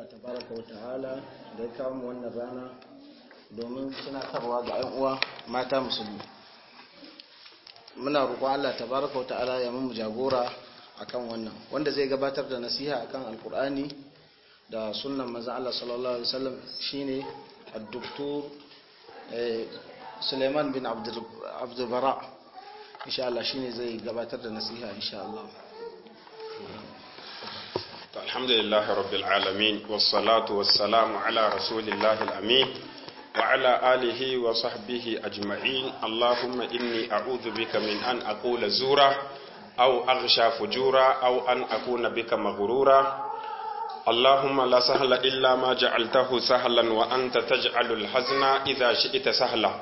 Allah tabaraka wa ta'ala da ya kawo mu wannan rana domin tunatarwa ga 'yan uwa mata musulmi muna roƙon Allah tabaraka wa ta'ala ya mu jagora akan wannan wanda zai gabatar da nasiha akan alkur'ani da sunnan manzon Allah sallallahu alaihi wasallam shine ad-doktor Suleiman bin Abdul Bara insha Allah shine zai gabatar da nasiha insha Allah الحمد لله رب العالمين والصلاة والسلام على رسول الله الأمين وعلى آله وصحبه أجمعين اللهم إني أعوذ بك من أن أقول زورا أو أغشى فجورا أو أن أكون بك مغرورا اللهم لا سهل إلا ما جعلته سهلا وأنت تجعل الحزن إذا شئت سهلا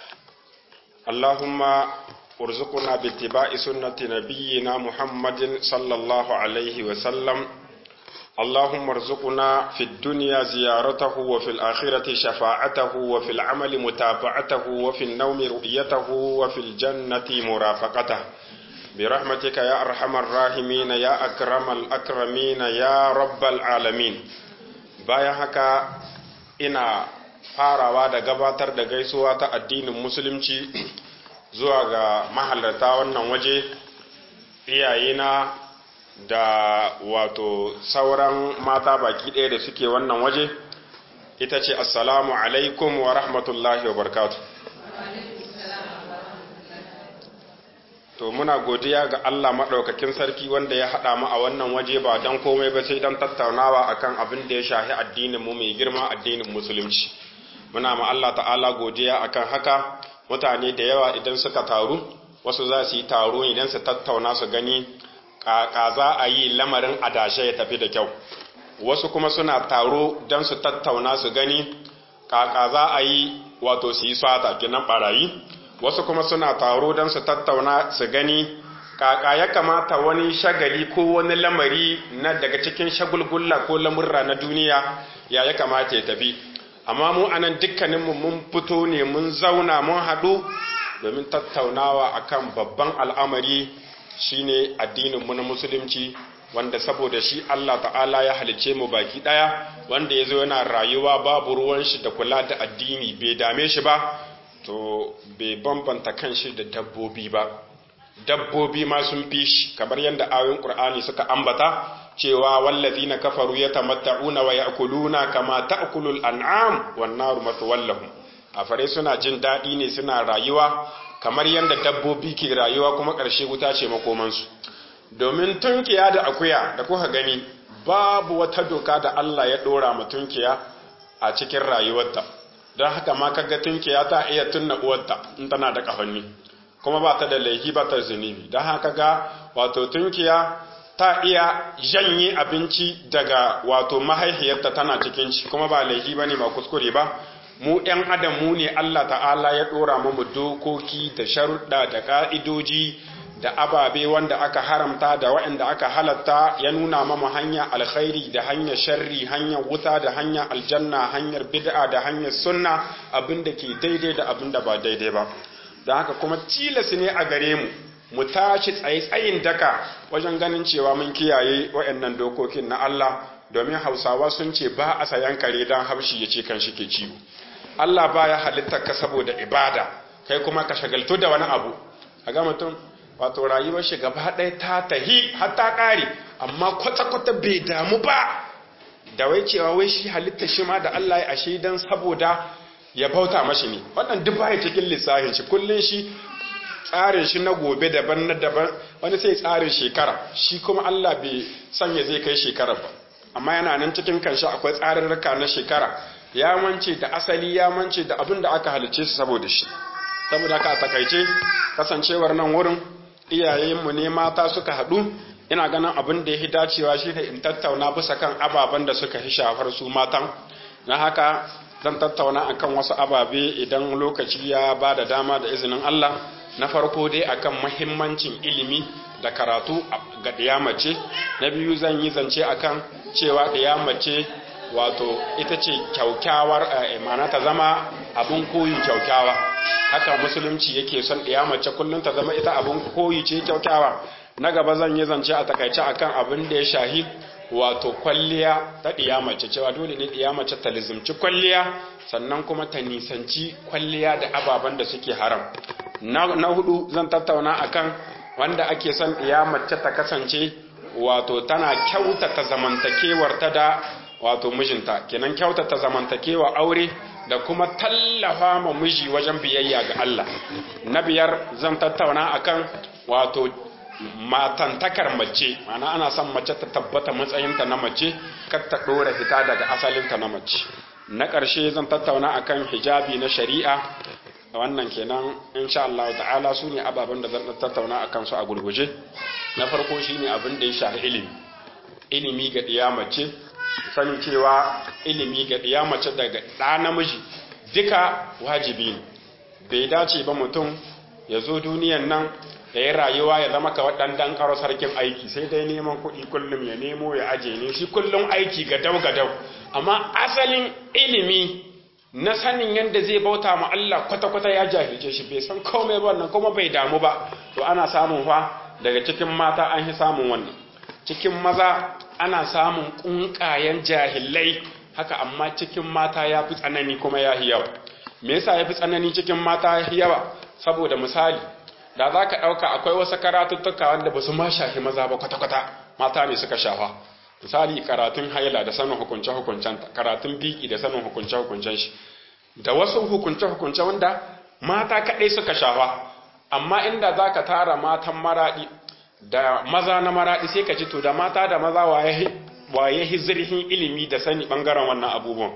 اللهم ارزقنا باتباع سنة نبينا محمد صلى الله عليه وسلم اللهم ارزقنا في الدنيا زيارته وفي الآخرة شفاعته وفي العمل متابعته وفي النوم رؤيته وفي الجنة مرافقته برحمتك يا أرحم الراحمين يا أكرم الأكرمين يا رب العالمين bayan haka ina farawa da gabatar da gaisuwa ta addinin musulunci zuwa ga mahalarta wannan waje iyayena da wato sauran mata baki ɗaya da suke wannan waje ita ce assalamu alaikum wa rahmatullahi wa barkatu to muna godiya ga Allah maɗaukakin sarki wanda ya haɗa mu a wannan waje ba don komai ba sai don tattaunawa akan abin da ya shahi addinin mu mai girma addinin musulunci muna ma Allah ta'ala godiya akan haka mutane da yawa idan suka taru wasu za su yi taro idan su tattauna su gani kaka za a yi lamarin adashe ya tafi da kyau wasu kuma suna taro don su tattauna su gani kaka za a yi wato su yi sata kinan barayi wasu kuma suna taro don su tattauna su gani kaka ya kamata wani shagali ko wani lamari na daga cikin shagulgulla ko lamurra na duniya ya ya kamata ya tafi amma mu anan dukkaninmu mun fito ne mun zauna mun haɗu domin tattaunawa akan babban al'amari shine addinin mu na musulunci wanda saboda shi Allah ta'ala ya halice mu baki daya wanda yazo yana rayuwa babu ruwan shi da kula da addini bai dame shi ba to bai bambanta kanshi da dabbobi ba dabbobi ma sun fi shi kamar yadda ayoyin Qur'ani suka ambata cewa wallazina kafaru yatamatta'una wa ya'kuluna kama ta'kulul an'am wan naru matwallahum afare suna jin dadi ne suna rayuwa kamar yadda dabbobi ke rayuwa kuma ƙarshe wuta ce makomansu domin tunkiya da akuya da kuka gani babu wata doka da Allah ya ɗora ma tunkiya a cikin rayuwarta don haka ma kaga tunkiya ta iya tunna uwarta in tana da ƙafanni kuma ba ta da laifi ba ta zunubi don haka ga wato tunkiya ta iya janye abinci daga wato mahaihiyarta tana cikin ci kuma ba laifi ba ne ba kuskure ba mu ‘yan adam mu ne Allah ta'ala ya ɗora mu dokoki da sharuɗa da ƙa'idoji da ababe wanda aka haramta da waɗanda aka halatta ya nuna mamu hanyar alkhairi da hanyar sharri hanyar wuta da hanyar aljanna hanyar bid'a da hanyar sunna abin da ke daidai da abin da ba daidai ba da haka kuma tilas ne a gare mu mu tashi tsaye tsayin daka wajen ganin cewa mun kiyaye waɗannan dokokin na Allah domin hausawa sun ce ba a sayan kare don haushi ya ce kan shi ke ciwo Allah baya halittar ka saboda ibada kai kuma ka shagaltu da wani abu a ga mutum wato rayuwar shi gaba ɗaya ta tahi har ta ƙare amma kwata-kwata bai damu ba da wai cewa wai shi halittar shi ma da Allah ya ashe dan saboda ya bauta mashi ne wannan duk baya cikin lissafin shi kullun shi tsarin shi na gobe daban na daban wani sai tsarin shekara shi kuma Allah bai sanya zai kai shekara ba amma yana nan cikin kanshi akwai tsarin raka na shekara ya mance da asali ya mance da abin da aka halice su saboda shi saboda haka a takaice kasancewar nan wurin iyayenmu ne mata suka haɗu ina ganin abin da ya fi dacewa shi ne in tattauna bisa kan ababen da suka fi shafar su matan na haka zan tattauna akan wasu ababe idan lokaci ya ba da dama da izinin Allah na farko dai akan mahimmancin ilimi da karatu ga ɗiyamace na biyu zan yi zance akan cewa ɗiyamace wato ita ce kyaukyawar mana ta zama abin koyi kyaukyawa haka musulunci yake son ɗiyamace kullum ta zama ita abin koyi ce kyaukyawa na gaba zan yi zance a takaice akan abin da ya shahi wato kwalliya ta ɗiya mace cewa dole ne ɗiya mace ta lizimci kwalliya sannan kuma ta nisanci kwalliya da ababen da suke haram na hudu zan tattauna akan wanda ake son ɗiya mace ta kasance wato tana kyautata zamantakewar ta da wato mijinta kenan kyautata zamantakewa aure da kuma tallafa ma miji wajen biyayya ga Allah na biyar zan tattauna akan wato matantakar mace mana ana son mace ta tabbata matsayinta na mace kar ta dora fita daga asalinta na mace na ƙarshe zan tattauna akan hijabi na shari'a wannan kenan insha Allah ta'ala su ne ababen da zan tattauna akan su a gurguje na farko shine abin da ya shafi ilimi ilimi ga ɗiya mace sani cewa ilimi ga ɗiya mace daga ɗa namiji duka wajibi ne bai dace ba mutum ya zo duniyan nan da ya rayuwa ya zama kawai ɗan ɗan ƙaro sarkin aiki sai dai neman kuɗi kullum ya nemo ya aje ne shi kullum aiki gadau gadau amma asalin ilimi na sanin yadda zai bauta ma Allah kwata-kwata ya jahilce shi bai san komai ba wannan kuma bai damu ba to ana samun fa daga cikin mata an yi samun wannan cikin maza ana samun ƙunƙayen jahilai haka amma cikin mata ya fi tsanani kuma ya yawa me yasa ya fi tsanani cikin mata ya yawa saboda misali da za ka ɗauka akwai wasu karatuttuka wanda ba su ma shafi maza ba kwata-kwata mata ne suka shafa misali karatun haila da sanin hukunce-hukuncen karatun biki da sanin hukunce-hukuncen shi da wasu hukunce-hukunce wanda mata kaɗai suka shafa amma inda za ka tara matan maraɗi da maza na maraɗi sai ka ji to da mata da maza waye hizirhin ilimi da sani ɓangaren wannan abubuwan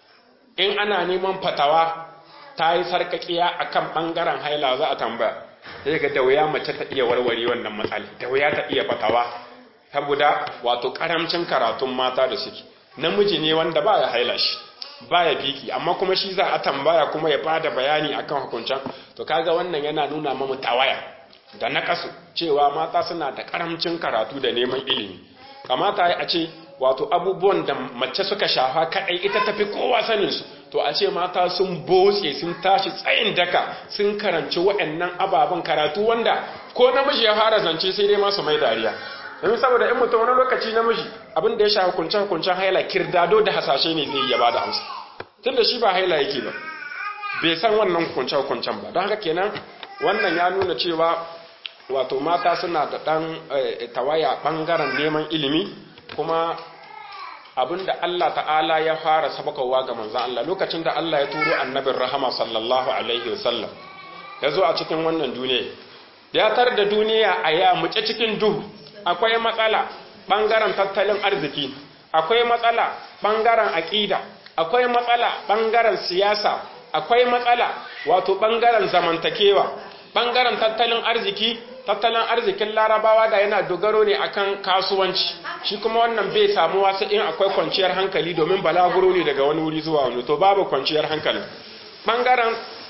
in ana neman fatawa ta yi sarƙaƙiya a kan ɓangaren haila za a tambaya sai ga da wuya mace ta iya warware wannan matsala da wuya ta iya fatawa saboda wato karamcin karatun mata da suke namiji ne wanda baya haila shi baya biki amma kuma shi za a tambaya kuma ya bada bayani akan hukuncin to kaga wannan yana nuna mamu tawaya da nakasu cewa mata suna da karamcin karatu da neman ilimi kamata a ce wato abubuwan da mace suka shafa kadai ita tafi kowa sanin su to a ce mata sun botse sun tashi tsayin daka sun karanci waɗannan ababen karatu wanda ko namiji ya fara zance sai dai masu mai dariya domin saboda in mutum wani lokaci namiji abin da ya sha hukuncen hukuncen haila kirdado da hasashe ne zai iya bada amsa tunda shi ba haila yake ba bai san wannan hukuncen hukuncen ba don haka kenan wannan ya nuna cewa wato mata suna da ɗan tawaya ɓangaren neman ilimi kuma abin da Allah ta'ala ya fara sabakowa ga manzan Allah lokacin da Allah ya turo annabin rahama sallallahu alaihi wasallam ya zo a cikin wannan duniya ya tar da duniya a ya muce cikin duhu akwai matsala ɓangaren tattalin arziki akwai matsala ɓangaren aƙida akwai matsala ɓangaren siyasa akwai matsala wato ɓangaren zamantakewa ɓangaren tattalin arziki tattalin arzikin larabawa da yana dogaro ne akan kasuwanci shi kuma wannan bai samu wasu in akwai kwanciyar hankali domin balaguro ne daga wani wuri zuwa wani to babu kwanciyar hankali ɓangaren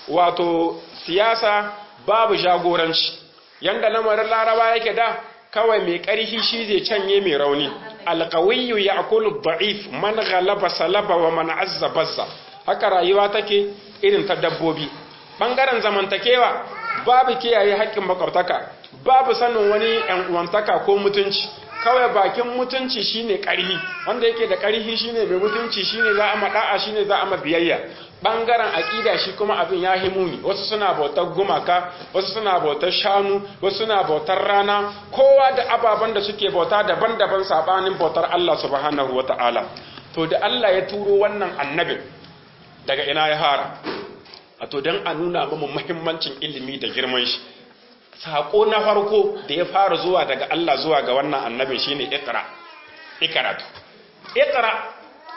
wato siyasa babu jagoranci yanda lamarin laraba yake da kawai mai ƙarfi shi zai canye mai rauni alƙawiyyu ya akulu da'if man ghalaba salaba wa man azza bazza haka rayuwa take irin ta dabbobi bangaren zamantakewa babu kiyaye haƙƙin makwabtaka babu sanin wani ƴan uwantaka ko mutunci kawai bakin mutunci shine ƙarfi wanda yake da ƙarfi shine mai mutunci shine za a mada'a shine za a biyayya bangaren aƙida shi kuma abin ya himuni wasu suna bautar gumaka wasu suna bautar shanu wasu suna bautar rana kowa da ababen da suke bauta daban-daban sabanin bautar Allah subhanahu wata'ala to da Allah ya turo wannan annabin daga ina ya fara a to don a nuna mamu muhimmancin ilimi da girman shi saƙo na farko da ya fara zuwa daga Allah zuwa ga wannan annabin shine iqra ikaratu iqra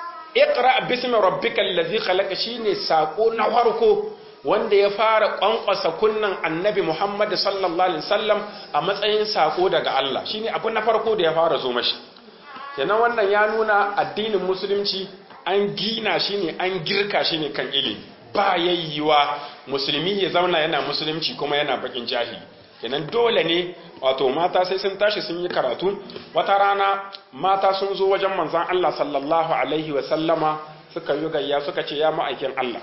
iqra bismi rabbikal ladzi khalaqa shine saƙo na farko wanda ya fara kwankwasa kunnan annabi Muhammad sallallahu alaihi wasallam a matsayin saƙo daga Allah shine abu na farko da ya fara zo mashi kenan wannan ya nuna addinin musulunci an gina shi ne an girka shi ne kan ilimi ba yayyiwa musulmi ya zauna yana musulunci kuma yana bakin jahili kenan dole ne wato mata sai sun tashi sun yi karatu wata rana mata sun zo wajen manzon Allah sallallahu alaihi wa sallama suka yi gayya suka ce ya ma'aikin Allah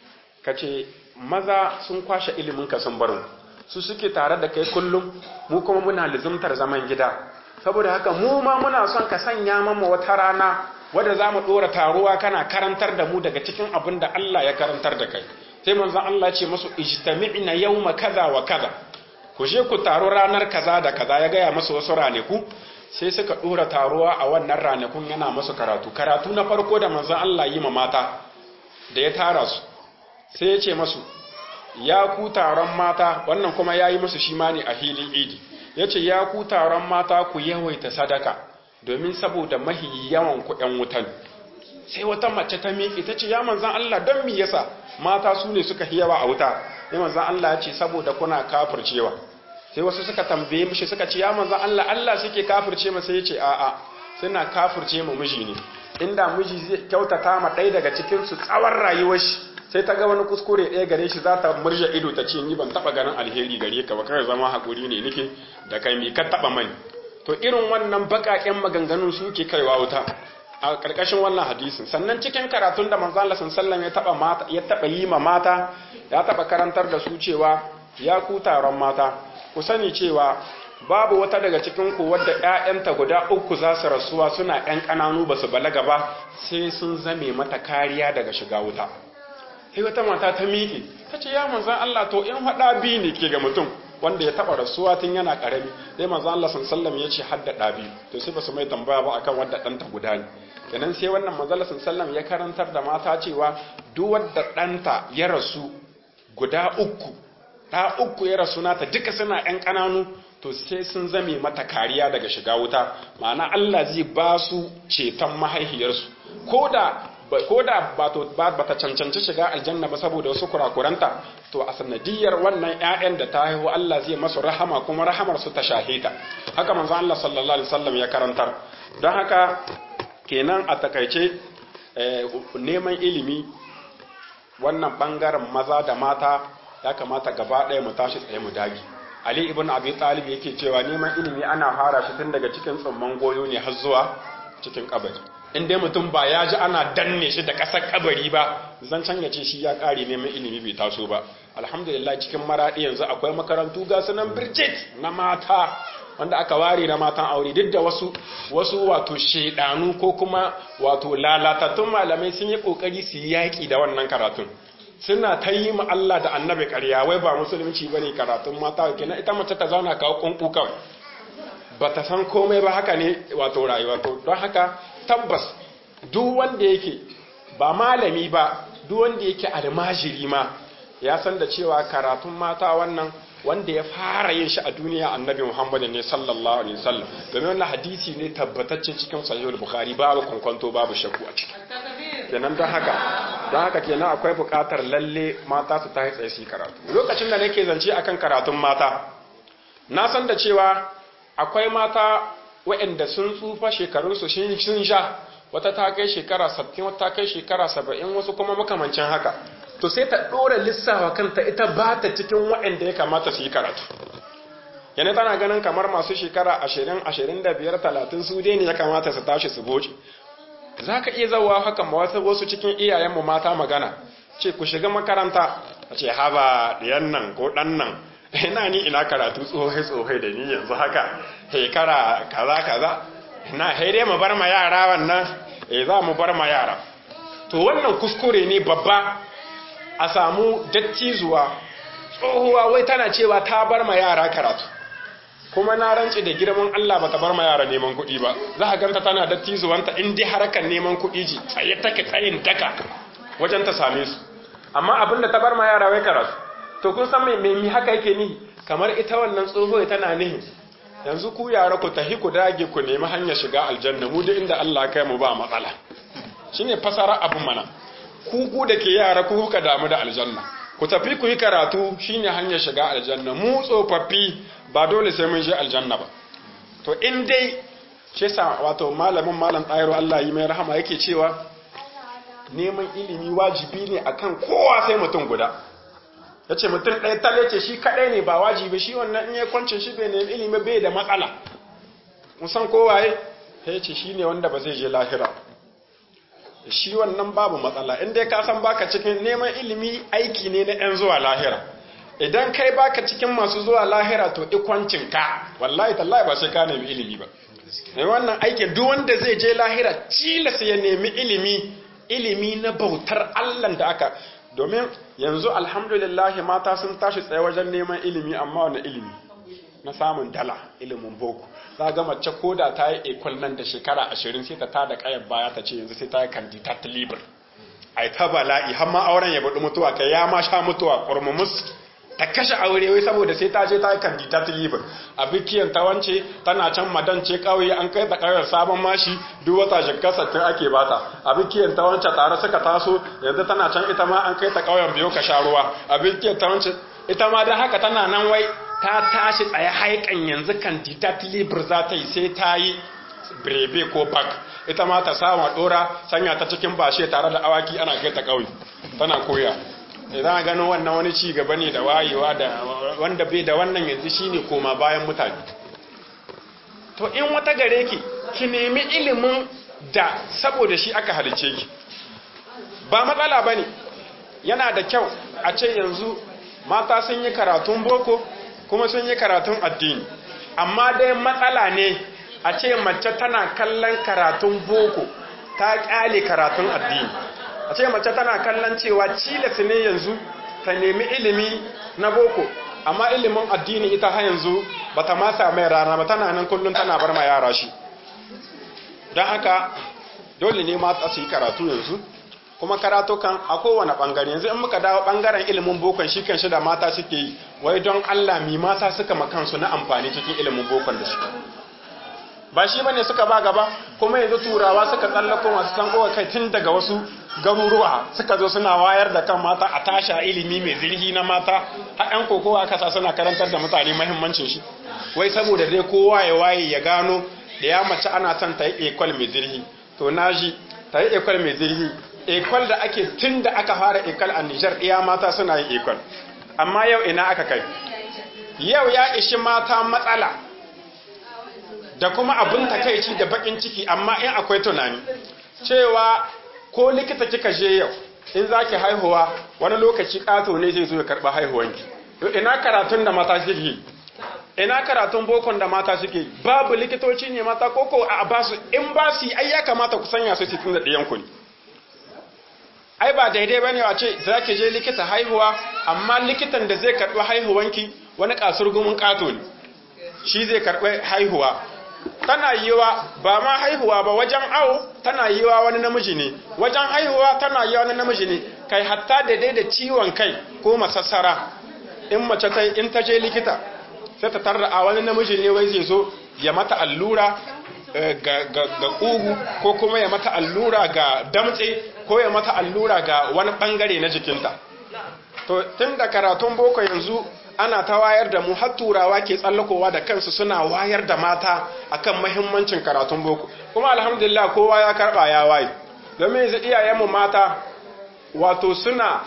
kace maza sun kwashe ilimin ka sun barin su suke tare da kai kullum mu kuma muna lizumtar zaman gida saboda haka mu ma muna son ka sanya mama wata rana wadda za mu ɗora taruwa kana karantar da mu daga cikin abin da Allah ya karantar da kai sai manzon Allah ce masu ijtami'na yawma kaza wa kaza ku je ku taru ranar kaza da kaza ya gaya masu wasu ranaku sai suka ɗora taruwa a wannan ranakun yana masu karatu karatu na farko da manzon Allah yi ma mata da ya tara su sai ya ce masu ya ku taron mata wannan kuma ya yi musu shi ma ne a hilin idi ya ce ya ku taron mata ku yawaita sadaka domin saboda mahi yawan ku ‘yan wutan sai wata mace ta miƙe ta ce ya manzan Allah don mi yasa mata su ne suka yawa a wuta ya manzan Allah ya ce saboda kuna kafircewa sai wasu suka tambaye mishi suka ce ya manzan Allah Allah suke kafirce ma sai ya ce a'a suna kafirce ma miji ne inda miji zai kyautata ma ɗaya daga cikin su tsawon rayuwar shi sai ta ga wani kuskure ɗaya gare shi za ta murja ido ta ce ni ban taɓa ganin alheri gare ka ba kai zama haƙuri ne nike da kai mi ka taɓa mani to irin wannan baƙaƙen maganganun suke kaiwa wuta a ƙarƙashin wannan hadisin sannan cikin karatun da manzo Allah sallallahu ya taɓa mata ya taɓa yi ma mata ya taɓa karantar da su cewa ya ku taron mata ku sani cewa babu wata daga cikin ku wadda ƴaƴanta guda uku za su rasuwa suna ƴan ƙananu ba su balaga ba sai sun zame mata kariya daga shiga wuta sai wata mata ta miƙe ta ce ya manzan Allah to in haɗa biyu ne ke ga mutum wanda ya taɓa rasuwa tun yana ƙarami sai manzan Allah sallam ya ce hadda ɗa biyu to sai ba su mai tambaya ba akan wadda ɗanta guda ne kenan sai wannan manzan Allah sallam ya karantar da mata cewa duk wadda ɗanta ya rasu guda uku ɗa uku ya rasu nata duka suna ƴan ƙananu to sai sun zame mata kariya daga shiga wuta ma'ana Allah zai ba su ceton mahaihiyarsu ko da ko da ba ta cancanci shiga aljanna ba saboda wasu kurakuranta to a sanadiyar wannan ƴaƴan da ta haihu Allah zai masu rahama kuma rahamar su ta shahita haka manzo Allah sallallahu alaihi wasallam ya karantar don haka kenan a takaice neman ilimi wannan bangaren maza da mata ya kamata gaba ɗaya mu tashi tsaye mu dagi Ali ibn Abi Talib yake cewa neman ilimi ana fara shi tun daga cikin tsumman goyo ne har zuwa cikin kabari in dai mutum ba ya ji ana danne shi da ƙasar kabari ba zan can ya ce shi ya ƙare neman ilimi bai taso ba alhamdulillah cikin maraɗi yanzu akwai makarantu ga sunan birjit na mata wanda aka ware na matan aure duk da wasu wasu wato shedanu ko kuma wato lalatattun malamai sun yi kokari su yi yaƙi da wannan karatun suna ta yi ma Allah da annabi ƙarya wai ba musulunci bane karatun mata kenan ita mace ta zauna kawo kunku kawai ba ta san komai ba haka ne wato rayuwa to don haka tabbas duk wanda yake ba malami ba duk wanda yake almajiri ma ya san da cewa karatun mata wannan wanda ya fara yin shi a duniya annabi Muhammad ne sallallahu alaihi wasallam domin wannan hadisi ne tabbatacce cikin sahihul bukhari babu kwankwanto babu shakku a ciki kenan don haka don haka kenan akwai buƙatar lalle mata su tashi tsaye su yi karatu lokacin da nake zance akan karatun mata na san da cewa akwai mata waɗanda sun tsufa shekarunsu sun sha wata ta kai shekara 60 wata ta kai shekara 70 wasu kuma makamancin haka to sai ta ɗora lissawa kanta ita ba ta cikin waɗanda ya kamata su yi karatu yana tana ganin kamar masu shekara 20 25 30 su dai ne ya kamata su tashi su boce za ka iya zawa haka wasu cikin iyayenmu mata magana ce ku shiga makaranta a ce haba ɗiyan nan ko ɗan nan ina ni ina karatu tsohai-tsohai da ni yanzu haka hekara kaza kaza ina haire mu bar ma yara wannan eh za mu bar ma yara to wannan kuskure ne babba a samu dattizuwa tsohuwa wai tana cewa ta bar ma yara karatu kuma na rantsi da girman Allah bata bar ma yara neman kuɗi ba za ka ganta tana dattizuwanta in dai harkar neman kuɗi ji tsaye take tsayin daka wajen ta same su amma abin da ta bar ma yara wai karatu to kun san mai mai haka yake ni kamar ita wannan tsoho tana nihin yanzu ku yara ku tahi ku dage ku nemi hanyar shiga aljanna mu duk inda Allah kai mu ba matsala shine fasara abin mana ku ku da ke yara ku kuka damu da aljanna ku tafi ku yi karatu shine hanyar shiga aljanna mu tsofaffi ba dole sai mun je aljanna ba to in dai shi sa wato malamin malam tsayaro Allah yi mai rahama yake cewa neman ilimi wajibi ne akan kowa sai mutum guda ya ce mutum ɗaya tale ce shi kaɗai ne ba wajibi shi wannan in ya kwance shi bai nemi ilimi bai da matsala musan kowaye ya ce shi ne wanda ba zai je lahira shi wannan babu matsala in dai ka san baka cikin neman ilimi aiki ne na 'yan zuwa lahira idan kai baka cikin masu zuwa lahira to ikwancin ka wallahi tallahi ba sai ka nemi ilimi ba wannan aikin duk wanda zai je lahira cilas ya nemi ilimi ilimi na bautar Allah da aka domin yanzu alhamdulillah mata sun tashi tsaye wajen neman ilimi amma wani ilimi na samun dala ilimin boko za ga mace ko da ta yi ekwal nan da shekara ashirin sai ta tada kayan baya ta ce yanzu sai ta yi kandidat libre ai ta bala'i har ma auren ya budi mutuwa kai ya ma sha mutuwa kurmumus ta kashe aure wai saboda sai ta je ta yi kandidat libre a bikiyan ta wance tana can madan ce kauye an kai ta kawai sabon mashi duk wata shekka sattin ake bata a bikiyan ta wance tare suka taso yanzu tana can ita ma an kai ta kauyen biyo ka sha ruwa a bikiyan ta wance ita ma dan haka tana nan wai ta tashi tsaye haikan yanzu kandidat libre za ta yi sai ta yi brebe ko bak ita ma ta sama dora sanya ta cikin bashe tare da awaki ana kai ta kauye tana koya idan gano wannan wani ci gaba ne da wayewa da wanda bai da wannan yanzu shine koma bayan mutane to in wata gare ki ki nemi ilimin da saboda shi aka halice ki ba matsala bane yana da kyau a ce yanzu mata sun yi karatun boko kuma sun yi karatun addini amma dai matsala ne a ce mace tana kallon karatun boko ta kyale karatun addini a ce mace tana kallon cewa cilas ne yanzu ta nemi ilimi na boko amma ilimin addini ita ha yanzu ba ta masa mai rana ba tana nan kullum tana bar ma yara shi don haka dole ne mata su yi karatu yanzu kuma karatu kan a kowane bangare yanzu in muka dawo bangaren ilimin bokon shi kan shi da mata suke yi wai don Allah mi mata suka makansu na amfani cikin ilimin bokon da su ba shi bane suka ba gaba kuma yanzu turawa suka tsallako masu san kowa kai tun daga wasu garuruwa suka zo suna wayar da kan mata a tasha ilimi mai zirhi na mata har yan kokowa kasa suna karantar da mutane mahimmancin shi wai saboda dai kowa ya waye ya gano da ya mace ana son ta yi ekwal mai zirhi to naji ta yi ekwal mai zirhi ekwal da ake tun da aka fara ekwal a Nijar iya mata suna yin ekwal amma yau ina aka kai yau ya ishi mata matsala da kuma abin takaici da bakin ciki amma in akwai tunani cewa ko likita kika je yau in zaki haihuwa wani lokaci kato ne zai zo ya karba haihuwanki ina karatun da mata suke yi ina karatun bokon da mata suke babu likitoci ne mata koko a basu in ba su ai ya kamata ku sanya su cikin da ɗiyan ku ne ai ba daidai bane a ce zaki je likita haihuwa amma likitan da zai karbi haihuwanki wani kasurgumin kato ne shi zai karbi haihuwa tana yiwa ba ma haihuwa ba wajen awo tana yiwa wani namiji ne wajen haihuwa tana yiwa wani namiji ne kai hatta daidai da ciwon kai ko masassara in mace ta in ta je likita sai ta tarra a wani namiji ne wai zai zo ya mata allura ga ƙugu ko kuma ya mata allura ga damtse ko ya mata allura ga wani bangare na jikinta to tun da karatun boko yanzu ana ta wayar da mu har turawa ke tsallakowa da kansu suna wayar da mata akan mahimmancin karatun boko kuma alhamdulillah kowa ya karba ya waye domin yanzu iyayenmu mata wato suna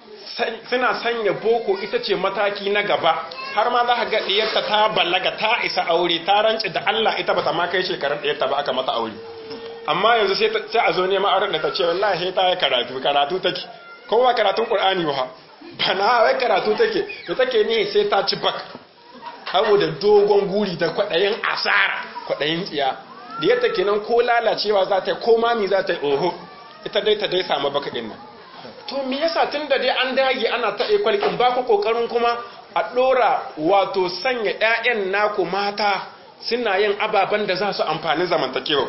suna sanya boko ita ce mataki na gaba har ma za ka ga diyarta ta balaga ta isa aure ta rance da Allah ita bata ma kai shekarun diyarta ba aka mata aure amma yanzu sai sai a zo neman auren da ta ce wallahi sai ta yi karatu karatu take kowa karatun Qur'ani ba bana wai karatu take da take ne sai ta ci bak saboda dogon guri da kwadayin asara kwadayin tsiya diyarta kenan ko lalacewa za ta yi ko mami za ta yi oho ita dai ta dai samu baka din nan to me yasa tunda dai an dage ana ta ekwal in ba ku kokarin kuma a dora wato sanya ƴaƴan naku mata suna yin ababen da za su amfani zamantakewa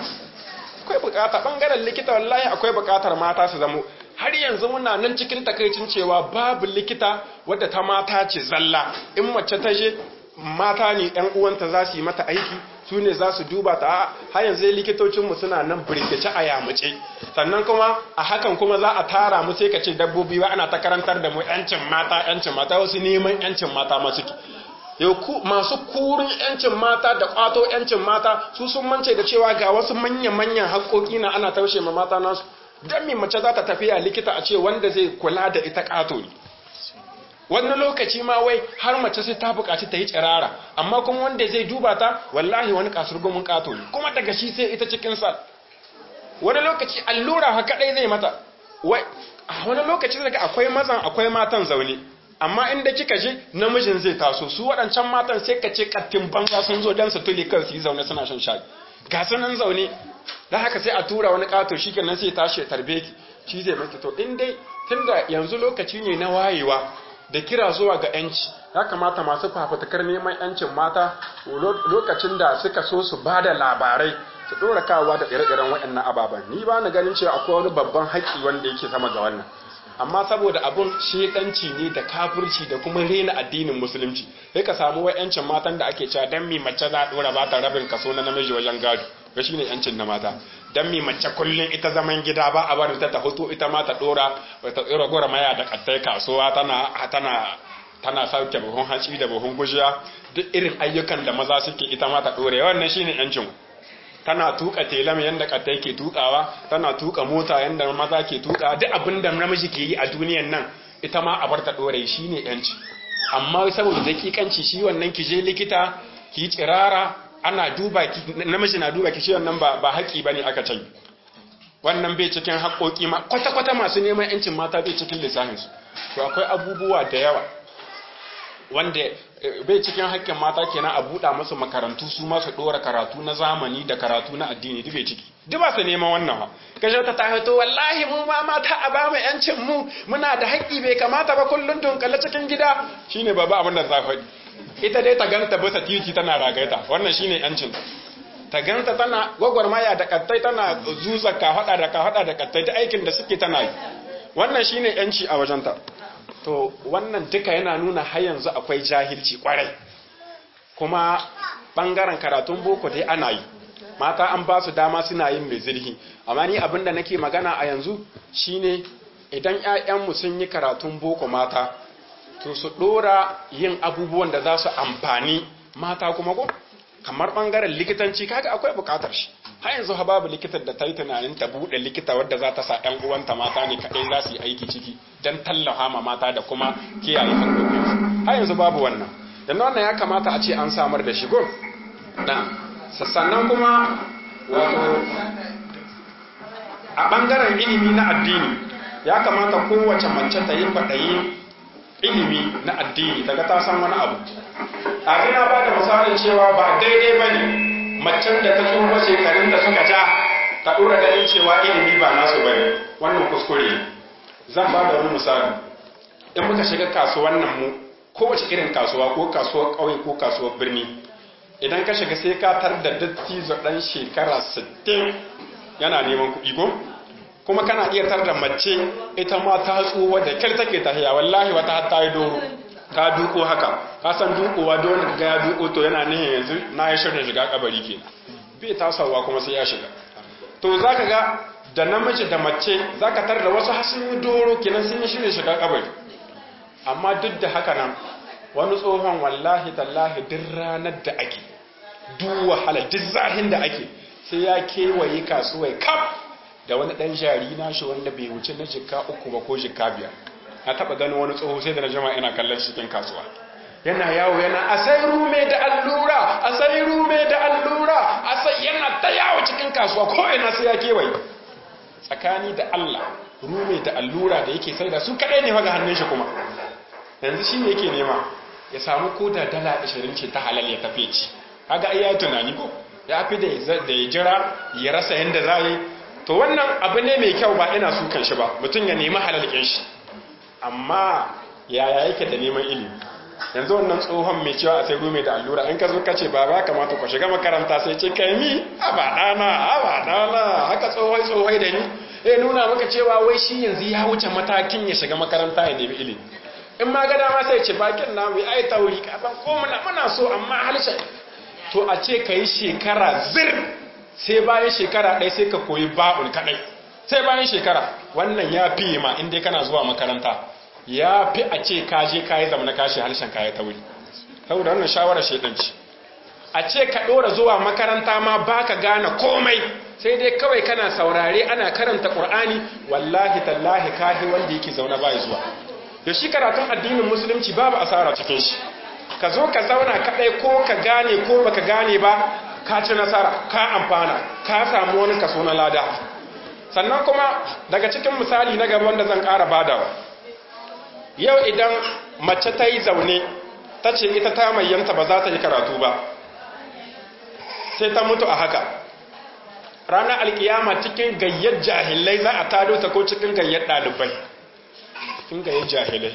akwai bukata bangaren likita wallahi akwai bukatar mata su zamo har yanzu muna nan cikin takaicin cewa babu likita wadda ta mata ce zalla in mace ta je mata ne ɗan uwanta za su yi mata aiki su ne za su duba ta har yanzu likitocinmu suna nan birkice a yamuce sannan kuma a hakan kuma za a tara mu sai ka ce dabbobi ba ana ta karantar da mu yancin mata yancin mata wasu neman yancin mata masu ki yau masu kurin yancin mata da kwato yancin mata su sun mance da cewa ga wasu manya-manyan haƙoƙi na ana taushe ma mata nasu don me mace za ta tafiya likita a ce wanda zai kula da ita ƙato ne wani lokaci ma wai har mace sai ta buƙaci ta yi tsirara amma kuma wanda zai duba ta wallahi wani kasurgumin ƙato ne kuma daga shi sai ita cikin sa wani lokaci allura ha kadai zai mata wai wani lokaci daga akwai mazan akwai matan zaune amma inda kika je namijin zai taso su waɗancan matan sai ka ce kattin banza sun zo don su tuli kan su yi zaune suna shan shayi ga sanan zaune dan haka sai a tura wani kato shikenan sai tashi tarbe ki shi zai maki to in dai tunda yanzu lokaci ne na wayewa da kira zuwa ga yanci ya kamata masu fafutukar neman yancin mata lokacin da suka so su ba da labarai su ɗora kawowa da ire-iren waɗannan ababen ni ba na ganin cewa akwai wani babban haƙƙi wanda yake sama ga wannan amma saboda abun shedanci ne da kafirci da kuma rena addinin musulunci sai ka samu wai yancin matan da ake cewa dan mi mace za a ɗora ba ta rabin kaso na namiji wajen gado ga shine yancin na mata dan mi mace kullun ita zaman gida ba a bari ta ta hoto ita ma ta ɗora ta tsira gora maya da kattai kasuwa tana tana tana sauke buhun hatsi da buhun gujiya duk irin ayyukan da maza suke ita ma ta ɗore wannan shine yancin tana tuka telam yanda kata yake tukawa tana tuka mota yanda maza ke tuka duk abin da namiji ke yi a duniyan nan ita ma a bar ta dore shine yanci amma saboda dakikanci shi wannan ki je likita ki tsirara ana duba ki namiji na duba ki shi wannan ba ba haƙi bane aka ce wannan bai cikin haƙoƙi ma kwata kwata masu neman yancin mata bai cikin lissafin su to akwai abubuwa da yawa wanda bai cikin haƙƙin mata kenan a buɗa musu makarantu su ma su ɗora karatu na zamani da karatu na addini duk bai ciki duk ba su neman wannan ba kashe ta tahato wallahi mu ma mata a ba mu yancin mu muna da haƙƙi bai kamata ba kullun dunkale cikin gida shine baba abin da za faɗi ita dai ta ganta bisa titi tana ragaita wannan shine yancin ta ganta tana gwagwarmaya da kattai tana zuza ka hada da ka hada da kattai ta aikin da suke tana yi wannan shine yanci a wajenta to wannan duka yana nuna har yanzu akwai jahilci kwarai kuma bangaren karatun boko dai ana yi mata an ba su dama suna yin mai zirhi amma ni abin da nake magana a yanzu shine idan 'ya'yanmu sun yi karatun boko mata to su dora yin abubuwan da za su amfani mata kuma ko kamar bangaren likitanci kaga akwai bukatar shi har yanzu ha babu likitar da ta yi tunanin ta buɗe likita wadda za ta sa ɗan uwanta mata ne kaɗai za su yi aiki ciki don tallafa ma mata da kuma kiyaye haƙoƙinsu har yanzu babu wannan yanzu wannan ya kamata a ce an samar da shigo na sannan kuma wato a ɓangaren ilimi na addini ya kamata kowace mace ta yi kwaɗayi ilimi na addini daga ta san wani abu a na ba da misalin cewa ba daidai ba ne macen da ta tsufa shekarun da suka ja ta ɗora ganin cewa ilimi ba nasu ba ne wannan kuskure ne zan ba da wani misali in muka shiga kasuwan nan mu kowace irin kasuwa ko kasuwar ƙauye ko kasuwar birni idan ka shiga sai ka tar da dattijo ɗan shekara 60 yana neman kuɗi ko kuma kana iya tar da mace ita ma ta tsuwa da kyar take tahiya wallahi wata har ta yi doro ta duko haka ka san dukowa da wanda ga ya duko to yana nihin yanzu na yi shirin shiga kabari ke bai tasawa kuma sai ya shiga to zaka ga da namiji da mace zaka tar da wasu hasun yi doro kenan sun yi shirin shiga kabari amma duk da haka nan wani tsohon wallahi tallahi duk ranar da ake duk wahala duk zahin da ake sai ya kewaye kasuwai kaf da wani dan jari nashi wanda bai wuce na jikka uku ba ko jikka biyar na taba ganin wani tsoho sai da na jama'a ina kallon cikin kasuwa yana yawo yana asai rume da allura asai rume da allura asai yana ta yawo cikin kasuwa ko ina sai ya kewaye tsakani da Allah rume da allura da yake sai da su kadai ne ga hannun shi kuma yanzu shi ne yake nema ya samu koda dala 20 ce ta halal ya tafi ci kaga ai ya tunani ko ya fi da ya jira ya rasa yanda za yi to wannan abu ne mai kyau ba ina sukan shi ba mutum ya nemi halalkin shi amma yaya yake da neman ilimi yanzu wannan tsohon mai cewa a sai rume da allura in ka zo ka ce ba ba kamata ku shiga makaranta sai ce kai mi a ba dana a ba dana haka tsohoi tsohoi da ni eh nuna maka cewa wai shi yanzu ya wuce matakin ya shiga makaranta ya nemi ilimi in ma ga dama sai ce bakin na mu ai tauri ka san ko muna muna so amma halshe to a ce kai shekara zir sai bayan shekara ɗaya sai ka koyi ba'ul kadai sai bayan shekara wannan ya fi ma inda kana zuwa makaranta ya fi a ce kaje kayi zama na kashi harshen kaya ta wuri saboda wannan shawarar shaidanci a ce ka ɗora zuwa makaranta ma baka gane komai sai dai kawai kana saurare ana karanta ƙur'ani wallahi tallahi kahi wanda yake zaune bai zuwa da shi karatun addinin musulunci babu asara cikin shi ka zo ka zauna kaɗai ko ka gane ko baka gane ba ka ci nasara ka amfana ka samu wani kaso na lada sannan kuma daga cikin misali na gaba wanda zan ƙara badawa yau idan mace ta yi zaune ta ce ita ta mayyanta ba za ta yi karatu ba sai ta mutu a haka ranar alkiyama cikin gayyar jahilai za a tado ta ko cikin gayyar ɗalibai cikin gayyar jahilai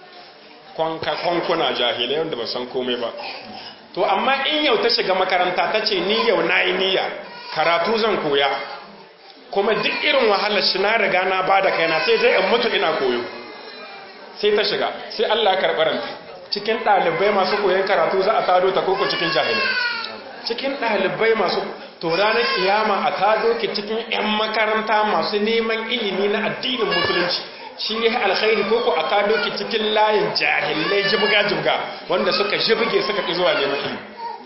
kwankuna jahilai wanda ba san komai ba to amma in yau ta shiga makaranta ta ce ni yau na yi niyya karatu zan koya kuma duk irin wahalar shi na riga na ba da kaina sai dai in mutu ina koyo sai ta shiga sai Allah ya karɓi ranta cikin ɗalibai masu koyon karatu za a tado ta koko cikin jahilai cikin ɗalibai masu to ranar kiyama a tado ki cikin 'yan makaranta masu neman ilimi na addinin musulunci shi ne alkhairi koko a tado ki cikin layin jahilai jibga-jibga wanda suka jibge suka ƙi zuwa neman ilimi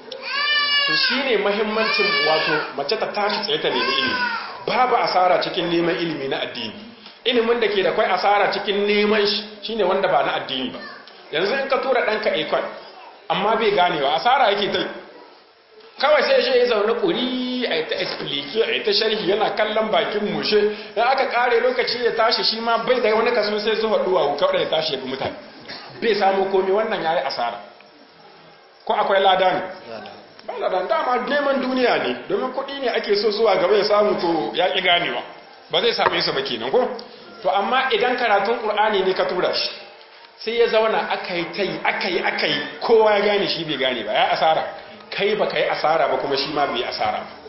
to shi ne mahimmancin wato mace ta tashi tsaye ta nemi ilimi babu asara cikin neman ilimi na addini ilimin da ke da kwai asara cikin neman shi shine wanda ba na addini ba yanzu in ka tura ɗanka ekon amma bai ganewa asara yake ta kawai sai shi ya zaune ƙuri a ta explique a ta sharhi yana kallon bakin mushe in aka ƙare lokaci ya tashi shi ma bai da wani kaso sai zuwa duwa kawai ya tashi ya bi mutane bai samu komi wannan ya yi asara ko akwai lada ne ba lada dama neman duniya ne domin kuɗi ne ake so zuwa gaba ya samu to ya ƙi ganewa ba zai same su ba kenan ko to amma idan karatun ƙur'ani ne ka tura shi sai ya zauna aka yi ta yi aka yi aka yi kowa ya gane shi bai gane ba ya asara kai ba ka yi asara ba kuma shi ma bai asara ba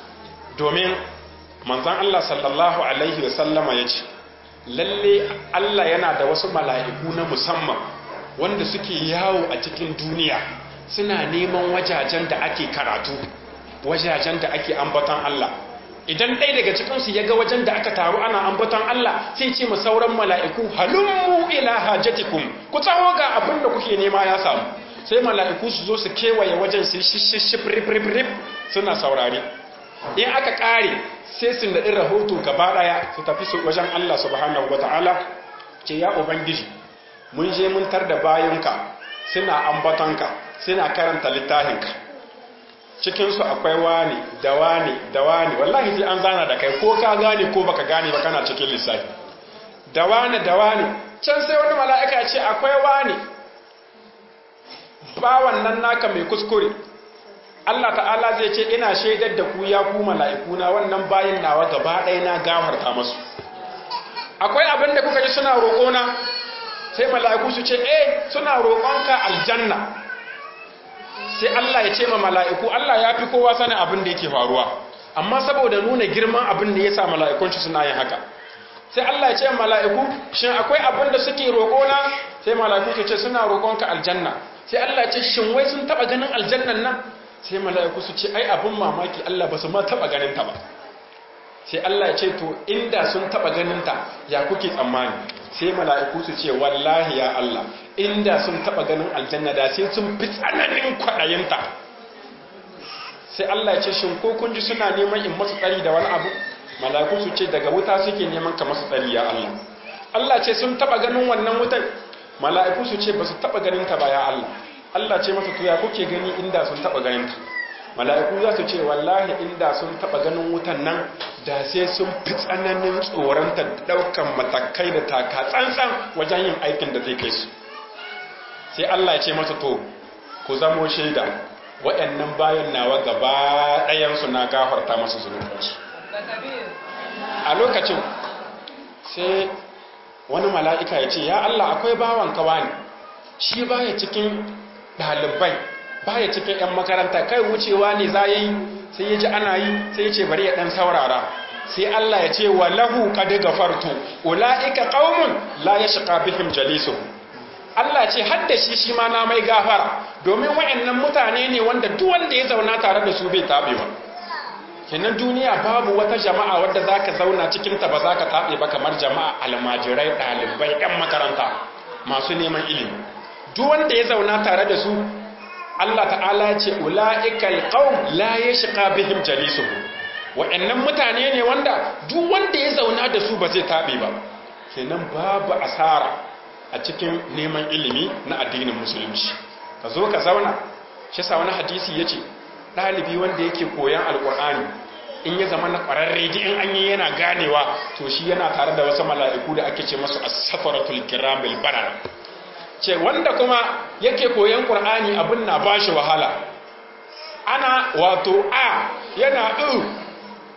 domin manzan Allah sallallahu alaihi wasallama ya ce lalle Allah yana da wasu mala'iku na musamman wanda suke yawo a cikin duniya suna neman wajajen da ake karatu wajajen da ake ambaton Allah idan ɗaya daga cikinsu ya ga wajen da aka taru ana ambaton Allah sai ce mu sauran mala'iku halummu ila hajatikum ku tsawo ga abin da kuke nema ya samu sai mala'iku su zo su kewaye wajen su shishishif rip rip rip suna saurari in aka ƙare sai su naɗi rahoto gaba ɗaya su tafi su wajen Allah subhanahu wa ta'ala ce ya ubangiji mun je mun tar da bayanka suna ambatonka suna karanta littafinka cikinsu akwai wani da wani da wani wallahi sai an zana da kai ko ka gane ko baka gane ba kana cikin lissafi da wani da wani can sai wani mala'ika ce akwai wani bawan nan naka mai kuskure Allah ta'ala zai ce ina shaidar da ku ya ku mala'ikuna wannan bayin nawa gaba ɗaya na gafarta masu akwai abin da kuka ji suna roƙona sai mala'iku su ce eh suna roƙonka aljanna sai Allah ya ce ma mala'iku Allah ya fi kowa sanin abin da yake faruwa amma saboda nuna girman abin da ya sa mala'ikun shi suna yin haka sai Allah ya ce mala'iku shin akwai abin da suke roƙona sai mala'iku su ce suna roƙonka aljanna sai Allah ya ce shin wai sun taɓa ganin aljannan nan sai mala'iku su ce ai abin mamaki Allah ba su ma taɓa ganin ta ba sai Allah ya ce to inda sun taɓa ganin ta ya kuke tsammani sai mala'iku su ce wallahi ya Allah inda sun taba ganin aljanna da sai sun fi tsananin kwaɗayinta sai Allah ya ce shin ko kun ji suna neman in masu tsari da wani abu mala'iku su ce daga wuta suke neman ka masu tsari ya Allah Allah ce sun taba ganin wannan wutan mala'iku su ce ba su taba ganin ta ba ya Allah Allah ce masa to ya kuke gani inda sun taba ganin ta mala'iku za su ce wallahi inda sun taba ganin wutan nan da sai sun fi tsananin tsoronta daukan matakai da taka tsantsan wajen yin aikin da zai kai su sai Allah ya ce masa to ku zamo shaida waɗannan bayan nawa gaba ɗayansu na gafarta masu zunubansu a lokacin sai wani mala'ika ya ce ya Allah akwai bawan kawa ne shi baya cikin ɗalibai baya cikin 'yan makaranta kai wucewa ne za yi sai ya ji ana yi sai ya ce bari ya ɗan saurara sai Allah ya ce wa lahu qad gafartu ulaika qaumun la yashqa bihim jalisu Allah ce hadda shi shi ma na mai gafara domin wayannan mutane ne wanda duk wanda ya zauna tare da su bai tabewa kenan duniya babu wata jama'a wadda zaka zauna cikin ta ba zaka tabe ba kamar jama'a almajirai dalibai yan makaranta masu neman ilimi duk wanda ya zauna tare da su Allah ta'ala ce ula'ikal qaum la yashqa bihim jalisuhum wa'annan mutane ne wanda duk wanda ya zauna da su ba zai tabe ba kenan babu asara a cikin neman ilimi na addinin musulunci ka zo ka zauna shi sa wani hadisi yace dalibi wanda yake koyan alqur'ani in ya zama na kwararre ji in an yi yana ganewa to shi yana tare da wasu mala'iku da ake ce masu as-safaratul kiramil barara ce wanda kuma yake koyan ƙur'ani abin na ba shi wahala ana wato a yana ɗu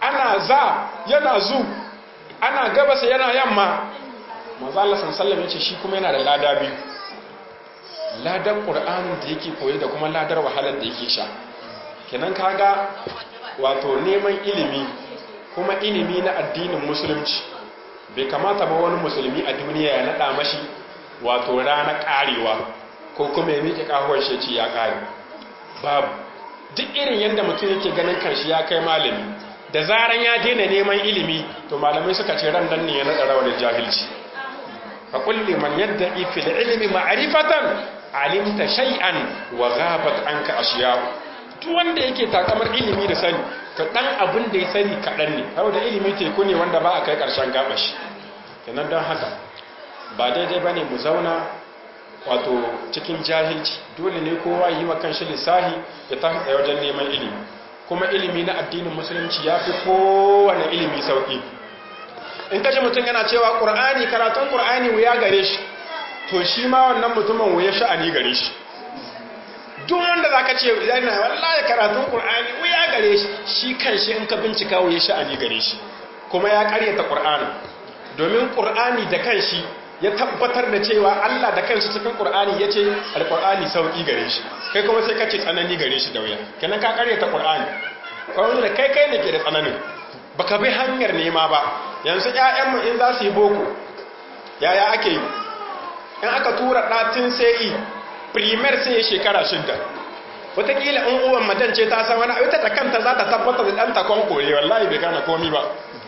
ana za yana zu ana gabasa yana yamma manzo Allah sallallahu alaihi shi kuma yana da lada biyu ladar qur'anin da yake koyi da kuma ladar wahalar da yake sha kenan kaga wato neman ilimi kuma ilimi na addinin musulunci bai kamata ba wani musulmi a duniya ya nada mashi wato rana karewa ko kuma ya miƙe kahuwar shi ya kare babu duk irin yadda mutum yake ganin kanshi ya kai malami da zaran ya daina neman ilimi to malamai suka ce ran nan ne ya nada rawar jahilci fa kulli man yadda'i fil ilmi ma'rifatan alimta shay'an wa ghabat anka ashiya duk wanda yake takamar ilimi da sani to dan abin da ya sani kadan ne saboda ilimi teku ne wanda ba a kai karshen gabashi kenan don haka ba daidai bane mu zauna wato cikin jahilci dole ne kowa yi wa kanshi lissahi ya tafi tsaye wajen neman ilimi kuma ilimi na addinin musulunci ya fi kowane ilimi sauƙi in kaji mutum yana cewa ƙur'ani karatun ƙur'ani wuya gare shi to shi ma wannan mutumin wuya sha'ani gare shi duk wanda za ka ce yana wallahi karatun ƙur'ani wuya gare shi shi kan shi in ka bincika wuya sha'ani gare shi kuma ya ƙaryata ƙur'ani domin ƙur'ani da kan shi ya tabbatar da cewa Allah da kanshi cikin Qur'ani yace al-Qur'ani sauki gare shi kai kuma sai kace tsanani gare shi da wuya kenan ka karyata Qur'ani kawai da kai kai ne ke da tsananin baka bi hanyar nema ba yanzu ƴaƴan mu in za su yi boko yaya ake yi in aka tura ɗatin sai primer sai shekara shidda wataƙila in uwan madan ce ta san wani ita da kanta za ta tabbatar da ɗanta kwankore wallahi bai gane komi ba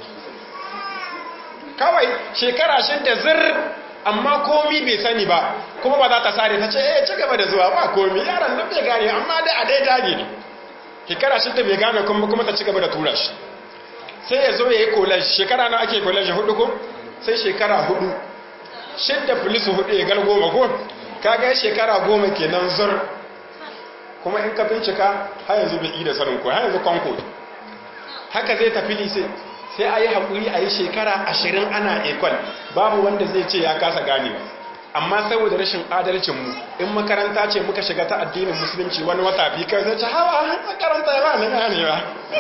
kawai shekara shidda zir amma komi bai sani ba kuma ba za ta sare ta ce eh ci gaba da zuwa ba komi yaron nan bai gane amma dai a dai dage ne shekara shidda bai gane kuma kuma ta ci gaba da tura shi sai ya zo ya yi college shekara na ake college hudu ko sai shekara hudu shidda police hudu ya gal goma ko kaga shekara goma kenan zur kuma in ka bincika har yanzu bai yi da sanin ko har yanzu kwanko haka zai tafi lise sai a yi haƙuri a yi shekara ashirin ana ekol babu wanda zai ce ya kasa ganewa amma saboda rashin adalcinmu in makaranta ce muka shiga ta addinin musulunci wani wata biyu kai zai ce hawa makaranta ya ba ni ganewa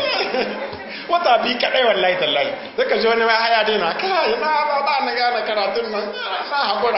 wata biyu kaɗai wallahi tallahi zai ka ji wani mai haya daina kai na ba ba na gane karatun nan na haƙura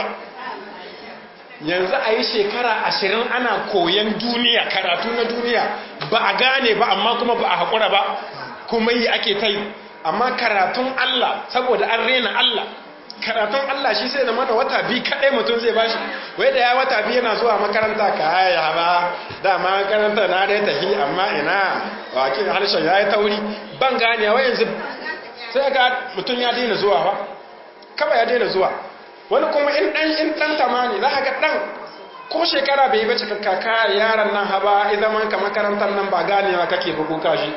yanzu a yi shekara ashirin ana koyan duniya karatu na duniya ba a gane ba amma kuma ba a haƙura ba kuma yi ake ta yi amma karatun Allah saboda an rena Allah karatun Allah shi sai zama da wata biyu kaɗai mutum zai bashi wai da ya wata biyu yana zuwa makaranta ka haya ba dama makaranta na dai tafi amma ina wakil harshen ya yi tauri ban gane wa yanzu sai ga mutum ya daina zuwa ba kaba ya daina zuwa wani kuma in ɗan in ɗan tamani za ga ɗan ko shekara bai yi bace kaka yaran nan haba idan man ka makarantar nan ba ganewa kake bugu kashi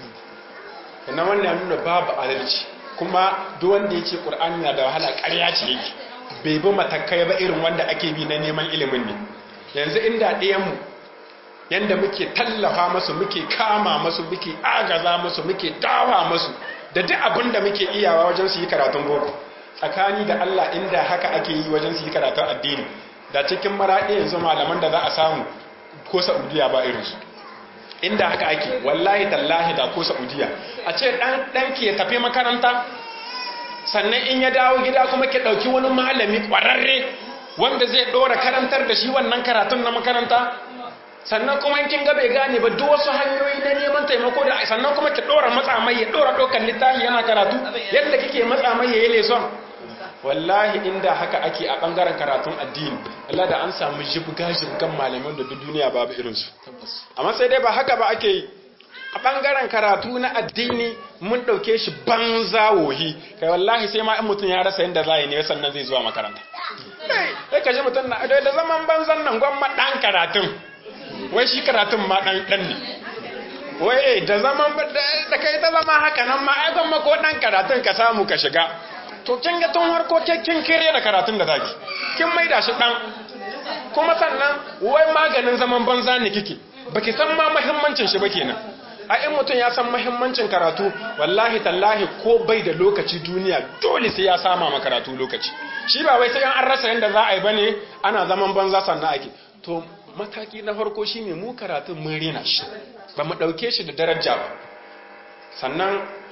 na wannan nuna babu adalci kuma duk wanda ya ce ƙur'ani na da wahala ƙarya ce yake bai bi matakai ba irin wanda ake bi na neman ilimin ne yanzu inda ɗayanmu yanda muke tallafa masu muke kama masu muke agaza masu muke dawa masu da duk abin da muke iyawa wajen su yi karatun boko tsakani da Allah inda haka ake yi wajen su yi karatun addini da cikin maraɗi yanzu malaman da za a samu ko Saudiya ba irinsu inda haka ake wallahi tallahi da ko saudiya a ce dan dan ke tafi makaranta sannan in ya dawo gida kuma ke dauki wani malami kwararre wanda zai dora karantar da shi wannan karatun na makaranta sannan kuma kin ga bai gane ba duk wasu hanyoyi na neman taimako da sannan kuma ki dora matsa mai ya dora dokan littafi yana karatu yadda kike matsa mai ya yi leson wallahi inda haka ake a bangaren karatun addini Allah da an samu jibga jibgan malaman da duk duniya babu irinsu amma sai dai ba haka ba ake yi a bangaren karatu na addini mun dauke shi banza wohi kai wallahi sai ma in mutum ya rasa yadda zai ne sannan zai zuwa makaranta sai ka ji mutum na da zaman banzan nan gwamma dan karatun wai shi karatun ma dan dan ne wai da zaman da kai ta zama haka nan ma ai gwamma ko dan karatun ka samu ka shiga to kin ga tun harko kin kire da karatun da zaki kin maida shi dan kuma sannan wai maganin zaman banza ne kike baki san ma muhimmancin shi ba kenan a in mutum ya san muhimmancin karatu wallahi tallahi ko bai da lokaci duniya dole sai ya sama ma karatu lokaci shi ba wai sai an rasa yanda za a yi bane ana zaman banza sannan ake to mataki na farko shine mu karatun mun rena shi ba mu dauke shi da daraja ba sannan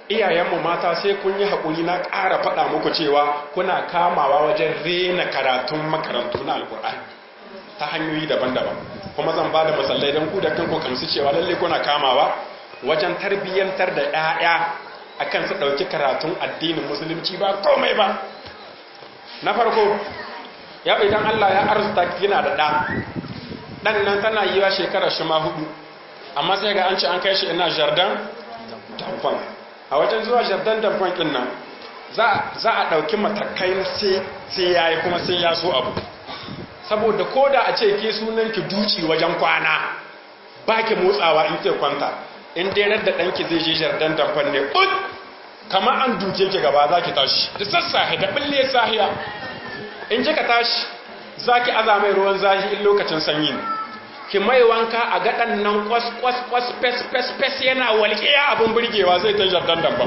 iyayenmu mata sai kun yi haƙuri na ƙara faɗa muku cewa kuna kamawa wajen rena karatun makarantu na alƙur'ani ta hanyoyi daban-daban kuma zan ba da masallai don ku da kanku kamsu cewa lalle kuna kamawa wajen tarbiyyantar da 'ya'ya akan su ɗauki karatun addinin musulunci ba komai ba na farko ya idan Allah ya arzuta kina da ɗa ɗan nan tana yi wa shekarar shi ma hudu amma sai ga an ce an kai shi ina jardin damfan a wajen zuwa jardin damfan ɗin nan za a ɗauki matakai sai ya yi kuma sai ya so abu saboda ko da a ce ke sunan ki duci wajen kwana ba ki motsawa in ke kwanta in dai da ɗanki zai je jardin damfan ne ut kama an duke ki gaba za ki tashi da sassahe da ɓille sahiya in kika tashi za ki aza mai ruwan zahi in lokacin sanyi ne ki mai wanka a gaɗan nan kwas kwas kwas fes fes fes yana walƙiya abin burgewa zai ta jardin damban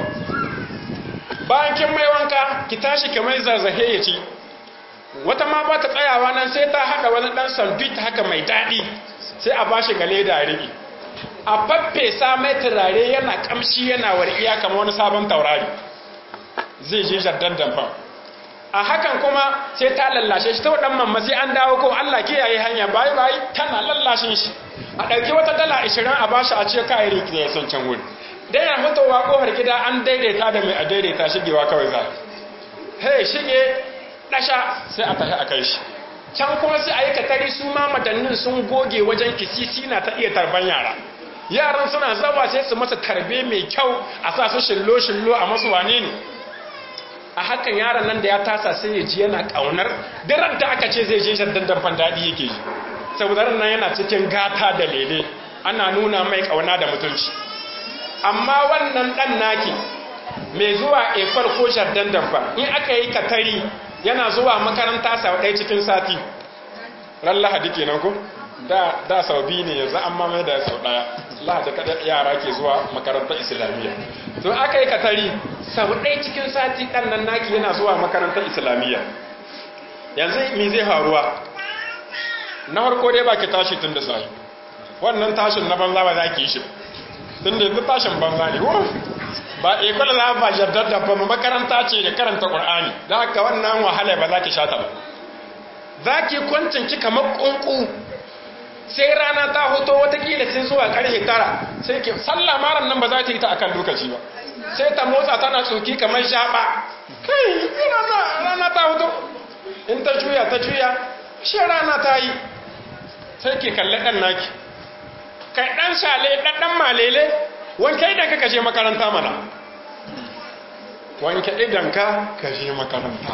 bayan kin mai wanka ki tashi ki mai zarzahe ya ci wata ma ba ta tsayawa nan sai ta haɗa wani ɗan sandwich haka mai daɗi sai a bashi gale da riƙi a faffesa mai turare yana ƙamshi yana walƙiya kamar wani sabon taurari zai je jardin damban a hakan kuma sai ta lallashe shi ta waɗan mamma sai an dawo ko Allah kiyaye hanya bayi bayi tana lallashin shi a ɗauki wata dala ashirin a bashi a ce kayan riki da ya son can wuri dan yana fitowa kofar gida an daidaita da mai a daidaita shigewa kawai za hey shige ɗasha sai a tafi a kai shi can kuma sai a yi katari su ma madannin sun goge wajen kisisi na ta iya tarban yara yaran suna zawa sai su masa tarbe mai kyau a sa su shillo-shillo a masu wane ne a hakan yaron nan da ya tasa sai ya ji yana kaunar daren da aka ce zai je shaddan damfan daɗi yake ji saboda ran nan yana cikin gata da lele ana nuna mai kauna da mutunci amma wannan ɗan naki mai zuwa efar ko shaddan damfan in aka yi katari yana zuwa makaranta sau ɗaya cikin sati ran lahadi kenan ko da da sau biyu ne yanzu an mamaye da sau ɗaya lahadi kada yara ke zuwa makarantar islamiyya to aka yi katari sau ɗaya cikin sati ɗan nan naki yana zuwa makarantar islamiyya yanzu mi zai faruwa na harko dai ba ki tashi tun da sahi wannan tashin na banza ba za ki yi shi tun da yanzu tashin banza ne ba ikola za ba jardar da ba makaranta ce da karanta ƙur'ani da haka wannan wahala ba za ki sha ta ba za ki kwancin ki kamar ƙunƙu sai rana ta hoto watakila sai zuwa karfe tara sai ke sallah maran nan ba za ta yi ta akan lokaci ba sai ta motsa tana tsoki kamar shaɓa kai rana ta hoto in ta juya ta juya shi rana ta yi sai ke kalli ɗan naki kai ɗan shale ɗan malele wanke idan ka kashe makaranta mana wanke idan ka kashe makaranta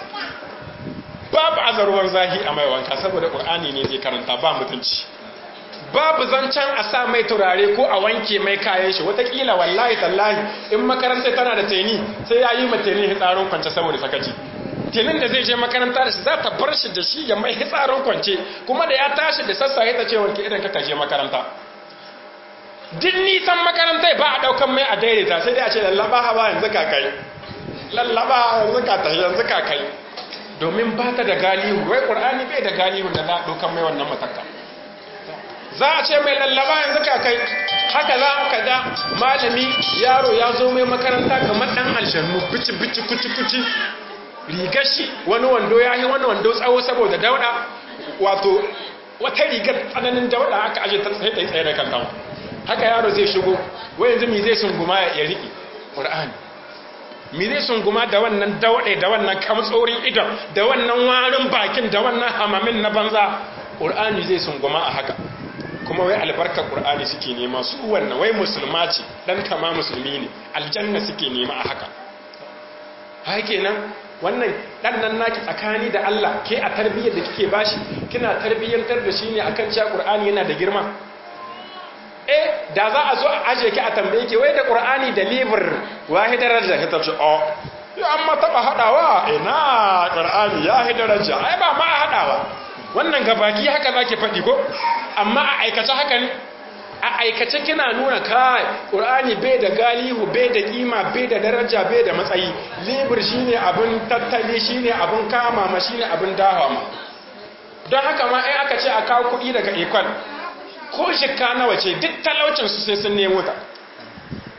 babu azarwar zahi a mai wanka saboda ƙur'ani ne zai karanta ba mutunci babu zancen a sa mai turare ko a wanke mai kayan shi watakila wallahi tallahi in makaranta tana da teni sai ya yi ma teni hitsarin kwance saboda sakaci tenin da zai je makaranta da shi za ta bar shi da shi ya mai hitsarin kwance kuma da ya tashi da sassafe ta ce wanke idan ka kashe makaranta duk nisan makarantai ba a daukan mai a daidaita sai dai a ce lallaba hawa yanzu ka kai lallaba yanzu ka tafi yanzu ka kai domin ba ta da galihu wai ƙur'ani bai da galihu da za a ɗaukan mai wannan mataka za a ce mai lallaba yanzu ka kai haka za ka ga malami yaro ya zo mai makaranta kamar ɗan aljannu bici bici kuci kuci rigar shi wani wando ya yi wani wando tsawo saboda dauɗa wato wata rigar tsananin dauɗa aka aje ta tsaye tsaye da kanta haka yaro zai shigo wai yanzu mi zai sunguma ya riƙe ƙur'ani mi zai sunguma da wannan dauɗe da wannan kamtsorin idon da wannan warin bakin da wannan hamamin na banza ƙur'ani zai sunguma a haka kuma wai albarkar ƙur'ani suke nema su wannan wai musulma ce ɗan kama musulmi ne aljanna suke nema a haka haka nan wannan ɗan nan naki tsakani da Allah ke a tarbiyyar da kike bashi kina tarbiyyantar da shi ne akan cewa ƙur'ani yana da girma eh da za a zo a aje ki a tambaye ki wai da qur'ani da libr wahidar da ka tace o ya amma taba hadawa ina qur'ani ya hidaraja ai ba ma hadawa wannan gabaki haka zaki fadi ko amma a aikace haka ne a aikace kina nuna kai qur'ani bai da galihu bai da kima bai da daraja bai da matsayi libr shine abin tattali shine abin kama ma shine abin dawa ma don haka ma ai aka ce a kawo kuɗi daga ekol ko shikka nawa ce duk talaucinsu sai sun nemo ta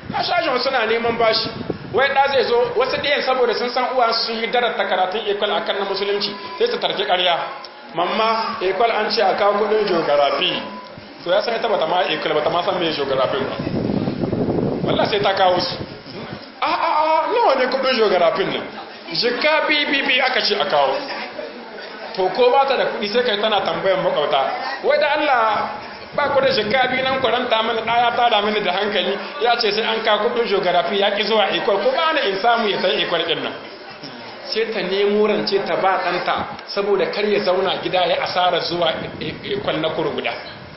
a shashin suna neman bashi wai da zai zo wasu ɗayan saboda sun san uwa sun yi darata karatun ekwal akan na musulunci sai su tarki ƙarya mamma ekwal an ce a kawo kudin geography to ya san ita bata ma ekwal bata ma san me geography ba wallah sai ta kawo su a a a nawa ne kudin geography nan jika bibibi aka ce a kawo to ko ba ta da kudi sai kai tana tambayan makauta wai da Allah ba ku da jika biyu nan kwaranta mana ɗaya ta da mini da hankali ya ce sai an ka kudin geography ya ki zuwa ekwal ko ba na in samu ya sai ekwal ɗin nan sai ta nemo rance ta ba ɗanta saboda kar ya zauna gida ya asara zuwa ekwal na kuru guda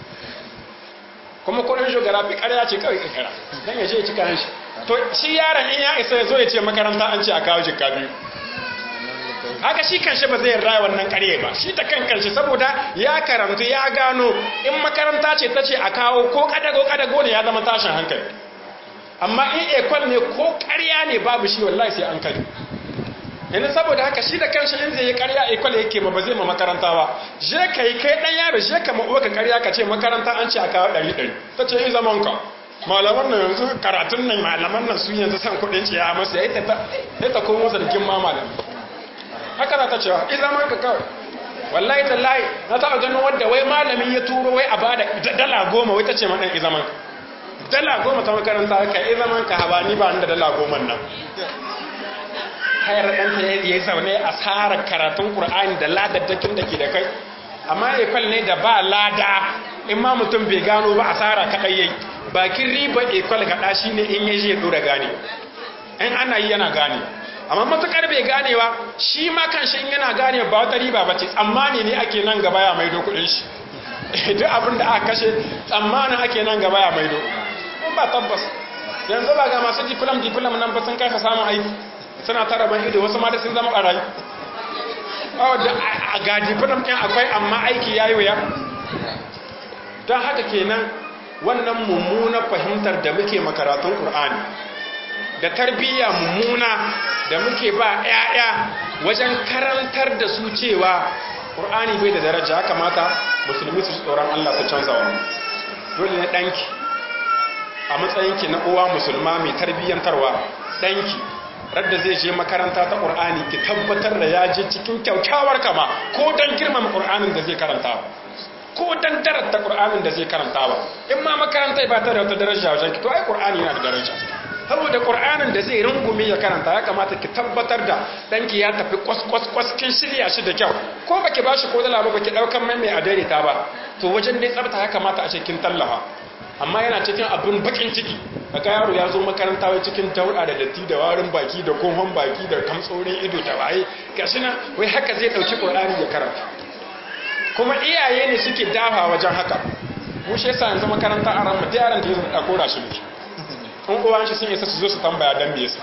kuma kudin geography ƙarya ce kawai kakara don ya je ya cika shi to shi yaron in ya isa ya zo ya ce makaranta an ce a kawo jika biyu haka shi kanshi ba zai raya wannan ƙarye ba shi ta kan kanshi saboda ya karantu ya gano in makaranta ce ta ce a kawo ko kadago kadago ne ya zama tashin hankali amma in ekwal ne ko ƙarya ne babu shi wallahi sai an kai yana saboda haka shi da kanshi in zai yi ƙarya ekwal yake ma ba zai ma makaranta ba je ka yi kai ɗan yaro je ka ma'uwa ka ƙarya ka ce makaranta an ce a kawo ɗari ɗari ta ce in zaman ka malaman nan yanzu karatun nan malaman nan su yanzu san kuɗin ciya masu ya yi ta komo zargin ma malaman haka za ta cewa in zaman ka kawai wallahi tallahi na taɓa ganin wadda wai malamin ya turo wai a bada dala goma wai ta ce maɗan izaman dala goma ta makaranta ka izaman ka haba ni ba da dala goma nan hayar ɗanta ya yi zaune a tsara karatun ƙur'ani da ladaddakin da ke da kai amma ekwal ne da ba lada in ma mutum bai gano ba a tsara kaɗai yayi bakin riba ekwal gaɗa shi ne in ya je ɗora gane in ana yi yana gane amma matukar bai ganewa shi ma kan shi yana gane ba wata riba ba ce tsammani ne ake nan gaba ya maido kudin shi duk abin da aka kashe tsammanin ake nan gaba ya maido in ba tabbas yanzu ba ga masu diplom diplom nan ba sun kasa samun aiki suna tara ban ido wasu ma da sun zama barayi ga diplom ɗin akwai amma aiki ya yi wuya don haka kenan wannan mummunar fahimtar da muke makaratun ƙur'ani da tarbiyya mummuna da muke ba 'ya'ya wajen karantar da su cewa ƙur'ani bai da daraja ya kamata musulmi su tsoron Allah su canza wani dole ne ɗanki a matsayinki na uwa musulma mai tarbiyyantarwa ɗanki radda zai je makaranta ta ƙur'ani ki tabbatar da ya je cikin kyaukyawar kama ko don girmama ƙur'anin da zai karanta ko don darata ƙur'anin da zai karanta ba in ma makaranta ba ta da wata daraja wajen ki to ai ƙur'ani yana da daraja saboda ƙur'anin da zai rungume ya karanta ya kamata ki tabbatar da ɗanki ya tafi kwas-kwas kin shirya shi da kyau ko baki ba shi ko dala ba baki ɗaukan mai mai adaidaita ba to wajen dai tsafta ya kamata a ce kin tallafa amma yana cikin abin bakin ciki daga yaro ya zo makaranta wai cikin dauɗa da datti da warin baki da kohon baki da kamtsorin ido da waye gashi nan wai haka zai ɗauki ƙur'ani ya karanta kuma iyaye ne suke dafa wajen haka mu shi yasa yanzu makaranta a ran mutu yaran da ya zama ɗakora shi muke in uwan shi sun isa su zo su tambaya don me yasa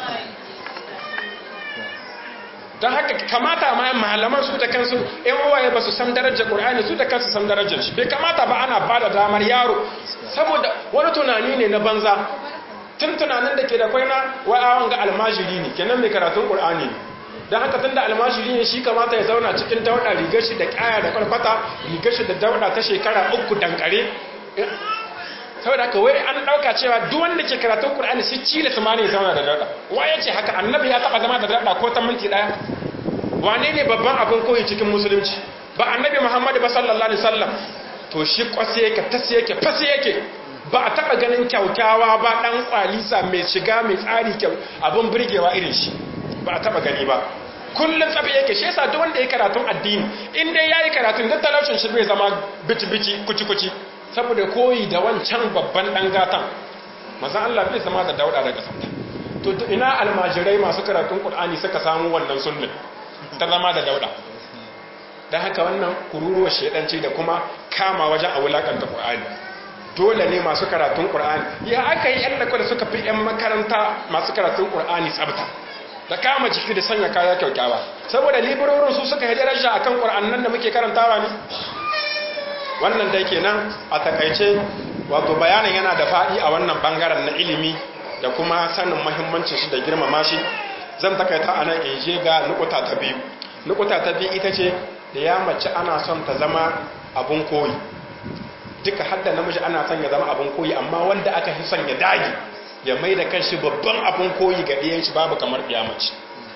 don haka kamata ma malaman su da kansu in uwaye ba su san darajar qur'ani su da kansu san darajar shi bai kamata ba ana ba da damar yaro saboda wani tunani ne na banza tun tunanin da ke da kwaina wa'awan ga almajiri ne kenan mai karatun qur'ani ne don haka tun da almajiri ne shi kamata ya zauna cikin dauɗa rigar shi da kaya da kwalfata rigar shi da dauɗa ta shekara uku dankare saboda haka wai an dauka cewa duk wanda ke karatun Qur'ani shi cile su ma ne zauna da dada wa yace haka annabi ya taba zama da dada ko ta minti daya wane ne babban abin koyi cikin musulunci ba annabi Muhammad ba sallallahu alaihi wasallam to shi kwase yake tasi yake fasi yake ba a taba ganin kyaukyawa ba dan kwalisa mai shiga mai tsari kyau abin burgewa irin shi ba a taba gani ba kullun tsabi yake shi yasa duk wanda ya karatun addini in dai yayi karatun duk talaucin shi bai zama bici bici kuci kuci saboda koyi da wancan babban ɗan gatan mazan Allah bai zama da dauɗa daga sabta to ina almajirai masu karatun ƙul'ani suka samu wannan sunnin ta zama da dauɗa don haka wannan kururuwar shaidanci da kuma kama wajen a wulakanta ƙul'ani dole ne masu karatun ƙul'ani ya aka yi yan da suka fi yan makaranta masu karatun ƙul'ani tsabta da kama jiki da sanya kaya kyaukyawa saboda liberorin su suka yi daraja akan ƙul'annan da muke karantawa ne wannan dai kenan a takaice wato bayanin yana da faɗi a wannan bangaren na ilimi da kuma sanin mahimmancin shi da girmama shi zan takaita a nan in je ga nukuta ta biyu nukuta ta biyu ita ce da ya mace ana son ta zama abun koyi duka hadda namiji ana son ya zama abun koyi amma wanda aka fi son ya dage ya mai da kanshi babban abin koyi ga ɗiyan shi babu kamar mace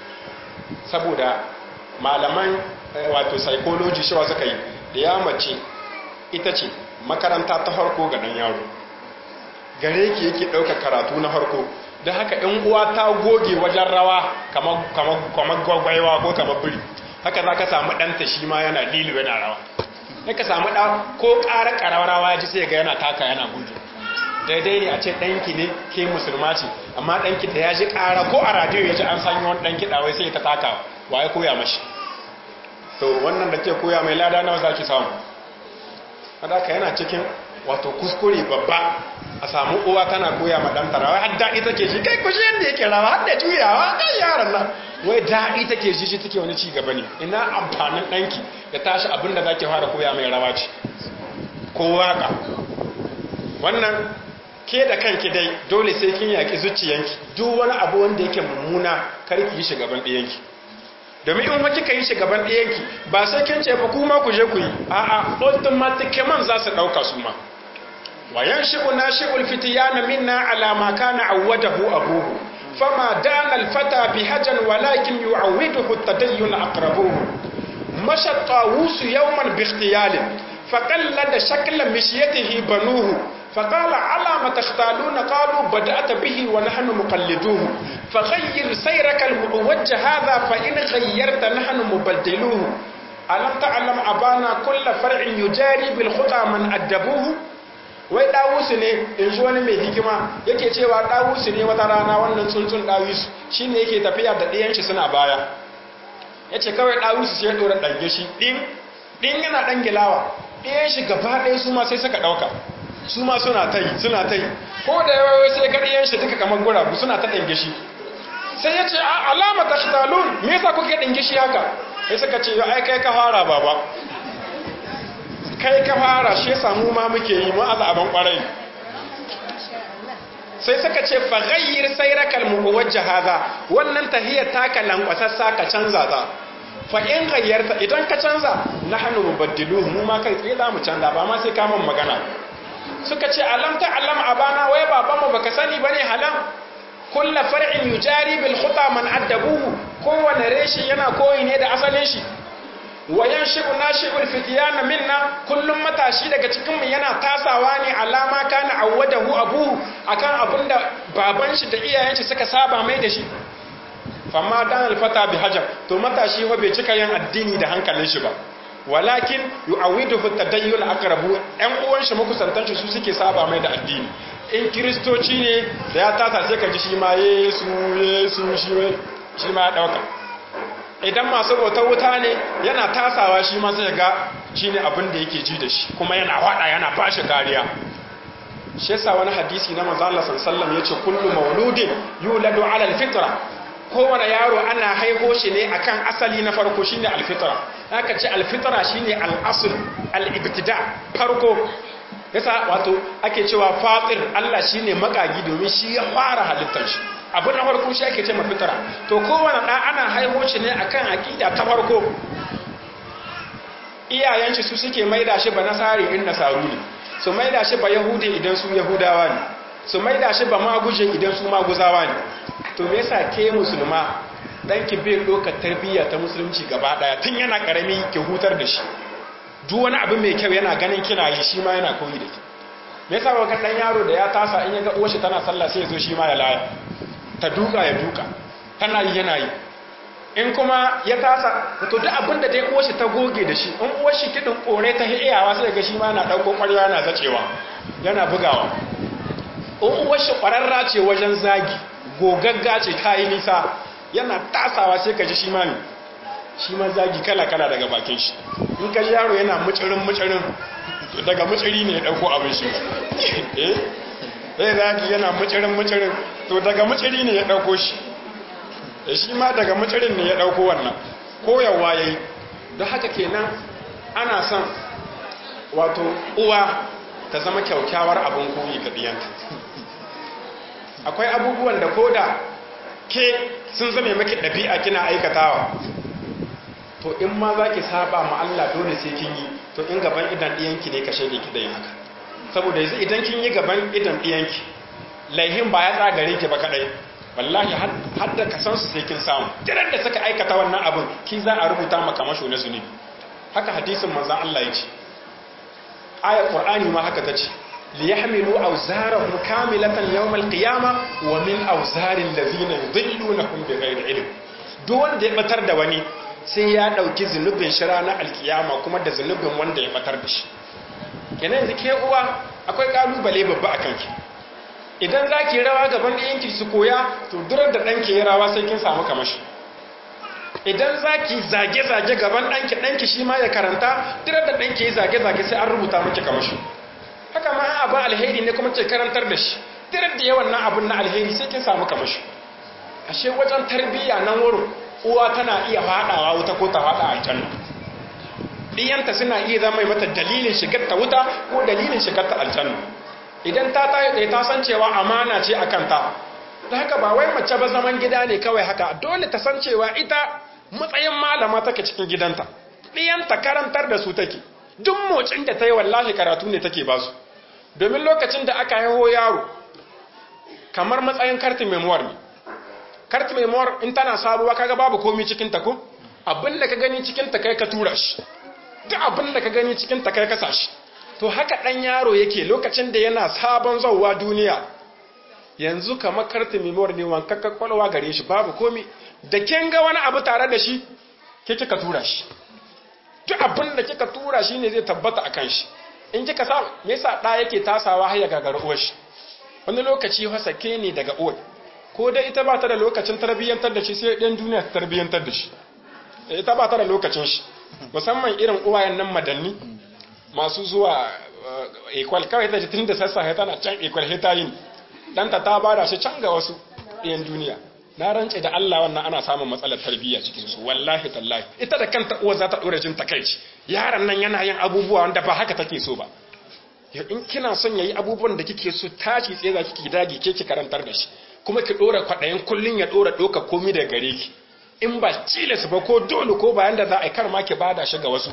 saboda malaman wato psychology shi suka yi mace ita ce makaranta ta harko ga ɗan yaro gare ki yake ɗauka karatu na harko don haka in uwa ta goge wajen rawa kamar gwagwaiwa ko kamar biri haka za ka samu ɗanta shi ma yana lilu yana rawa ya ka samu ɗa ko ƙara ƙararrawa ya ji sai ga yana taka yana gudu daidai ne a ce ɗanki ne ke musulma ce amma ɗanki da ya ji ƙara ko a radiyo ya ji an sanyi wani ɗanki ɗawai sai ta taka wa ya koya mashi to wannan da ke koya mai lada nawa za ki samu haka yana cikin wato kuskure babba a samu uwa tana koya ma ɗanta rawa har daɗi take shi kai kushe yadda yake rawa har da juyawa kan yaran nan wai daɗi take shi shi take wani cigaba ne ina amfanin ɗanki da tashi abinda za ki fara koya mai rawa ce ko waka wannan ke da kanki dai dole sai kin yaƙi zuciyanki duk wani abu wanda yake mummuna kar ki yi shigaban ɗiyanki domin in waki ka yi shigaban ɗiyanki ba sai kin ce ba kuma ku je ku yi a'a automatically za su ɗauka su ma وينشئ ناشئ الفتيان منا على ما كان عوده أبوه فما دان الفتى بهجا ولكن يعوده التدين أقربوه مشى الطاووس يوما باختيال فقلد شكل مشيته بنوه فقال على ما تختالون قالوا بدأت به ونحن مقلدوه فغير سيرك المعوج هذا فإن غيرت نحن مبدلوه ألم تعلم أبانا كل فرع يجاري بالخطى من أدبوه wai ɗawusu ne in ji wani mai hikima yake cewa ɗawusu ne wata rana wannan tsuntsun ɗawusu shi ne yake tafiya da ɗiyanshi suna baya ya ce kawai ɗawusu sai ya ɗora ɗange shi ɗin ɗin yana ɗan gilawa ɗiyan shi gaba ɗaya su ma sai suka ɗauka su ma suna ta yi suna ta yi ko da yawa sai ga ɗiyan shi duka kamar guragu suna ta ɗange shi sai ya ce a alama ta shitalun me yasa kuke ɗange shi haka sai suka ce ai kai ka fara baba kai ka fara shi samu ma muke yi mu aza abin kwarai sai suka ce fa ghayyir sayrakal muwajjah hadha wannan tahiyar taka lankwasassa ka canza ta fa in ghayyarta idan ka canza nahnu mubaddiluhu mu ma kai tsaye za mu canza ba ma sai ka mun magana suka ce alam ta alam abana wai baban mu baka sani bane halan kullu far'in yujari bil khuta man addabuhu kowane reshi yana koyi ne da asalin shi wayan shi'u nashi'ul fitiyana minna kullum matashi daga cikin mu yana tasawa ne alama kana awwadahu abuhu akan abinda baban shi da iyayen shi suka saba mai da shi famma dan alfata bi hajar to matashi fa bai cika yin addini da hankalin shi ba walakin yu'awiduhu tadayyun aqrabu ɗan uwan shi makusantan shi su suke saba mai da addini in kristoci ne da ya tasa sai ka ji shi ma yesu yesu shi ma ya dauka idan masu bautar wuta ne yana tasawa shi ma sai ga shi ne abin da yake ji da shi kuma yana wada yana ba shi kariya shi yasa wani hadisi na manzo Allah sallallahu yace kullu mauludin yuladu ala alfitra kowane yaro ana haiho shi ne akan asali na farko shine alfitra haka ce alfitra shine al-asl al-ibtida farko yasa wato ake cewa fatir Allah shine makagi domin shi ya fara halittar shi abu na farko shi ake ce mafitara to kowane ɗan ana haihu shi ne akan aƙida ta farko iyayen shi su suke maida shi ba nasari in nasaru ne su maida shi ba yahudi idan su yahudawa ne su maida shi ba maguje idan su maguzawa ne to me yasa ke musulma ɗanki bai ɗaukar tarbiyya ta musulunci gaba ɗaya tun yana ƙarami ki hutar da shi duk wani abu mai kyau yana ganin kina yi shi ma yana koyi da ki me yasa wa ɗan yaro da ya tasa in ya ga uwar shi tana sallah sai ya zo shi ma ya laya ta duka ya duka tana yi yana yi in kuma ya tasa to duk abin da dai uwarshi ta goge da shi in uwarshi kidin kore ta iyawa sai ga shi ma na dauko ƙwarya yana zacewa yana bugawa in uwarshi ƙwararra ce wajen zagi gogagga ce ta yi nisa yana tasawa sai ka ji shi ma ne shi ma zagi kala kala daga bakin shi in ka yaro yana mucirin mucirin daga muciri ne ya dauko abin shi eh zai zagi yana mucirin mucirin to daga muciri ne ya ɗauko shi da shi ma daga mucirin ne ya ɗauko wannan koyawa ya yi don haka kenan ana son wato uwa ta zama kyaukyawar abin koyi ga ɗiyanta akwai abubuwan da ko da ke sun zame maki ɗabi'a kina aikatawa to in ma za ki saba ma Allah dole sai kin yi to in gaban idan ɗiyanki ne ka shaide ki da yin haka saboda yanzu idan kin yi gaban idan ɗiyanki laihin ba ya tsagare ki ba kadai wallahi har da kasan su sai kin samu kiran da suka aikata wannan abin ki za a rubuta maka masho na zunubi haka hadisin manzon Allah ya ce ayar qur'ani ma haka tace li yahmilu awzarahum kamilatan yawm al-qiyama wa min awzaril ladhina yudillunahum bighayri ilm duk wanda ya batar da wani sai ya dauki zunubin shi ranar alkiyama kuma da zunubin wanda ya batar da shi kenan yanzu ke uwa akwai kalubale babba a kanki idan za ki rawa gaban ɗayanki su koya to durar da ɗanki ya rawa sai kin samu kamashi idan za ki zage-zage gaban ɗanki ɗanki shi ma ya karanta durar da ɗanki ya zage-zage sai an rubuta miki kamashi haka ma abin alheri ne kuma ke karantar da shi durar da yawan nan abin na alheri sai kin samu kamashi ashe wajen tarbiyya nan wurin uwa tana iya faɗawa wuta ko ta faɗa aljanna ɗiyanta suna iya zama mata dalilin shigar ta wuta ko dalilin shigar ta aljanna idan ta tayi ta san cewa amana ce a kanta da haka ba wai mace ba zaman gida ne kawai haka dole ta san cewa ita matsayin malama take cikin gidanta ɗiyanta karantar da su take duk motsin da ta yi wallahi karatu ne take ba su domin lokacin da aka haiho yaro kamar matsayin kartin memoir ne kartin memoir in tana sabuwa kaga babu komi cikin ta ko abin da ka gani cikin ta kai ka tura shi duk abin da ka gani cikin ta kai ka sa shi to haka ɗan yaro yake lokacin da yana sabon zauwa duniya yanzu kamar kartin memoir ne wankakka kwalwa gare shi babu komi da kin ga wani abu tare da shi ke kika tura shi duk abin da kika tura shi ne zai tabbata a kan shi in kika sa me yasa ɗa yake tasawa har ya gagara uwar shi wani lokaci hasake ne daga uwar ko dai ita ba ta da lokacin tarbiyyantar da shi sai ɗan duniya ta tarbiyyantar da shi ita ba ta da lokacin shi musamman irin uwayen nan madanni masu zuwa ekwal kawai ta tun da sassa tana can ekwal hita yin ɗanta ta bada shi can ga wasu ɗayan duniya na rance da Allah wannan ana samun matsalar tarbiyya cikin su wallahi tallahi ita da kanta uwa za ta dora jin takaici yaron nan yana yin abubuwa wanda ba haka take so ba in kina son yayi abubuwan da kike so tashi tsaye za ki dage ke ki karantar da shi kuma ki dora kwadayin kullun ya dora doka komi da gare ki in ba tilas ba ko dole ko bayan da za a kar ma ki bada shi ga wasu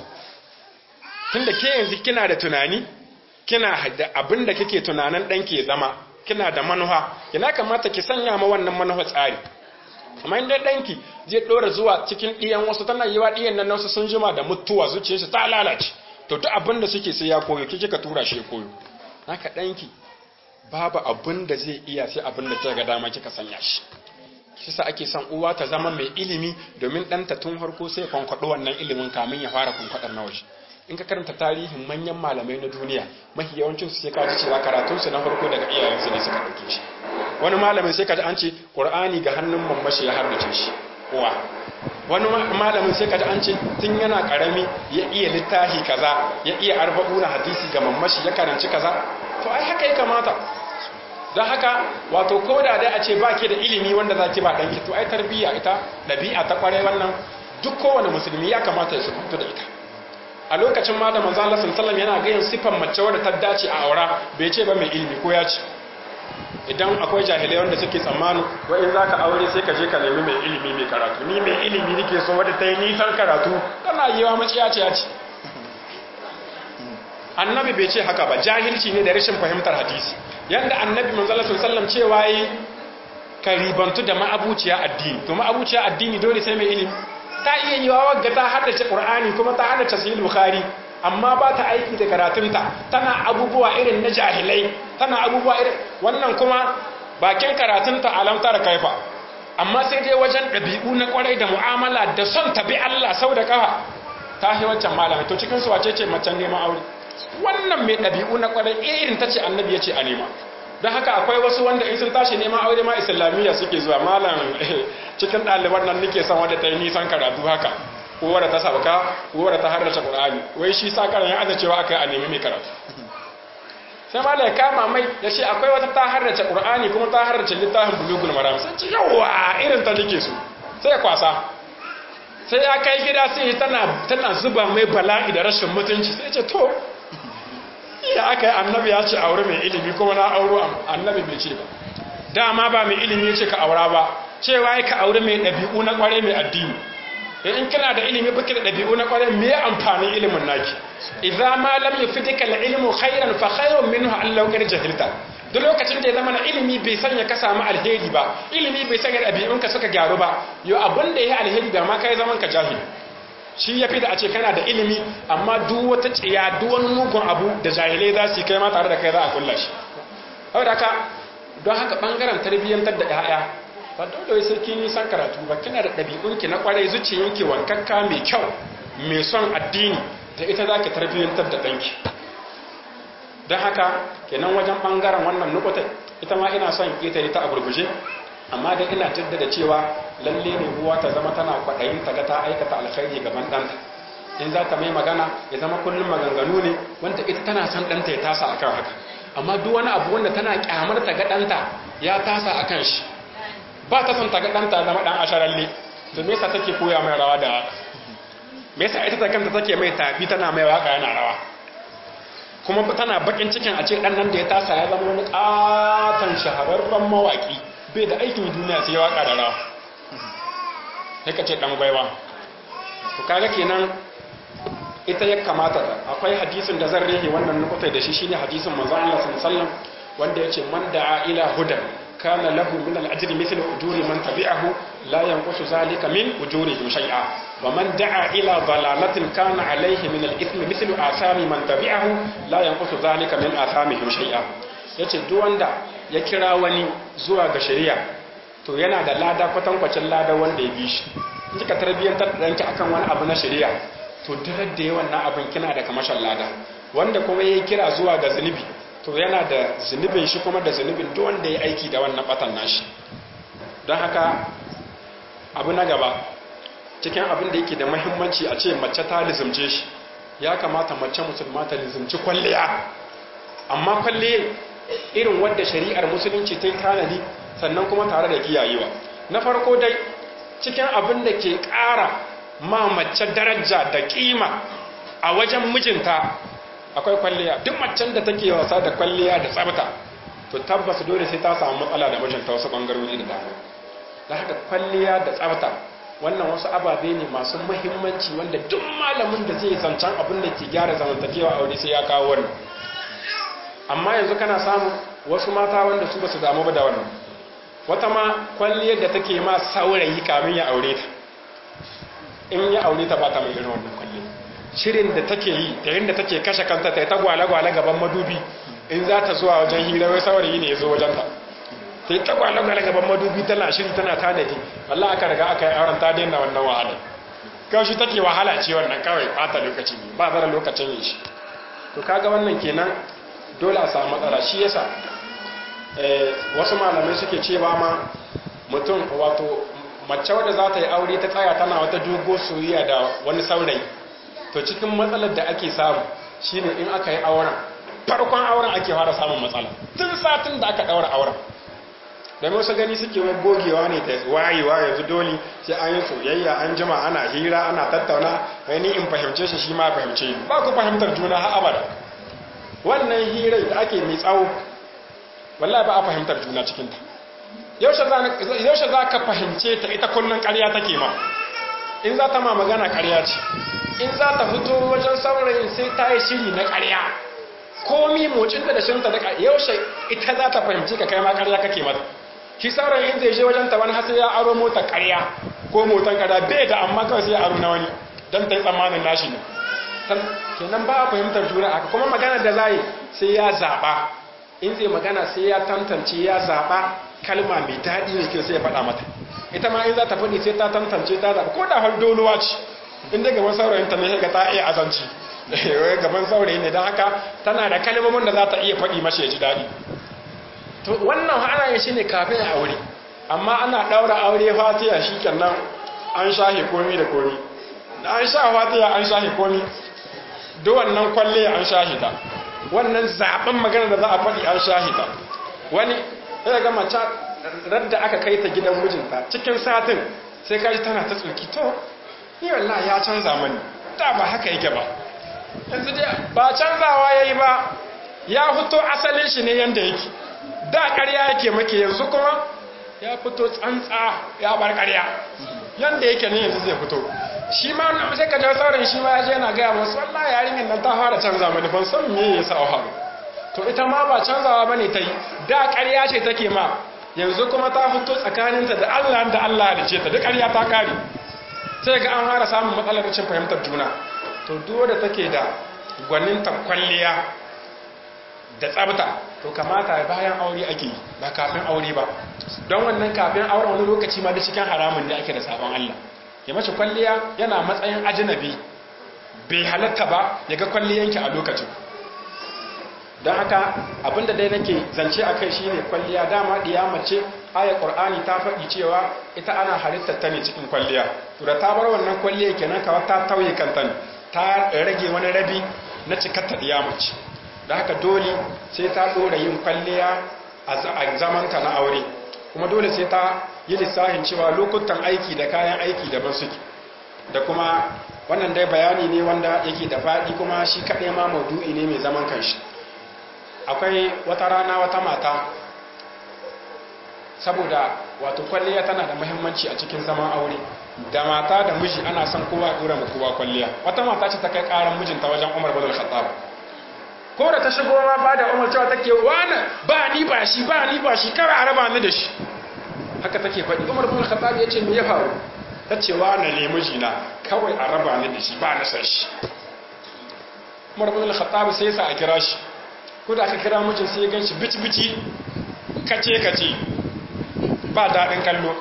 tunda ke yanzu kina da tunani kina da abin da kike tunanin danki ya zama kina da manufa kina kamata ki sanya ma wannan manufa tsari amma inda danki zai dora zuwa cikin diyan wasu tana yiwa diyan nan wasu sun jima da mutuwa zuciyarsa ta lalace to duk abin da suke sai ya koyo kike ka tura shi ya koyo haka danki babu abin da zai iya sai abin da kika ga dama kika sanya shi shi sa ake son uwa ta zama mai ilimi domin ɗanta tun harko sai kwankwaɗo wannan ilimin kamin ya fara kwankwaɗar na waje in ka karanta tarihin manyan malamai na duniya mafi yawancin su sai ka ji cewa karatunsu na farko daga iyayensu ne suka ɗauke shi wani malamin sai ka ji an ce qur'ani ga hannun mamashi ya harbace shi uwa wani malamin sai ka ji an ce tun yana karami ya iya littafi kaza ya iya arba'una hadisi ga mamashi ya karanci kaza to ai haka ya kamata don haka wato ko da dai a ce ba ke da ilimi wanda za ki ba ɗanki to ai tarbiyya ita ɗabi'a ta ƙwarai wannan duk kowane musulmi ya kamata ya sukuntu da ita a lokacin ma da manzo Allah sallallahu yana gayin sifan mace wadda ta dace a aura bai ce ba mai ilimi ko ya ce idan akwai jahilai wanda suke tsammani wa in zaka aure sai ka je ka nemi mai ilimi mai karatu ni mai ilimi nake so wadda ta yi nisan karatu kana yiwa maciya ce ya ce annabi bai ce haka ba jahilci ne da rashin fahimtar hadisi yanda annabi manzo Allah sallallahu cewa yi ka ribantu da ma'abuciya addini to ma'abuciya addini dole sai mai ilimi ta iya yi wa wagga ta haddace qur'ani kuma ta haddace sahih bukhari amma ba ta aiki da karatunta tana abubuwa irin na jahilai tana abubuwa irin wannan kuma bakin karatunta alamta da kaifa amma sai dai wajen ɗabi'u na kwarai da mu'amala da son tabi Allah sau da kafa ta yi wancan malamai to cikin su wace ce macen neman aure wannan mai ɗabi'u na kwarai irin ta ce annabi ya ce a nema don haka akwai wasu wanda in sun tashi neman aure ma islamiyya suke zuwa malam cikin ɗaliban nan nake son wadda ta yi nisan karatu haka ko wadda ta sabka ko wadda ta harrace qur'ani wai shi sa karan ya aza cewa akai a nemi mai karatu sai malam ya kama mai ya ce akwai wata ta harrace qur'ani kuma ta harrace littafin bulugul maram sai ce yawa irin ta nake so sai ya kwasa sai ya kai gida sai tana tana zuba mai bala'i da rashin mutunci sai ce to ya aka yi annabi ya ce aure mai ilimi kuma na auro annabi bai ce ba dama ba mai ilimi ya ce ka aura ba cewa ya ka aure mai ɗabi'u na ƙware mai addini in kana da ilimi baki da ɗabi'u na ƙware me amfanin ilimin naki idza ma lam yufidika al-ilmu khairan fa khairun minhu an law kana jahilta duk lokacin da ya zama na ilimi bai sanya ka samu alheri ba ilimi bai sanya ɗabi'unka suka gyaru ba yau abin da ya alheri da ma kai zaman ka jahili shi ya fi da a ce kana da ilimi amma duk wata tsiya duk wani mugun abu da jahilai za su yi kai ma tare da kai za a kulla shi saboda haka don haka bangaren tarbiyyantar da 'ya'ya ba dole sai kin yi san karatu ba kina da ɗabi'unki na kwarai zuciyanki wankakka mai kyau mai son addini da ita za ki tarbiyyantar da ɗanki don haka kenan wajen ɓangaren wannan nukutai ita ma ina son ƙetare ta a gurguje amma dai ina jaddada cewa lalle ne uwa ta zama tana kwaɗayin ta ga ta aikata alkhairi gaban ɗanta in za ta mai magana ya zama kullum maganganu ne wanda ita tana son ɗanta ya tasa akan haka amma duk wani abu wanda tana kyamar ta ga ɗanta ya tasa akan shi ba ta son ta ga ɗanta zama ɗan asharalle to me yasa take koya mai rawa da me yasa ita ta kanta take mai tafi tana mai waka yana rawa kuma tana bakin cikin a ce dan nan da ya tasa ya zama wani katon shahararren mawaki bai da aikin duniya sai waka da rawa sai ka ce dan gwaiwa to kaga kenan ita ya kamata akwai hadisin da zan rehe wannan nukutai da shi shine hadisin manzo Allah sallallahu alaihi wasallam wanda yace man da'a ila hudan kana lahu min al-ajri mithlu ujuri man tabi'ahu la yanqusu zalika min ujurihim shay'a wa man da'a ila dalalatin kana alayhi min al-ithmi mithlu asami man tabi'ahu la yanqusu zalika min athamihim shay'a yace duk wanda ya kira wani zuwa ga shari'a to yana da lada kwatankwacin lada wanda ya bi shi kika tarbiyyantar da danki akan wani abu na shari'a to duk da yawan na abin kina da kamashin lada wanda kuma yayi kira zuwa ga zunubi to yana da zunubin shi kuma da zunubin duk wanda ya aiki da wannan batan nashi don haka abu na gaba cikin abin da yake da mahimmanci a ce mace ta lizimce shi ya kamata mace musulma ta lizimci kwalliya amma kwalliya irin wadda shari'ar musulunci ta yi tanadi sannan kuma tare da kiyayewa na farko dai cikin abin da ke ƙara ma mace daraja da kima a wajen mijinta akwai kwalliya duk macen da take wasa da kwalliya da tsabta to tabbas dole sai ta samu matsala da mijinta wasu bangarori da dama da haka kwalliya da tsabta wannan wasu ababe ne masu muhimmanci wanda duk malamin da zai zancen abin da ke gyara zamantakewa aure sai ya kawo wannan amma yanzu kana samu wasu mata wanda su basu damu ba da wannan wata ma kwalliyar da take ma saurayi kamin ya aure ta in ya aure ta ba ta mai irin wannan kwalliyar shirin da take yi da yadda take kashe kanta ta yi ta gwale-gwale gaban madubi in za ta zuwa wajen hira wai saurayi ne ya zo wajen ta ta yi ta gwale-gwale gaban madubi tana shiri tana tanadi wallah aka riga aka yi auren ta daina wannan wahala kawai shi take wahala ce wannan kawai bata lokaci ne ba zara lokacin yin shi to kaga wannan kenan dole a samu matsala shi yasa wasu malamai suke cewa ma mutum wato mace wadda za ta yi aure ta tsaya tana wata dogo soyayya da wani saurayi to cikin matsalar da ake samu shine in aka yi auren farkon auren ake fara samun matsala tun satin da aka daura auren domin wasu gani suke wai gogewa ne da wayewa yanzu dole sai an yi soyayya an jima ana hira ana tattauna wani in fahimce shi shi ma fahimce ni ba ku fahimtar juna har abada wannan hirar da ake mai tsawo wallahi ba a fahimtar juna cikinta yaushe za ka fahimce ta ita kullum ƙarya take ma in za ta ma magana ƙarya ce in za ta fito wajen saurayin sai ta yi shiri na ƙarya komi mocinta da shirinta da yaushe ita za ta fahimci ka kai ma ƙarya kake mata shi saurayin in zai je wajen ta wani hasi ya aro motar ƙarya ko motar ƙarya bai da amma kawai sai ya aro na wani don ta yi tsammanin nashi ne kenan ba a fahimtar juna haka kuma magana da za sai ya zaɓa in zai magana sai ya tantance ya zaɓa kalma mai daɗi mai kyau sai ya faɗa mata ita ma in za ta faɗi sai ta tantance ta zaɓa ko da har doluwa ce in dai gaban saurayin ta ne ga ta iya azanci gaban saurayi ne don haka tana da kalmomin da za ta iya faɗi mashi ya ji daɗi to wannan ana yin shi ne kafin a aure amma ana ɗaura aure fatiya shi kenan an shahe komi da komi an sha fatiya an shahe komi duk wannan kwalle an shahida wannan zaben magana da za a faɗi an shahida wani ya ga mace radda aka kai ta gidan mijinta cikin satin sai kaji tana ta tsoki to ni wallahi ya canza mani da ba haka yake ba yanzu dai ba canzawa yayi ba ya fito asalin shi ne yanda yake da ƙarya yake make yanzu kuma ya fito tsantsa ya bar ƙarya yanda yake ne yanzu zai fito shi ma wannan sai ka jawo sauran shi ma yaje yana gaya masu wallahi yarinyar nan ta fara canza mani ban san me yasa a haru to to ita ma ba canzawa bane ta yi da ƙarya ce take ma yanzu kuma ta fito tsakaninta da Allah da Allah da ce ta duk ƙarya ta kare sai ga an fara samun matsalar cin fahimtar juna to duk da take da gwaninta kwalliya da tsabta to kamata bayan aure ake yi ba kafin aure ba don wannan kafin aure wani lokaci ma da cikin haramun ne ake da sabon Allah ya mace kwalliya yana matsayin ajinabi bai halatta ba ya ga kwalliyanki a lokacin don haka abinda dai nake zance a kai shine kwalliya dama diya mace ayar qur'ani ta faɗi cewa ita ana halittar ta ne cikin kwalliya to da ta bar wannan kwalliya kenan kawai ta tauye kanta ne ta rage wani rabi na cikar ta diya mace da haka dole sai ta dora yin kwalliya a zamanta na aure kuma dole sai ta yi lissafin cewa lokutan aiki da kayan aiki daban suke da kuma wannan dai bayani ne wanda yake da faɗi kuma shi kaɗai ma maudu'i ne mai zaman kanshi akwai wata rana wata mata saboda wato kwalliya tana da muhimmanci a cikin zaman aure da mata da miji ana son kowa dora mu kowa kwalliya wata mata ce ta kai karan mijinta wajen Umar bin Khattab ko da ta shigo ma ba da Umar cewa take wani ba ni ba shi ba ni ba shi kar a raba ni da shi haka take faɗi Umar bin Khattab ya ce me ya faru ta ce wani ne mijina kawai a raba ni da shi ba na san shi Umar bin Khattab sai ya sa a kira shi ko da aka kira mijin sai ya gan shi bici-bici kace-kace ba daɗin kallo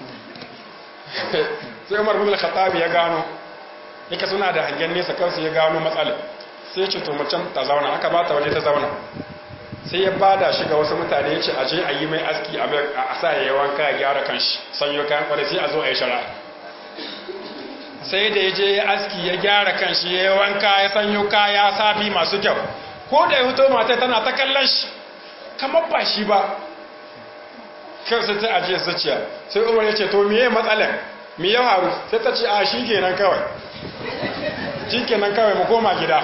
sai umar bin al-khattab ya gano yake suna da hangen nesa kansu ya gano matsala sai ce to macen ta zauna aka ba ta waje ta zauna sai ya bada shi ga wasu mutane ya ce aje a yi mai aski a sa ya yi wanka ya gyara kanshi sanyo kayan kwarai sai a zo a yi shara sai da ya je ya aski ya gyara kanshi ya yi wanka ya sanyo kaya sabi masu kyau ko da ya fito mata tana ta kallon shi kamar ba shi ba kan sai ta ajiye zuciya sai umar ya ce to miye matsalar mi ya faru sai ta ce a shi kenan kawai shi kenan kawai mu koma gida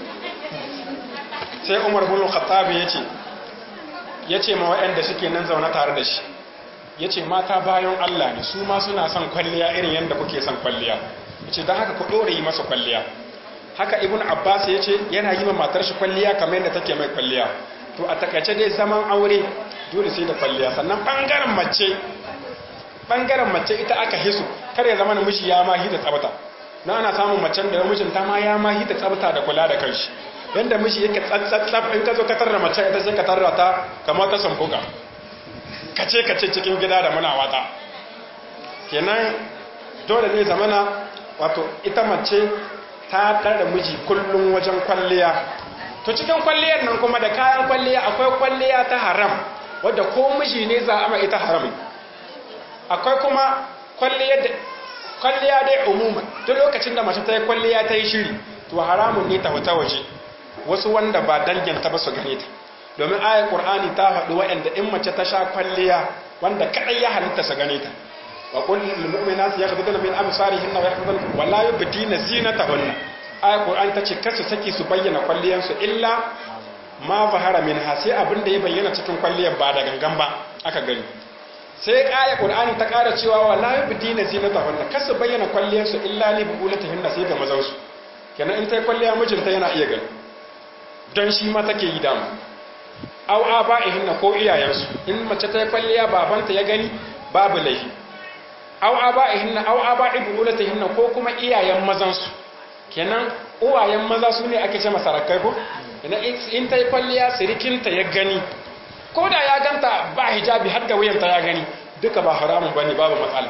sai umar bin khattabi ya ce ya ce ma waɗanda suke nan zaune tare da shi ya ce mata bayan Allah ne su ma suna son kwalliya irin yadda kuke son kwalliya ya ce don haka ku ɗore yi masa kwalliya haka ibn abbas ya ce yana yi ma matar shi kwalliya kamar yadda take mai kwalliya to a takaice dai zaman aure dole sai da kwalliya sannan bangaren mace bangaren mace ita aka hisu kar ya zama namiji ya ma hita tsabta na ana samun macen da mijin ta ma ya ma hita tsabta da kula da kanshi yanda miji yake tsatsatsaf in ka zo ka tarra mace ita sai ka tarra ta kamar ta sambuka kace kace cikin gida da muna wata kenan dole ne zamana wato ita mace ta ɗara miji kullum wajen kwalliya to cikin kwalliyar nan kuma da kayan kwalliya akwai kwalliya ta haram wadda ko miji ne za a ita haram akwai kuma kwalliya dai umuma duk lokacin da mace ta yi kwalliya ta yi shiri to haramun ne ta wata waje wasu wanda ba danginta ba su gane ta domin ayar ƙur'ani ta faɗi waɗanda in mace ta sha kwalliya wanda kaɗai ya halitta su gane ta wa kullum mu'minat yakhduduna min absarihinna wa yakhduduna wa la yubdina zinatahunna ayat qur'an tace kasu saki su bayyana kwalliyan su illa ma zahara minha sai abin da ya bayyana cikin kwalliyar ba da gangan ba aka gani sai ayat qur'ani ta ƙara cewa wa la yubdina zinatahunna kasu bayyana kwalliyan su illa li buulatihinna sai ga mazan su kenan in ta kwalliya mijinta yana iya gani don shi ma take yi dama aw aba'ihinna ko iyayensu in mace ta kwalliya babanta ya gani babu laifi aw aba'ihinna aw aba'i buulatihinna ko kuma iyayen mazan su kenan uwayen maza su ne ake ce masarakai ko ina in ta yi kwalliya sirikinta ya gani ko da ya ganta ba hijabi har da wuyanta ya gani duka ba haramun bane babu matsala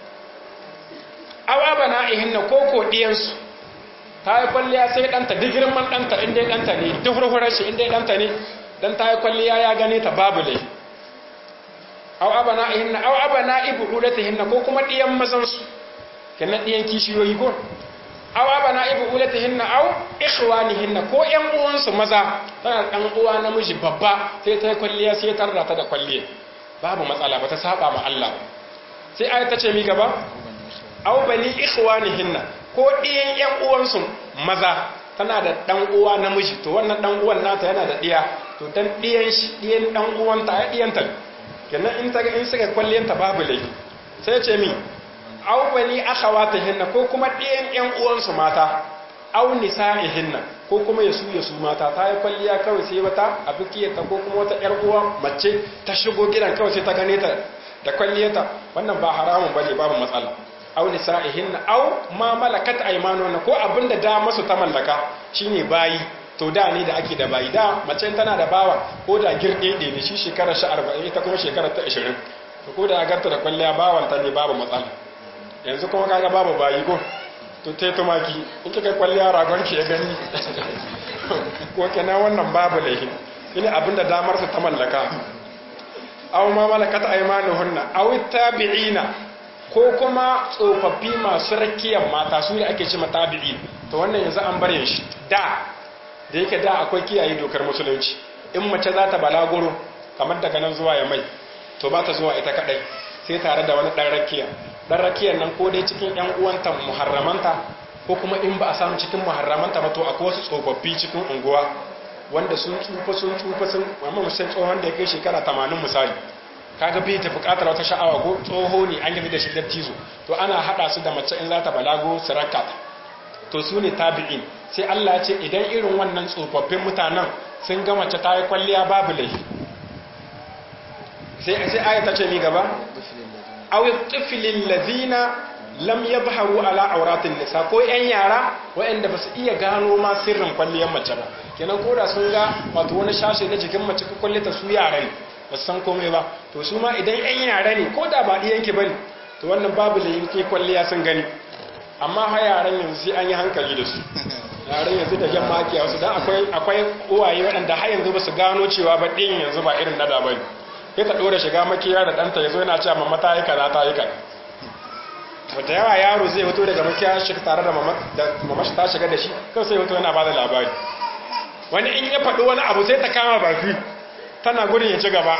aw abana'ihinna ko ko diyansu ta yi kwalliya sai ɗanta duk girman ɗanta inda ya ɗanta ne duk hurhurar shi inda ya ɗanta ne don ta yi kwalliya ya gane ta babu lai au abana ihinna au abana ibu ulatihinna ko kuma ɗiyan mazansu kenan ɗiyan kishiyoyi ko au abana ibu ulatihinna au ikhwanihinna ko ƴan uwansu maza tana ɗan uwa namiji babba sai ta yi kwalliya sai ta rata da kwalliya babu matsala ba ta saba ma Allah sai ayat ta ce mi gaba au bani ikhwanihinna ko ɗiyan ƴan uwansu maza tana da ɗan uwa namiji to wannan ɗan uwan nata yana da ɗiya to dan ɗiyan shi ɗiyan ɗan uwanta ya ɗiyanta kenan in ta in suka kwalliyanta babu laifi sai ce mi aw bani akhawatihinna ko kuma ɗiyan ƴan uwansu mata aw nisa'ihinna ko kuma ya su ya su mata ta yi kwalliya kawai sai wata a bikiyarta ko kuma wata yar uwa mace ta shigo gidan kawai sai ta gane ta da kwalliyarta wannan ba haramun bane babu matsala aw nisa'ihinna aw ma malakat aymanuhunna ko abinda da masu ta mallaka shine bayi to da ne da ake da bayi da mace tana da bawa ko da girde ne shi shekarar shi 40 ita kuma shekarar ta 20 to ko da agarta da kwalliya bawan ta ne babu matsala yanzu kuma kaga babu bayi ko to te tumaki in kika kwalliya ragon ki ya gani ko kenan wannan babu laifi ina abinda damar su ta mallaka aw ma malakat aymanuhunna aw tabi'ina ko kuma tsofaffi masu rakiyar mata su ne ake ce tabi'i to wannan yanzu an bare shi da da yake da akwai kiyaye dokar musulunci in mace za ta balaguro kamar daga nan zuwa ya mai to ba ta zuwa ita kadai sai tare da wani dan rakiya dan rakiyar nan ko dai cikin yan uwanta muharramanta ko kuma in ba a samu cikin muharramanta ba to akwai wasu tsofaffi cikin unguwa wanda sun tsufa sun tsufa sun amma musan tsohon da ya kai shekara 80 misali kaga bai ta bukatar wata sha'awa ko tsoho ne an gani da shi dattizo to ana hada su da mace in za ta balago su rakata to su ne tabi'in sai Allah ya ce idan irin wannan tsofaffin mutanen sun ga mace ta yi kwalliya babu laifi sai sai aya ta ce mi gaba aw tiflil ladina lam yadhharu ala auratin nisa ko yan yara waɗanda ba su iya gano ma sirrin kwalliyar mace ba kenan koda sun ga wato wani shashe na jikin mace ko kwallita su yara ne ba san komai ba to su ma idan yan yara ne ko da ba ɗiyanki ba ne to wannan babu da yanke kwalliya sun gani amma ha yaran yanzu sai an yi hankali da su yaran yanzu da yamma ake wasu don akwai uwaye waɗanda har yanzu ba su gano cewa ba ɗin yanzu ba irin nada ba ne ya ta ɗora shiga makiya da ɗanta ya zo yana cewa mamma ta yi kaza ta yi kaza to da yawa yaro zai fito daga makiya shi tare da mamma shi ta shiga da shi kawai sai fito yana ba da labari wani in ya faɗi wani abu sai ta kama baki tana gudun ya ci gaba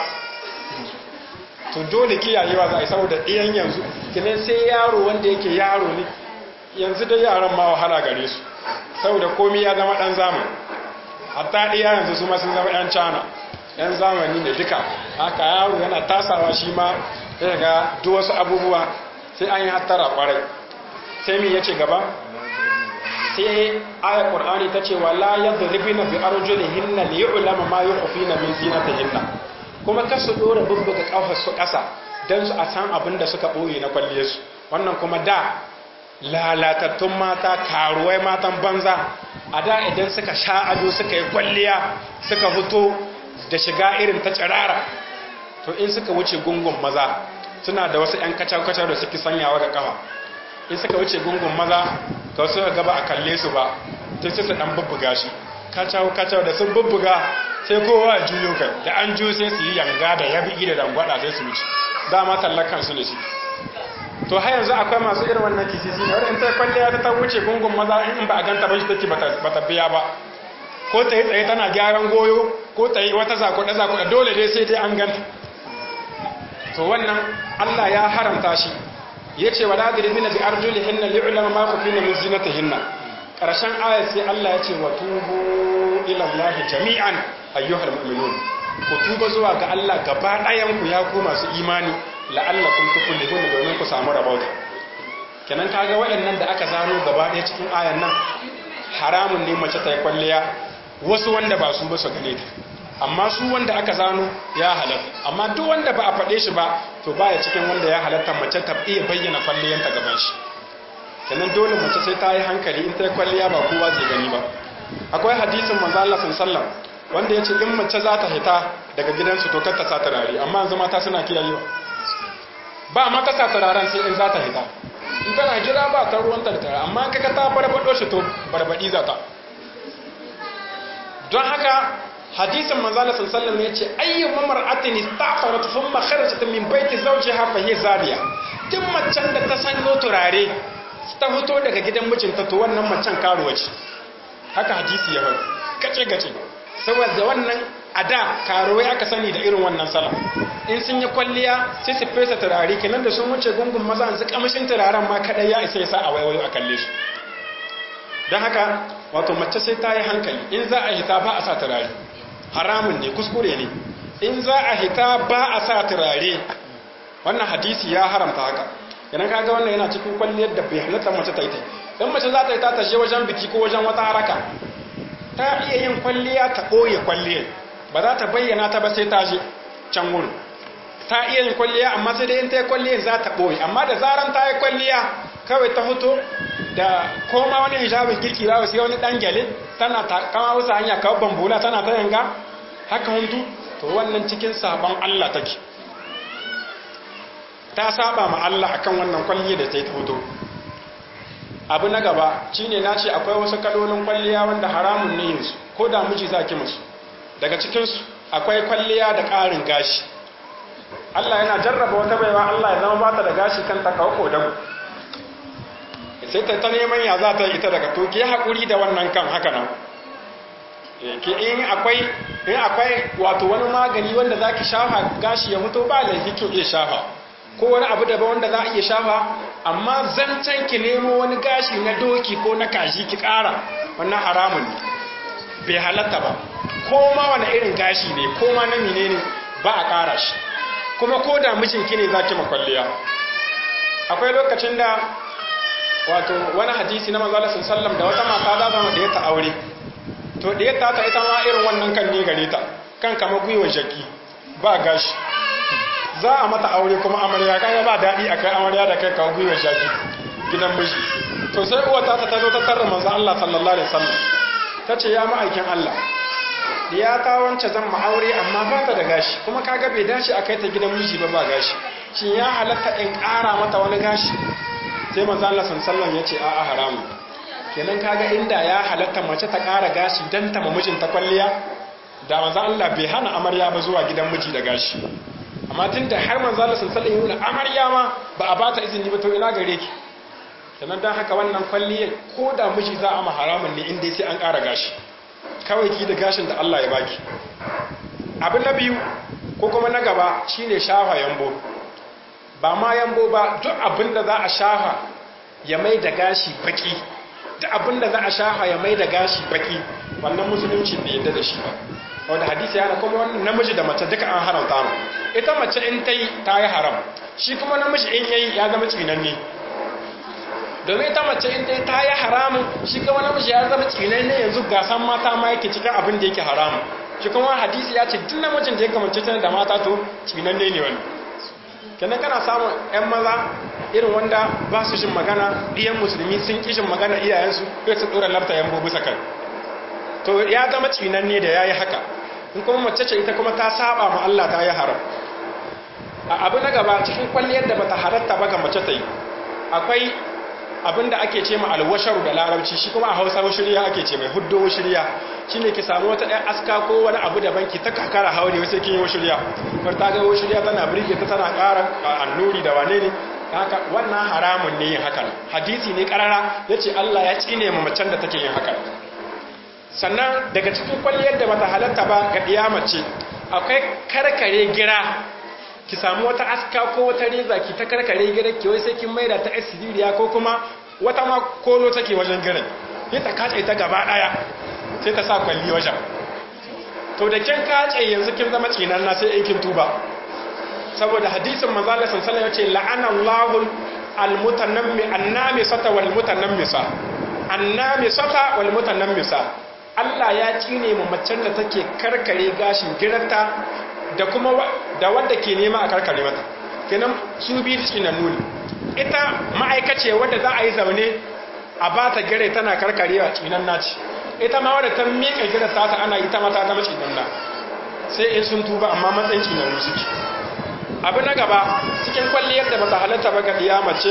to dole kiyayewa za a yi saboda ɗiyan yanzu kinan sai yaro wanda yake yaro ne yanzu da yaran ma wahala gare su saboda komi ya zama ɗan zamani hatta ɗiya yanzu su ma sun zama ɗan cana ɗan zamani ne duka haka yaro yana tasawa shi ma ya ga duk wasu abubuwa sai an yi hattara kwarai sai mi ya ce gaba sai aya qur'ani ta ce wala yadribina bi arjulihinna li yu'lama ma yukhfina min zinatihinna kuma kasu dora bubbuga kafar su kasa dan su a san abin da suka boye na kwalle su wannan kuma da lalatattun mata karuwai matan banza a da idan suka sha ado suka yi kwalliya suka fito da shiga irin ta tsirara to in suka wuce gungun maza suna da wasu 'yan kacar-kacar da suke sanyawa ga kafa in suka wuce gungun maza ka suka gaba a kalle su ba ta su dan bubbuga shi kacau kacau da sun bubbuga sai kowa a juyo kai da an ju sai su yi yanga da yabi da dangwada sai su wuce dama tallakan su ne shi to har yanzu akwai masu irin wannan kisisi ne wadda in ta kwalliya ta ta wuce gungun maza in ba a ganta ba shi take bata biya ba ko ta yi tsaye tana gyaran goyo ko ta yi wata zakuɗe zakuɗe dole dai sai dai an ganta to wannan Allah ya haramta shi ya ce wa ladiri mina bi arjuli hinna li'ulama ma ku fina min zinata hinna ƙarshen ayat sai Allah ya ce wa tubu ila Allah jami'an ayyuhal mu'minun ku tuba zuwa ga Allah gaba ɗayan ku ya ku masu imani la'allakum tuflihun domin ku samu rabauta kenan kaga waɗannan da aka zano gaba ɗaya cikin ayan nan haramun ne mace ta yi kwalliya wasu wanda ba su ba su gane ta amma su wanda aka zano ya halatta amma duk wanda ba a faɗe shi ba to baya cikin wanda ya halatta mace ta iya bayyana kwalliyanta gaban shi kenan dole mace sai ta yi hankali in ta yi kwalliya ba kowa zai gani ba akwai hadisin manzo Allah sallallahu wanda yace in mace za ta hita daga gidansu to kar ta sa turare amma yanzu mata suna kiyayewa ba ma ta sa turaren sai in za ta hita in tana gida ba ta ruwan ta da turare amma kaga ta barbado shi to barbadi za ta don haka hadisin manzala sallallahu ya ce ayyu mamar'atin istafarat thumma kharajat min baiti zawjiha fa hiya zariya duk macen da ta sanyo turare ta fito daga gidan mijinta to wannan macen karuwa ce haka hadisi ya faɗi kace gace saboda wannan a da karuwai aka sani da irin wannan sala in sun yi kwalliya sai su fesa turare kenan da sun wuce gungun maza su kamshin turaren ma kadai ya isa ya sa a waiwayo a kalle su don haka wato mace sai ta yi hankali in za a hita ba a sa turare haramun ne kuskure ne in za a hita ba a sa turare wannan hadisi ya haramta haka idan kaga wannan yana cikin kwalliyar da bai halatta mace ta yi in mace za ta yi ta tashe wajen biki ko wajen wata haraka ta iya yin kwalliya ta ɓoye kwalliyar ba za ta bayyana ta ba sai ta je can wurin ta iya yin kwalliya amma sai dai in ta yi kwalliyar za ta ɓoye amma da zaran ta yi kwalliya kawai ta hoto da koma wani hijabin kirki ba sai wani ɗan gyale tana ta kama wasu hanya kawai bambula tana ta yanga haka huntu to wannan cikin sabon Allah take ta saba ma Allah akan wannan kwalliya da ta yi ta hoto abu na gaba shine na ce akwai wasu kalolin kwalliya wanda haramun ne yinsu ko da miji za ki musu daga cikinsu akwai kwalliya da ƙarin gashi Allah yana jarraba wata baiwa Allah ya zama bata da gashi kan ta kawo kodago sai ta ta neman ya za ta ita daga to ki haƙuri da wannan kan haka nan ki in akwai in akwai wato wani magani wanda zaki shafa gashi ya fito ba laifi kin iya shafa ko wani abu daban wanda za a iya shafa amma zancen ki nemo wani gashi na doki ko na kashi ki ƙara wannan haramun ne bai halatta ba ko ma wani irin gashi ne ko ma na menene ba a ƙara shi kuma ko da mijinki ne zaki makwalliya akwai lokacin da wato wani hadisi na manzo Allah sallallahu da wata mata za ta da ta aure to da ta ta ita ma irin wannan kan ne gare ta kan kama gwiwa jaki ba gashi za a mata aure kuma amarya kaga ba daɗi a kai amarya da kai kawo gwiwar shaki gidan miji to sai uwa ta ta zo ta tarra manzo Allah sallallahu alaihi wasallam ta ce ya ma'aikin Allah ya ta wance zan ma aure amma ba ta da gashi kuma kaga bai dace a kai ta gidan miji ba ba gashi shin ya halatta in ƙara mata wani gashi sai manzo Allah sallallahu alaihi wasallam ya ce a'a haramu kenan kaga inda ya halatta mace ta ƙara gashi dan ta mamijin ta kwalliya da manzo Allah bai hana amarya ba zuwa gidan miji da gashi amma tun da har manzo Allah sallallahu alaihi wasallam amarya ma ba a bata izini ba to ina gare ki sannan dan haka wannan kwalliyar ko da miji za a ma haramun ne inda sai an ƙara gashi kawai ki da gashin da Allah ya baki abin na biyu ko kuma na gaba shine shafa yambo ba ma yambo ba duk abin da za a shafa ya mai da gashi baki duk abin da za a shafa ya mai da gashi baki wannan musulunci bai yadda da shi ba wanda hadisi yana kuma wannan namiji da mace duka an haramta mu ita mace in ta yi ta yi haram shi kuma namiji in yayi ya zama tsinanne domin ita mace in ta yi ta yi haramun shi kuma namiji ya zama tsinanne yanzu gasan mata ma yake cikin abin da yake haramun shi kuma hadisi ya ce duk namijin da ya kamance tana da mata to tsinanne ne wani kenan kana samun yan maza irin wanda ba su jin magana ɗiyan musulmi sun ƙi jin magana iyayensu sai su ɗora lafta yan bobu sakai to ya zama tsinanne da ya yi haka in kuma mace ce ita kuma ta saba ma Allah ta yi haram a abu na gaba cikin kwalliyar da bata halatta ba ga mace ta yi akwai abin da ake ce ma alwasharu da larabci shi kuma a hausa washiriya ake ce mai huddo washiriya shi ne ki samu wata ɗan aska ko wani abu da banki ta kakara haure wasu kin yi washiriya bar ta ga washiriya tana birge ta tana ƙara annuri da wane ne haka wannan haramun ne yin hakan hadisi ne karara ya ce Allah ya tsine ma macen da take yin hakan sannan daga cikin kwalliyar da bata halatta ba ga mace akwai karkare gira ki samu wata aska ko wata reza ki ta karkare gira ki wai sai kin maida ta asiriya ko kuma wata ma kolo take wajen girin sai ta kace ta gaba daya sai ta sa kwalli wajen to da kin kace yanzu kin zama tsinan na sai in kin tuba saboda hadisin manzo Allah sallallahu alaihi wasallam yace la'ana Allahu al-mutanammi annamisata wal mutanammisa annamisata wal mutanammisa Allah ya cine mu macen da take karkare gashin giranta da kuma da wanda ke nema a karkare mata kenan su biyu tsinannu ne ita ma'aikace wadda za a yi zaune a ba ta gire tana karkarewa tsinan naci ita ma wadda ta miƙa gire ta ta ana ita mata zama tsinan na sai in sun tuba amma matsayin tsinannu suke abu na gaba cikin kwalliyar da bata halatta ba ga mace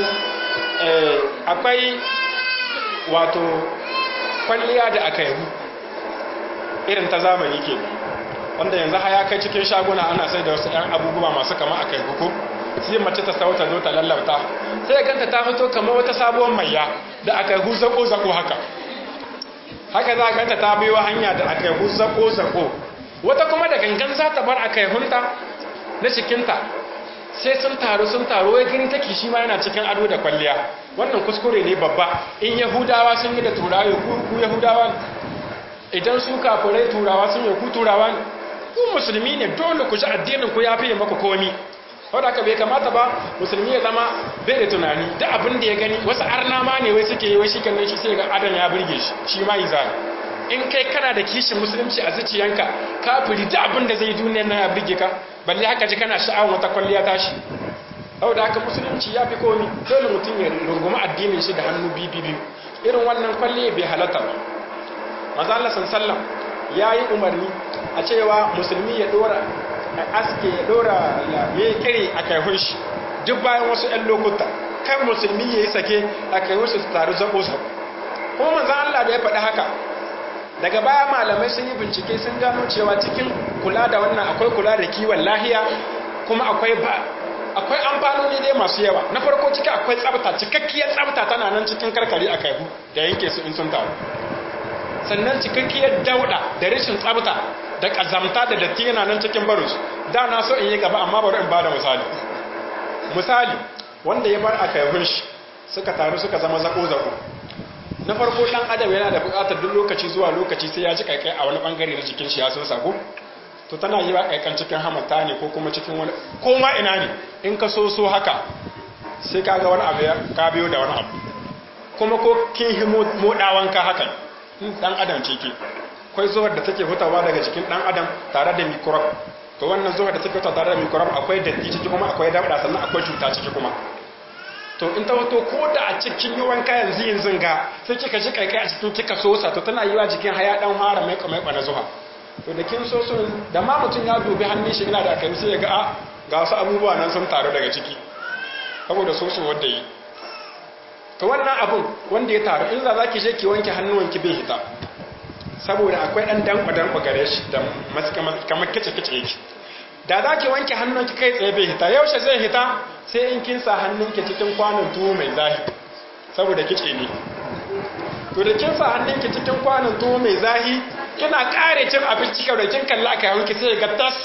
akwai wato kwalliya da aka yi irin ta zamani ke wanda yanzu haya kai cikin shaguna ana sai da wasu 'yan abubuwa masu kama a kai hukum sai mace ta sauta zo ta lallauta sai ganta ta fito kama wata sabuwar maiya da aka yi zako-zako haka haka za ganta ta biyo hanya da aka yi zako-zako wata kuma da gangan za ta bar aka yi hunta na cikinta sai sun taru sun taru wai gani take shi ma yana cikin ado da kwalliya wannan kuskure ne babba in yahudawa sun yi da turawa ku yahudawa idan su kafirai turawa sun yi ku turawa ku musulmi ne dole ku ji addinin ku ya fiye maku komi saboda haka bai kamata ba musulmi ya zama bai da tunani da abin da ya gani wasu arna ma ne wai suke yi wai shi kan shi sai ga adam ya burge shi shi ma yi zai in kai kana da kishin musulunci a zuciyanka kafiri da abin da zai duniyar nan ya burge ka balle haka ji kana sha'awar wata kwalliya tashi saboda haka musulunci ya fi komi dole mutum ya rungumi addinin shi da hannu biyu biyu irin wannan kwalliya bai halatta ba maza Allah sallam ya yi umarni a cewa musulmi ya dora aske ya dora ya kiri a kaihun shi duk bayan wasu 'yan lokuta kan musulmi ya yi sake a kaihun shi su taru zaɓo sa kuma manzan Allah da ya faɗi haka daga baya malamai sun yi bincike sun gano cewa cikin kula da wannan akwai kula da kiwon lahiya kuma akwai ba akwai amfanoni dai masu yawa na farko ciki akwai tsabta cikakkiyar tsabta tana nan cikin karkari a kaihu da yanke su in sun taru sannan cikakkiyar dauda da rashin tsabta da kazamta da datti yana nan cikin barus da na so in yi gaba amma bari in bada misali misali wanda ya bar a kaihun shi suka taru suka zama zako-zako na farko dan adam yana da bukatar duk lokaci zuwa lokaci sai ya ji kaikai a wani bangare na jikin shi ya sun sako to tana yi wa kaikan cikin hamata ne ko kuma cikin wani ko ma ina ne in ka so so haka sai ka ga wani abu ka biyo da wani abu kuma ko kin hi modawan ka hakan dan adam ce ke akwai zuwar da take hutawa daga jikin dan adam tare da microbe to wannan zuwar da take hutawa tare da microbe akwai datti ciki kuma akwai dabda sannan akwai cuta ciki kuma to in ta wato ko da a cikin yi wanka yanzu yanzu ga sai kika ji kaikai a cikin kika sosa to tana yi wa jikin haya dan fara mai kamar na zuwa to da kin so so da ma mutum ya dubi hannun shi ina da aka sai ya ga a ga wasu abubuwa nan sun taru daga ciki saboda so so wanda yi to wannan abun wanda ya taru in za za ki je ki wanke hannuwanki bai hita saboda akwai dan danko danko gare shi da kamar kice kice yake da za ki wanke hannunki kai tsaye bai hita yaushe zai hita sai in kin sa hannunki cikin kwanon tuwo mai zahi saboda kice ne to da kin sa hannunki cikin kwanon tuwo mai zahi kina kare cin abinci ka da kin kalla aka yanki sai ga tas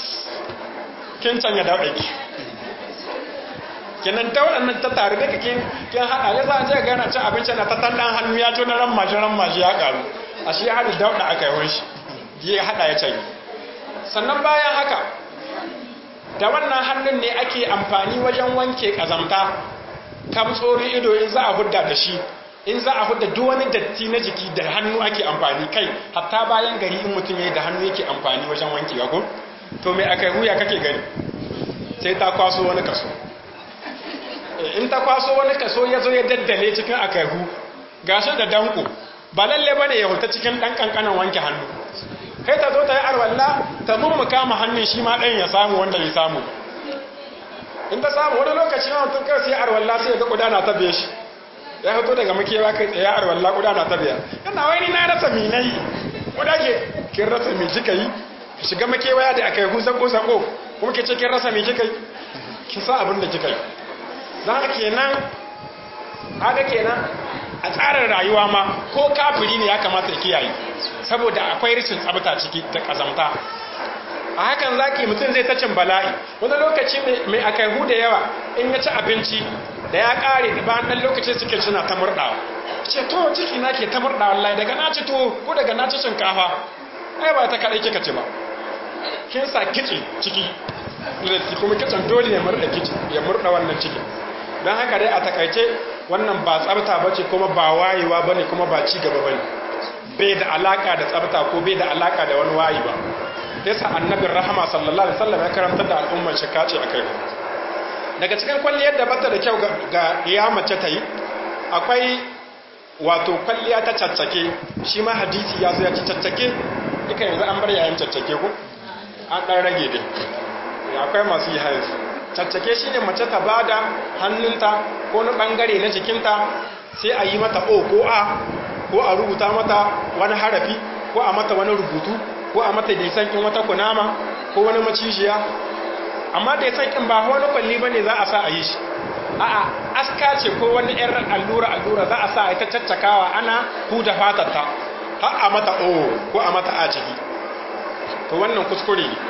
kin canya daudaki kinan ta waɗannan ta tare da kin kin hada ya za je ga yana cin abinci na ta tandan hannu ya to na ran maji ran maji ya karu a shi ya hada dauda aka yi shi ya hada ya canya sannan bayan haka da wannan hannun ne ake amfani wajen wanke kazamta kamtsori ido in za a hudda da shi in za a hudda duk wani datti na jiki da hannu ake amfani kai hatta bayan gari in mutum ya da hannu yake amfani wajen wanke ko to mai aka huya kake gani sai ta kwaso wani kaso in ta kwaso wani kaso ya zo ya daddale cikin akaihu gashi da danko ba lalle bane ya huta cikin dan kankanan wanke hannu kai ta zo ta yi arwalla ta mummuka ma hannun shi ma ɗan ya samu wanda ya samu in ta samu wani lokaci ma mutum kai sai arwalla sai ga kudana ta biye shi ya fito daga makewa kai tsaye arwalla kudana ta biya yana wani na rasa minai kuda ke kin rasa mi kika yi shiga makewa da aka yi husan ko sako kuma ke ce kin rasa mi kika yi kin sa abin da kika yi za ka kenan haka kenan a tsarin rayuwa ma ko kafiri ne ya kamata ya kiyaye saboda akwai rashin tsabta ciki da kazamta a hakan zaki mutum zai ta cin bala'i wani lokaci mai akaihu da yawa in ya ci abinci da ya kare da bayan ɗan lokacin suke suna ta murɗawa ce to ciki na ke ta murɗawa wallahi daga na ci tuwo ko daga na ci shinkafa ai ba ta kaɗai kika ci ba kin sa kici ciki kuma kicin dole ya murɗa kici ya murɗa wannan ciki don haka dai a takaice wannan ba tsabta ba ce kuma ba wayewa ba ne kuma ba ci gaba ba ne bai da alaka da tsabta ko bai da alaka da wani wayi ba yasa annabin rahama sallallahu alaihi wasallam ya karanta da al'ummar shi kace akai daga cikin kwalliyar da bata da kyau ga iya mace ta yi akwai wato kwalliya ta caccake shi ma hadisi ya zo ya ci caccake duka yanzu an bar yayin caccake ko an dan rage dai akwai masu yi hayansu caccake shi ne mace ta bada hannunta ko na bangare na jikinta sai a yi mata o ko a ko a rubuta mata wani harafi ko a mata wani rubutu ko a mata daisankin wata kunama ko wani macijiya amma daisankin ba wani kwalli ba ne za a sa a yi shi a'a aska ce ko wani yar allura allura za a sa a ita caccakawa ana huda fatarta har a mata o ko a mata a ciki to wannan kuskure ne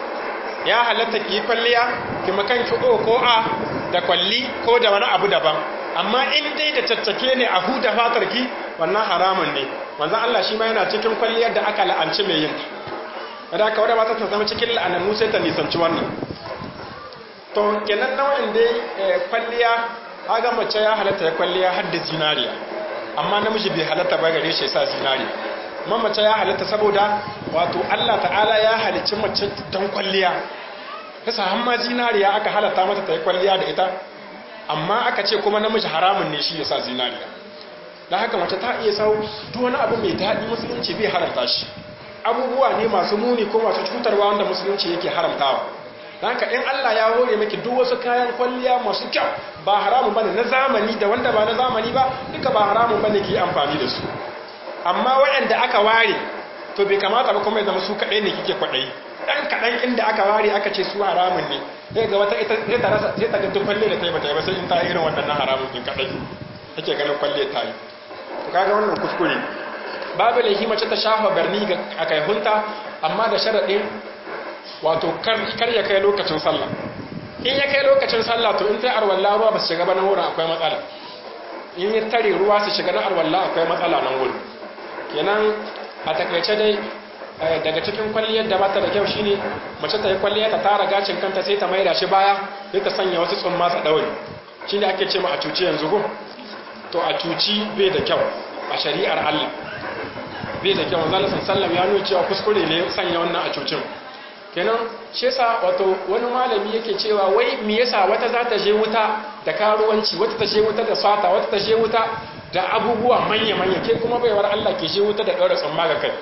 ya halatta ki kwalliya ki makan ki o ko a da kwalli ko da wani abu daban amma in dai da caccake ne a huda fatar ki wannan haramun ne manzon Allah shi ma yana cikin kwalliyar da aka la'anci mai yin da aka wadda mata ta zama cikin la'anannu sai ta nisanci wannan to kenan nau'in dai kwalliya haga mace ya halatta ya kwalliya har da zinariya amma namiji bai halatta ba gare shi ya sa zinariya amma mace ya halatta saboda wato Allah ta'ala ya halicci mace don kwalliya kasa har ma zinariya aka halatta mata ta yi kwalliya da ita amma aka ce kuma namiji haramun ne shi ya sa zinariya da haka mace ta iya sau duk wani abu mai daɗi musulunci bai haramta shi abubuwa ne masu muni ko masu cutarwa wanda musulunci yake haramtawa da haka in Allah ya hore miki duk wasu kayan kwalliya masu kyau ba haramun bane na zamani da wanda ba na zamani ba duka ba haramun bane ki amfani da su amma waɗanda aka ware to bai kamata ba kuma ya zama su kaɗai ne kike kwaɗayi ɗan kaɗan inda aka ware aka ce su haramun ne sai ga wata ita sai ta rasa sai ta ga duk kwalle da ta yi bata yi ba sai in ta irin waɗannan haramun din kaɗai take ganin kwalle ta yi to kaga wannan kuskure babu laifi mace ta shafa barni ga akaihunta amma da sharaɗin wato kar ya kai lokacin sallah in ya kai lokacin sallah to in ta arwalla ruwa ba su shiga ba nan wurin akwai matsala in ya tare ruwa su shiga na arwalla akwai matsala nan wurin kenan a takaice dai daga cikin kwalliyar da bata da kyau shine mace ta yi kwalliya ta tara gacin kanta sai ta maida shi baya sai ta sanya wasu tsumma sa daure shine ake ce ma a cuci yanzu ko to a cuci bai da kyau a shari'ar Allah bai da kyau manzo sallallahu ya nuna cewa kuskure ne sanya wannan a cucin kenan shi yasa wato wani malami yake cewa wai me yasa wata za ta je wuta da karuwanci wata ta je wuta da sata wata ta je wuta da abubuwa manya-manya ke kuma baiwar Allah ke je wuta da ɗaura tsamma ga kai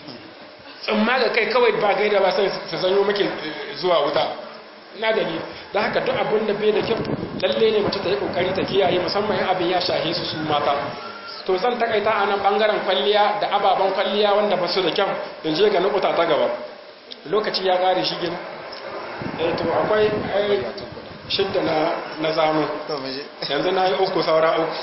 tsamma ga kai kawai ba gaida ba sai su zanyo muke zuwa wuta na da ni da haka duk abin da bai da kyau lalle ne mace ta yi kokari ta kiyaye musamman in abin ya shahe su su mata to zan takaita a nan bangaren kwalliya da ababen kwalliya wanda ba su da kyau in je ga nukuta ta gaba lokaci ya kare shi gina eh to akwai shidda na na zano yanzu na yi uku saura uku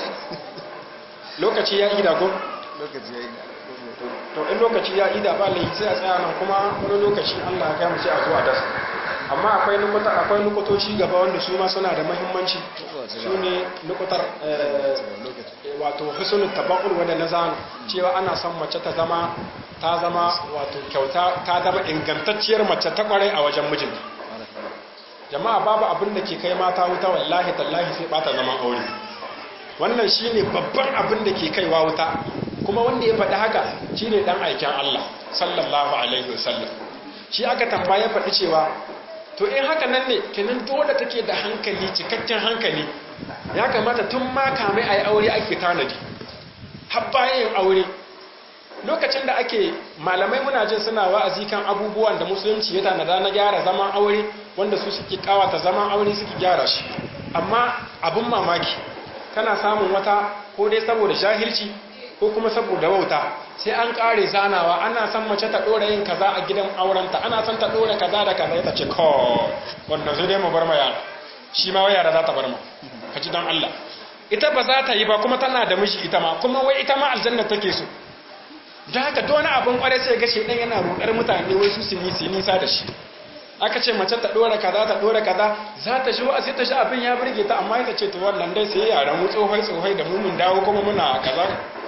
lokaci ya ida ko lokaci ya yi to in lokaci ya ida ba lai sai a tsaya nan kuma wani lokaci Allah ya kai mu sai a zo a dasa amma akwai nukuta akwai nukutoci gaba wanda su ma suna da muhimmanci su ne nukutar wato husnul tabaqul wanda na zano cewa ana son mace ta zama ta zama wato kyauta ta zama ingantacciyar mace ta kwarai a wajen mijinta jama'a babu abin da ke kai mata wuta wallahi tallahi sai bata zaman aure wannan shine babban abin da ke kaiwa wuta kuma wanda ya faɗi haka shine dan aikin Allah sallallahu alaihi wasallam shi aka tambaya faɗi cewa to in haka nan ne kenan dole take da hankali cikakken hankali ya kamata tun ma kamai ayi aure ake tanadi har bayan aure lokacin da ake malamai muna jin suna wa'azi kan abubuwan da musulunci ya tanada na gyara zaman aure wanda su suke kawata zaman aure suke gyara shi amma abun mamaki kana samun wata ko dai saboda jahilci ko kuma saboda wauta sai an kare zanawa ana son mace ta dora yin kaza a gidan aurenta ana son ta dora kaza da kaza ta ce ko wannan sai dai mu bar ma yara shi ma wai yara za ta bar ma ka ji don Allah ita ba za ta yi ba kuma tana da miji ita ma kuma wai ita ma aljanna take so da haka duk wani abin kwarai sai ga shedan yana rudar mutane wai su su nisa da shi aka ce mace ta dora kaza ta dora kaza za ta shi wa'azi ta shi abin ya burge ta amma ita ce to wannan dai sai yaran mu tsohai tsohai da mu mun dawo kuma muna kaza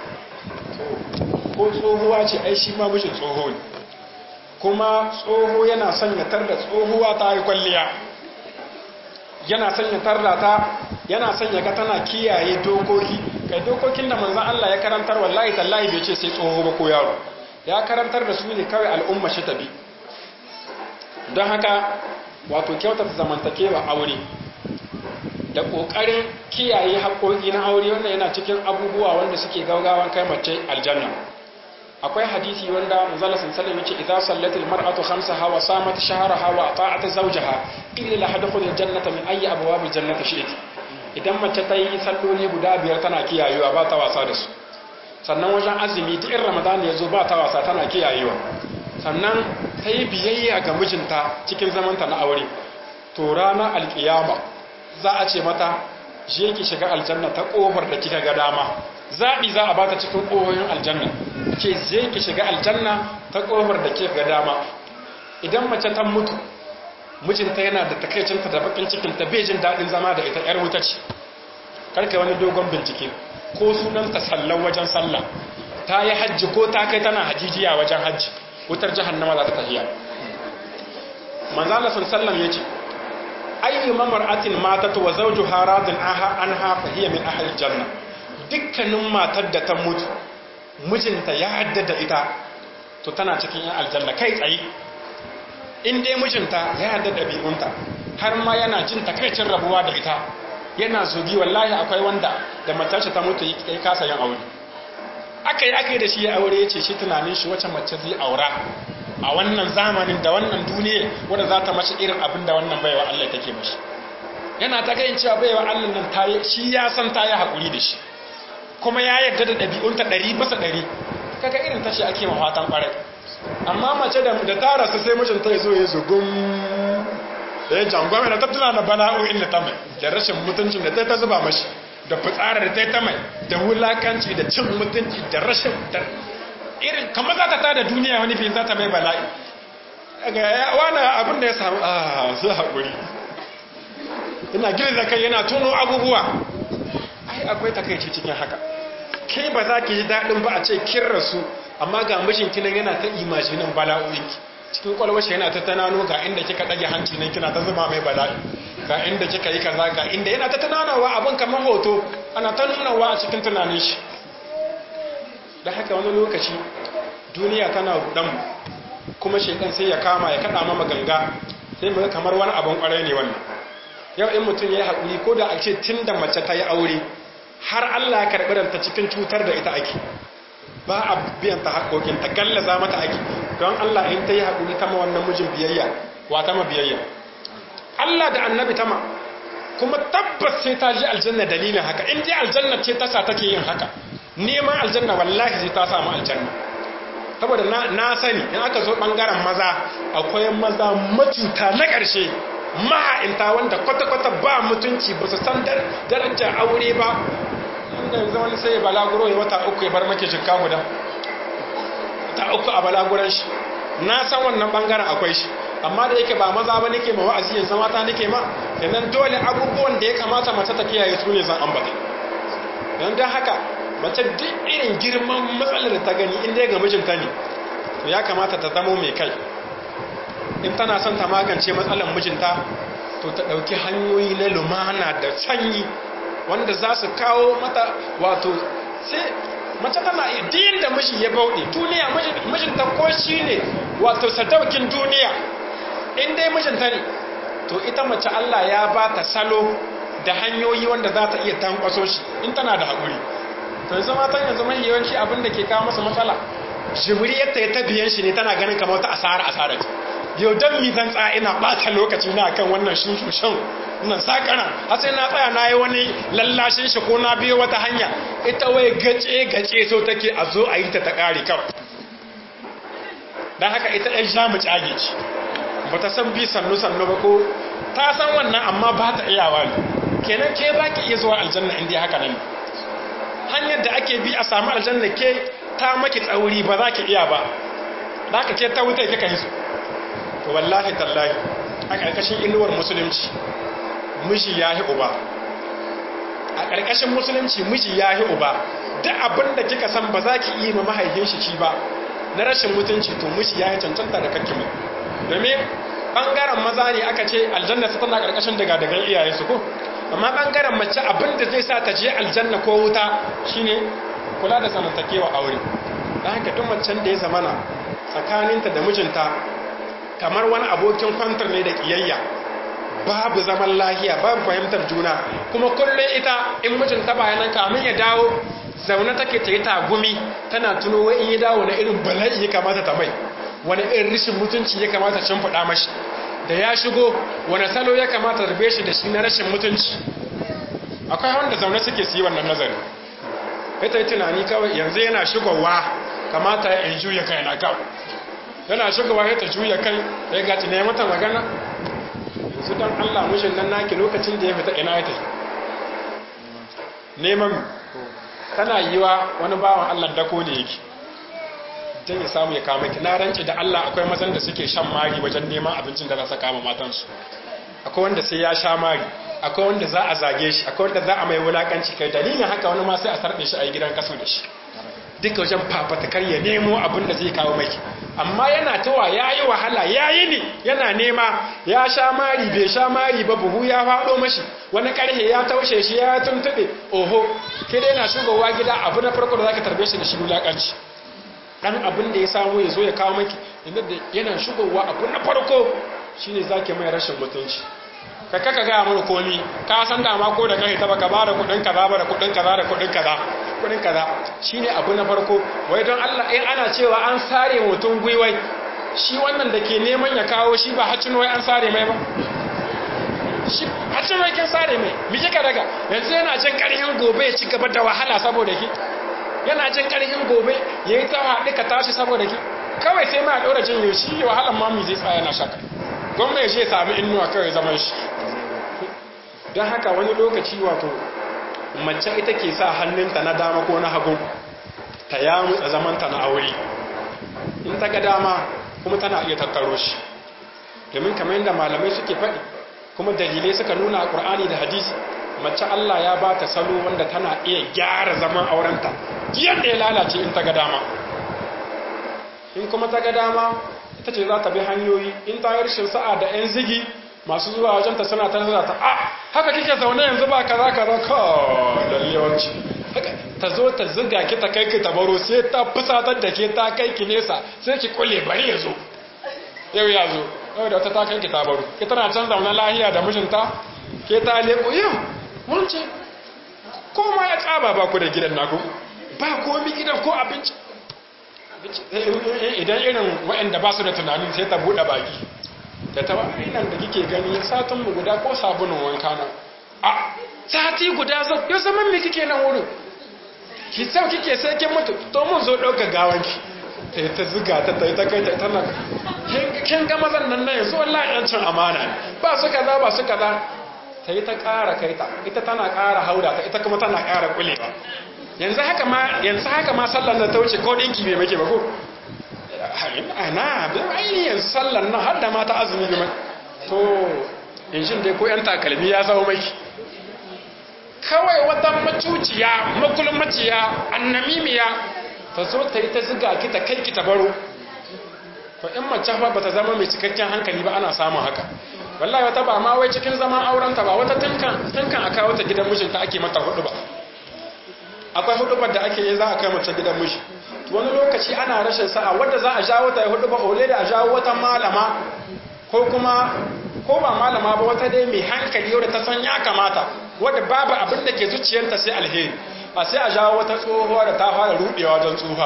ko tsohuwa ce ai shi ma mijin tsoho ne kuma tsoho yana sanyatar da tsohuwa ta yi kwalliya yana sanyatar da ta yana sanya ga tana kiyaye dokoki kai dokokin da manzon Allah ya karantar wallahi tallahi bai ce sai tsoho ba ko yaro ya karantar da su ne kawai al'umma shi tabi don haka wato kyautata zamantakewa aure da ƙoƙarin kiyaye haƙoƙi na aure wanda yana cikin abubuwa wanda suke gaugawan kai mace aljanna akwai hadisi wanda manzala sallallahu yace idza sallatil mar'atu khamsaha wa samat shahraha wa ata'at zawjaha illa la hadkhul aljannata min ayyi abwabil jannati shi'it idan mace ta yi salloli guda biyar tana kiyayewa ba ta wasa da su sannan wajen azumi duk in ramadan ya zo ba ta wasa tana kiyayewa sannan ta yi biyayya ga mijinta cikin zamanta na aure to ranar alkiyama za a ce mata je ki shiga aljanna ta kofar da kika ga dama zaɓi za a bata cikin ƙohoyin aljanna ce je ki shiga aljanna ta kofar da kika ga dama idan mace ta mutu mijinta yana da takaicinta da bakin cikinta bai jin daɗin zama da ita ‘yar wuta ce karka wani dogon bincike ko sunanta sallan wajen sallah ta yi hajji ko ta kai tana hajijiya wajen hajji wutar jahannama za ta tafiya manzala sun sallam ya ce ayyu mamra'atin matat wa zawjuha radin anha fa hiya min ahli janna dukkanin matar da ta mutu mijinta ya haddada ita to tana cikin yan aljanna kai tsaye in dai mijinta ya haddada ɗabi'unta har ma yana jin takaicin rabuwa da ita yana zogi wallahi akwai wanda da matarsa ta mutu ya kasa yin aure aka yi aka yi da shi ya aure ya ce shi tunanin shi wacce mace zai aura a wannan zamanin da wannan duniya wadda za ta mashi irin abin da wannan baiwa Allah take mashi yana ta gayin cewa baiwa Allah nan ta yi shi ya san ta yi haƙuri da shi kuma ya yarda da ɗabi'unta ɗari bisa ɗari kaga irin tashi ake ma fatan ƙwarai amma mace da ta rasu sai mijinta ya zo ya zugun da ya jangwame da tattuna na bala'o'in da ta mai da rashin mutuncin da ta ta zuba mashi da fitsara da ta ta mai da wulakanci da cin mutunci da rashin da irin kamar za ta tada duniya wani fiye za ta mai bala'i daga wani abin da ya samu a su haƙuri ina girza kai yana tuno abubuwa ai akwai takaici cikin haka kai ba za ki ji daɗin ba a ce kin rasu amma ga mijinki nan yana ta imajinin bala'o'inki cikin kwalwashi yana ta tunano ga inda kika ɗage hanci nan kina ta zuba mai bala'i ga inda kika yi kaza ga inda yana ta tunanawa abin kamar hoto ana ta nunawa a cikin tunanin shi da haka wani lokaci duniya tana rudan kuma shekan sai ya kama ya kada mama ganga sai mu kamar wani abin kwarai ne wannan yau in mutum ya yi haƙuri ko da a ce tun da mace ta yi aure har Allah ya karɓi ranta cikin cutar da ita ake ba a biyan ta haƙoƙin ta gallaza mata ake don Allah in ta yi haƙuri ta ma wannan mijin biyayya wa ta ma biyayya Allah da annabi ta ma kuma tabbas sai ta ji aljanna dalilin haka in dai aljanna ce ta sa take yin haka neman aljanna wallahi sai ta samu aljanna saboda na sani in aka zo bangaren maza akwai maza matuta na ƙarshe maha'inta wanda kwata-kwata ba mutunci ba su san darajar aure ba wanda yanzu wani sai balaguro ya wata uku ya bar make jikka guda ta uku a balaguran shi na san wannan bangaren akwai shi amma da yake ba maza ba nake ma wa'azi yanzu mata nake ma sannan dole abubuwan da ya kamata mace ta kiyaye su ne zan ambata don don haka mace duk irin girman matsalar da ta gani inda ya ga mijinta ne to ya kamata ta zamo mai kai in tana son ta magance matsalar mijinta to ta ɗauki hanyoyi na lumana da sanyi wanda za su kawo mata wato sai mace tana diyin da miji ya bauɗe duniya mijinta ko shi ne wato sadaukin duniya in dai mijinta ne to ita mace Allah ya ba ta salo da hanyoyi wanda za ta iya tankwaso shi in tana da haƙuri to yanzu matan yanzu mahi yawanci abin da ke kawo masa matsala jibriyarta ya tabiyan shi ne tana ganin kamar wata asara asara ce yau don mi zan tsaya ina ɓata lokaci na kan wannan shushushen nan sakana har sai na tsaya na yi wani lallashin shi ko na biyo wata hanya ita wai gace gace so take a zo a yi ta ta ƙari kawai don haka ita ɗan sha mu cage ce ba ta san bi sannu sannu ba ko ta san wannan amma ba ta iyawa ne kenan ke ba ki iya zuwa aljanna inda haka nan hanyar da ake bi a samu aljanna ke ta maki tsauri ba za ki iya ba za ka ce ta wuta kika yi su to wallahi tallahi a ƙarƙashin inuwar musulunci miji ya yi uba a ƙarƙashin musulunci miji ya yi uba duk abin da kika san ba za ki yi ma mahaifin shi shi ba na rashin mutunci to miji ya yi cancanta da kakki mai domin ɓangaren maza ne aka ce aljanna su tana ƙarƙashin daga daga iyaye su ko amma ɓangaren mace abin da zai sa ta je aljanna ko wuta shine kula da zamantakewa aure don haka duk macen da ya zamana tsakaninta da mijinta kamar wani abokin kwantar ne da ƙiyayya babu zaman lahiya babu fahimtar juna kuma kullum ita in mijinta bayanan kamun ya dawo zaune take ta yi tagumi tana tuno wai in ya dawo na irin bala'i ya kamata ta mai wani irin rashin mutunci ya kamata cin faɗa mashi da ya shigo wani salo ya kamata rufe shi da shi na rashin mutunci akwai wanda zaune suke su yi wannan nazari ita yi tunani kawai yanzu yana shigowa kamata ya juya kai na kawai yana shigowa ya ta juya kai ya gaci ne mata magana yanzu don allah mushin nan naki lokacin da ya fita ina ya tafi neman tana yi wa wani bawan allah dako ne yake don ya samu ya kama ki na ranci da allah akwai mazan da suke shan mari wajen neman abincin da za su kama matansu akwai wanda sai ya sha mari akwai wanda za a zage shi akwai wanda za a mai wulakanci kai dalilin haka wani ma sai a sarɗe shi a yi gidan kaso da shi duka wajen fafatakar ya nemo abin da zai kawo mai amma yana tawa ya yi wahala ya yi ne yana nema ya sha mari bai sha mari ba buhu ya faɗo mashi wani ƙarhe ya taushe shi ya tuntuɓe oho ke dai yana shugowa gida abu na farko da za ka tarbe shi da shi wulaƙanci ɗan abin da ya samu ya zo ya kawo maki inda da yana shugowa abu na farko shine za ke mai rashin mutunci ka kaka gaya mana komi ka san da ma ko da kai ta baka ba da kudin kaza ba da kudin kaza da kudin kaza kudin kaza shine abu na farko wai don Allah in ana cewa an sare mutum gwiwai shi wannan da ke neman ya kawo shi ba hacin wai an sare mai ba shi hacin wai kin sare mai mi kika daga yanzu yana jin karhin gobe ya ci gaba da wahala saboda ki yana jin karhin gobe yayi ta haɗu ka tashi saboda ki kawai sai ma ɗora jin yau shi wahalan ma mi zai tsaya na shaka gwamna ya sami inuwa kawai zaman shi don haka wani lokaci wato mace ita ke sa hannunta na dama ko na hagu ta ya mutsa zamanta na aure in ta ga dama kuma tana iya tattaro shi domin kamar yadda malamai suke faɗi kuma dalilai suka nuna a ƙur'ani da hadisi mace Allah ya ba ta salo wanda tana iya gyara zaman aurenta yadda ya lalace in ta ga dama in kuma ta ga dama ita ce za ta bi hanyoyi in ta yi rashin sa'a da 'yan zigi masu zuwa wajenta suna ta zata ta a haka kike zaune yanzu ba kaza kaza ka lallewanci ta zo ta ziga ki ta kai ki ta baro sai ta fusatar da ke ta kai ki nesa sai ki kule bari ya zo yau ya zo yau da wata ta kai ki ta baro ki tana can zaune lahiya da mijinta ke ta leko yau wance ko ma ya tsaba ba ku da gidan naku ba komi gidan ko abinci idan irin waɗanda ba su da tunanin sai ta buɗe baki da ta ba nan da kike gani satin mu guda ko sabunin wanka na a sati guda zo yau zaman me kike nan wurin ki sau kike sai kin mutu to mun zo ɗauka gawanki ta yi ta ziga ta ta yi ta kai ta tana kin ga mazan nan nan yanzu wallahi an cin amana ne ba su kaza ba su kaza ta yi ta ƙara kai ta ita tana ƙara hauda ta ita kuma tana ƙara kulewa yanzu haka ma yanzu haka ma sallar da ta wuce ko dinki bai make ba ko ana bin aini yanzu sallar nan har da mata azumi bi to in shin dai ko yan takalmi ya zama maki kawai wata macuciya makulmaciya annamimiya ta zo ta yi ta ziga ki ta kai ki ta baro to in mace fa bata zama mai cikakken hankali ba ana samun haka wallahi wata ba ma wai cikin zaman aurenta ba wata tunkan tunkan a kawo ta gidan mijinta ake mata hudu ba akwai hudubar da ake yi za a kai mace gidan miji wani lokaci ana rashin sa'a wadda za a jawo ta yi hudubar ole da a jawo wata malama ko kuma ko ba malama ba wata dai mai hankali yau da ta san ya kamata wadda babu abin da ke zuciyarta sai alheri a sai a jawo wata tsohuwa da ta fara rudewa don tsufa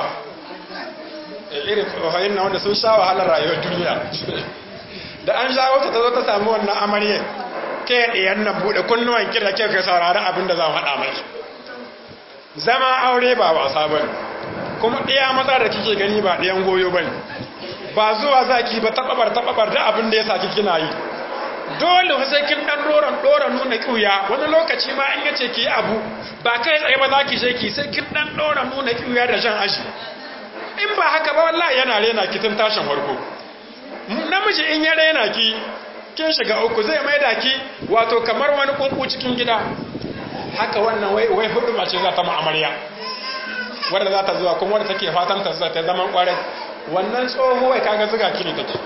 irin tsohayin na wanda sun sha wahalar rayuwar duniya da an jawo ta ta zo ta samu wannan amarya ke ɗiyan nan buɗe kunnuwan kira ke ka saurari abin da za mu haɗa mai zama aure ba wasa ba kuma ɗaya maza da kike gani ba ɗayan goyo ba ba zuwa zaki ba taɓaɓar taɓaɓar da abin da ya saki kina yi dole sai kin ɗan doron doron nuna ƙiuya wani lokaci ma in yace ki abu ba kai tsaye ba za ki je ki sai kin ɗan doron nuna ƙiuya da jan aji in ba haka ba wallahi yana rena ki tun tashin farko namiji in ya rena ki kin shiga uku zai maida ki wato kamar wani kunku cikin gida haka wannan wai wai hudu mace za ta ma'amarya wadda za ta zuwa kuma wadda take fatan ta ta zaman kwarai wannan tsohuwai kaga zuga kini take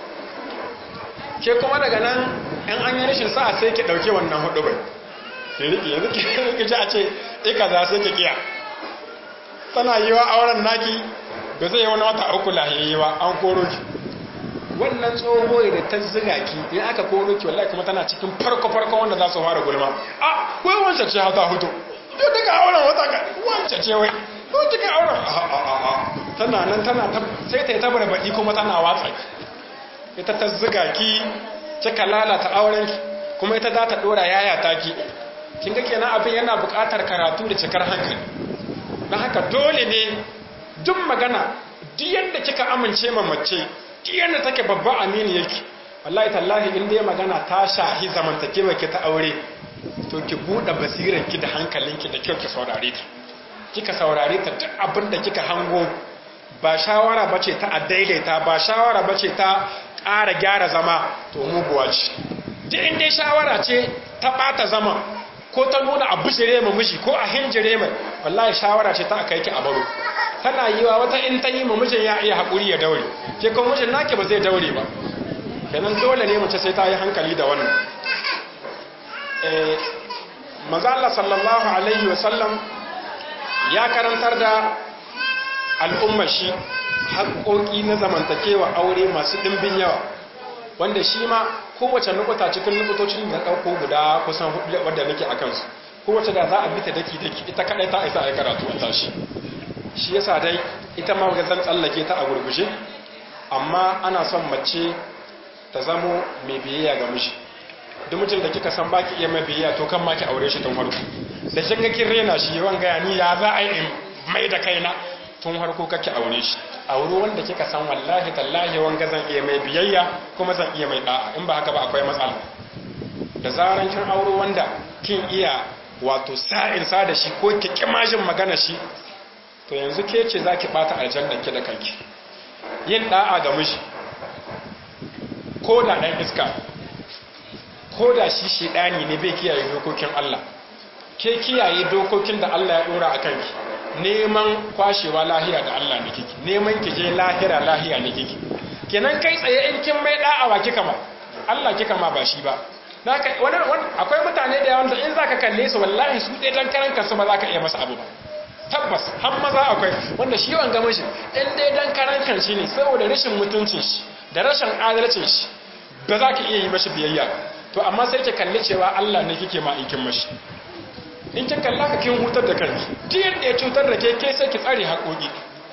ke kuma daga nan in an yi rashin sa'a sai ki dauke wannan hudu bai ki riki yanzu ki riki ji a ce ika za sai ki kiya tana yi wa auren naki ba zai yi wani wata uku lahiyayyi ba an koro ki wannan tsohuwai da ta ziga ki in aka koro ki wallahi kuma tana cikin farko farko wanda za su fara gulma a wai wancan ce hata hutu yau daga auren wata ka wancan ce wai ko kika auren a a a a tana nan tana sai ta yi tabar baki kuma tana watsa ita ta ziga ki kika lalata auren ki kuma ita za ta dora yaya ta ki kin ga kenan abin yana buƙatar karatu da cikar hankali don haka dole ne duk magana duk yadda kika amince ma mace yadda take babban amini yake wallahi tallahi in dai magana ta shahi zamantakewa ki ta aure to ki buɗe basirar ki da hankalinki da kyau ki saurare ta kika saurare ta duk abin da kika hango ba shawara bace ta a daidaita ba shawara bace ta ƙara gyara zama to muguwa ce duk in dai shawara ce ta ɓata zama ko ta nuna a bishire ma miji ko a hinjire mai wallahi shawara ce ta aka yi ki a baro tana yi wa wata in ta yi ma mijin ya iya haƙuri ya daure ke kuma mijin naki ba zai daure ba kenan dole ne mace sai ta yi hankali da wannan maza Allah sallallahu alaihi wasallam ya karantar da al'ummar shi haƙoƙi na zamantakewa aure masu ɗimbin yawa wanda shi ma kowace nukuta cikin nukutocin da ɗauko guda kusan hudu wadda nake a kansu kowace da za a bi ta daki-daki ita kaɗai ta isa a karatu a tashi shi yasa dai ita ma ga zan tsallake ta a gurgushe amma ana son mace ta zamo mai biyayya ga miji duk mutum da kika san baki iya mai biyayya to kan ma ki aure shi tun farko da kin ga kin rena shi yawan gaya ni ya za a yi mai da kaina tun harko kake aure shi aure wanda kika san wallahi tallahi wanga zan iya mai biyayya kuma zan iya mai da'a in ba haka ba akwai matsala da zaran kin aure wanda kin iya wato sa'in sa da shi ko ki kimajin magana shi to yanzu ke ce zaki bata aljanna ki da kanki yin da'a ga miji ko da dan iska ko da shi shedani ne bai kiyaye dokokin Allah ke kiyaye dokokin da Allah ya dora a kanki neman kwashewa lahiya da Allah ne kiki neman ki je lahira lahiya ne kiki kenan kai tsaye in kin mai da'awa kika ma Allah kika ma ba shi ba naka wani akwai mutane da yawan da in zaka kalle su wallahi su dai dan karan kansu ba zaka iya masa abu ba tabbas har maza akwai wanda shi yawan gama shi in dai dan karan kanshi ne saboda rashin mutuncin shi da rashin adalcin shi ba za ka iya yi mashi biyayya to amma sai ki kalle cewa Allah ne kike ma aikin mashi in kin kalla ka kin hutar da kanki duk yadda ya cutar da ke ke sai ki tsare haƙoƙi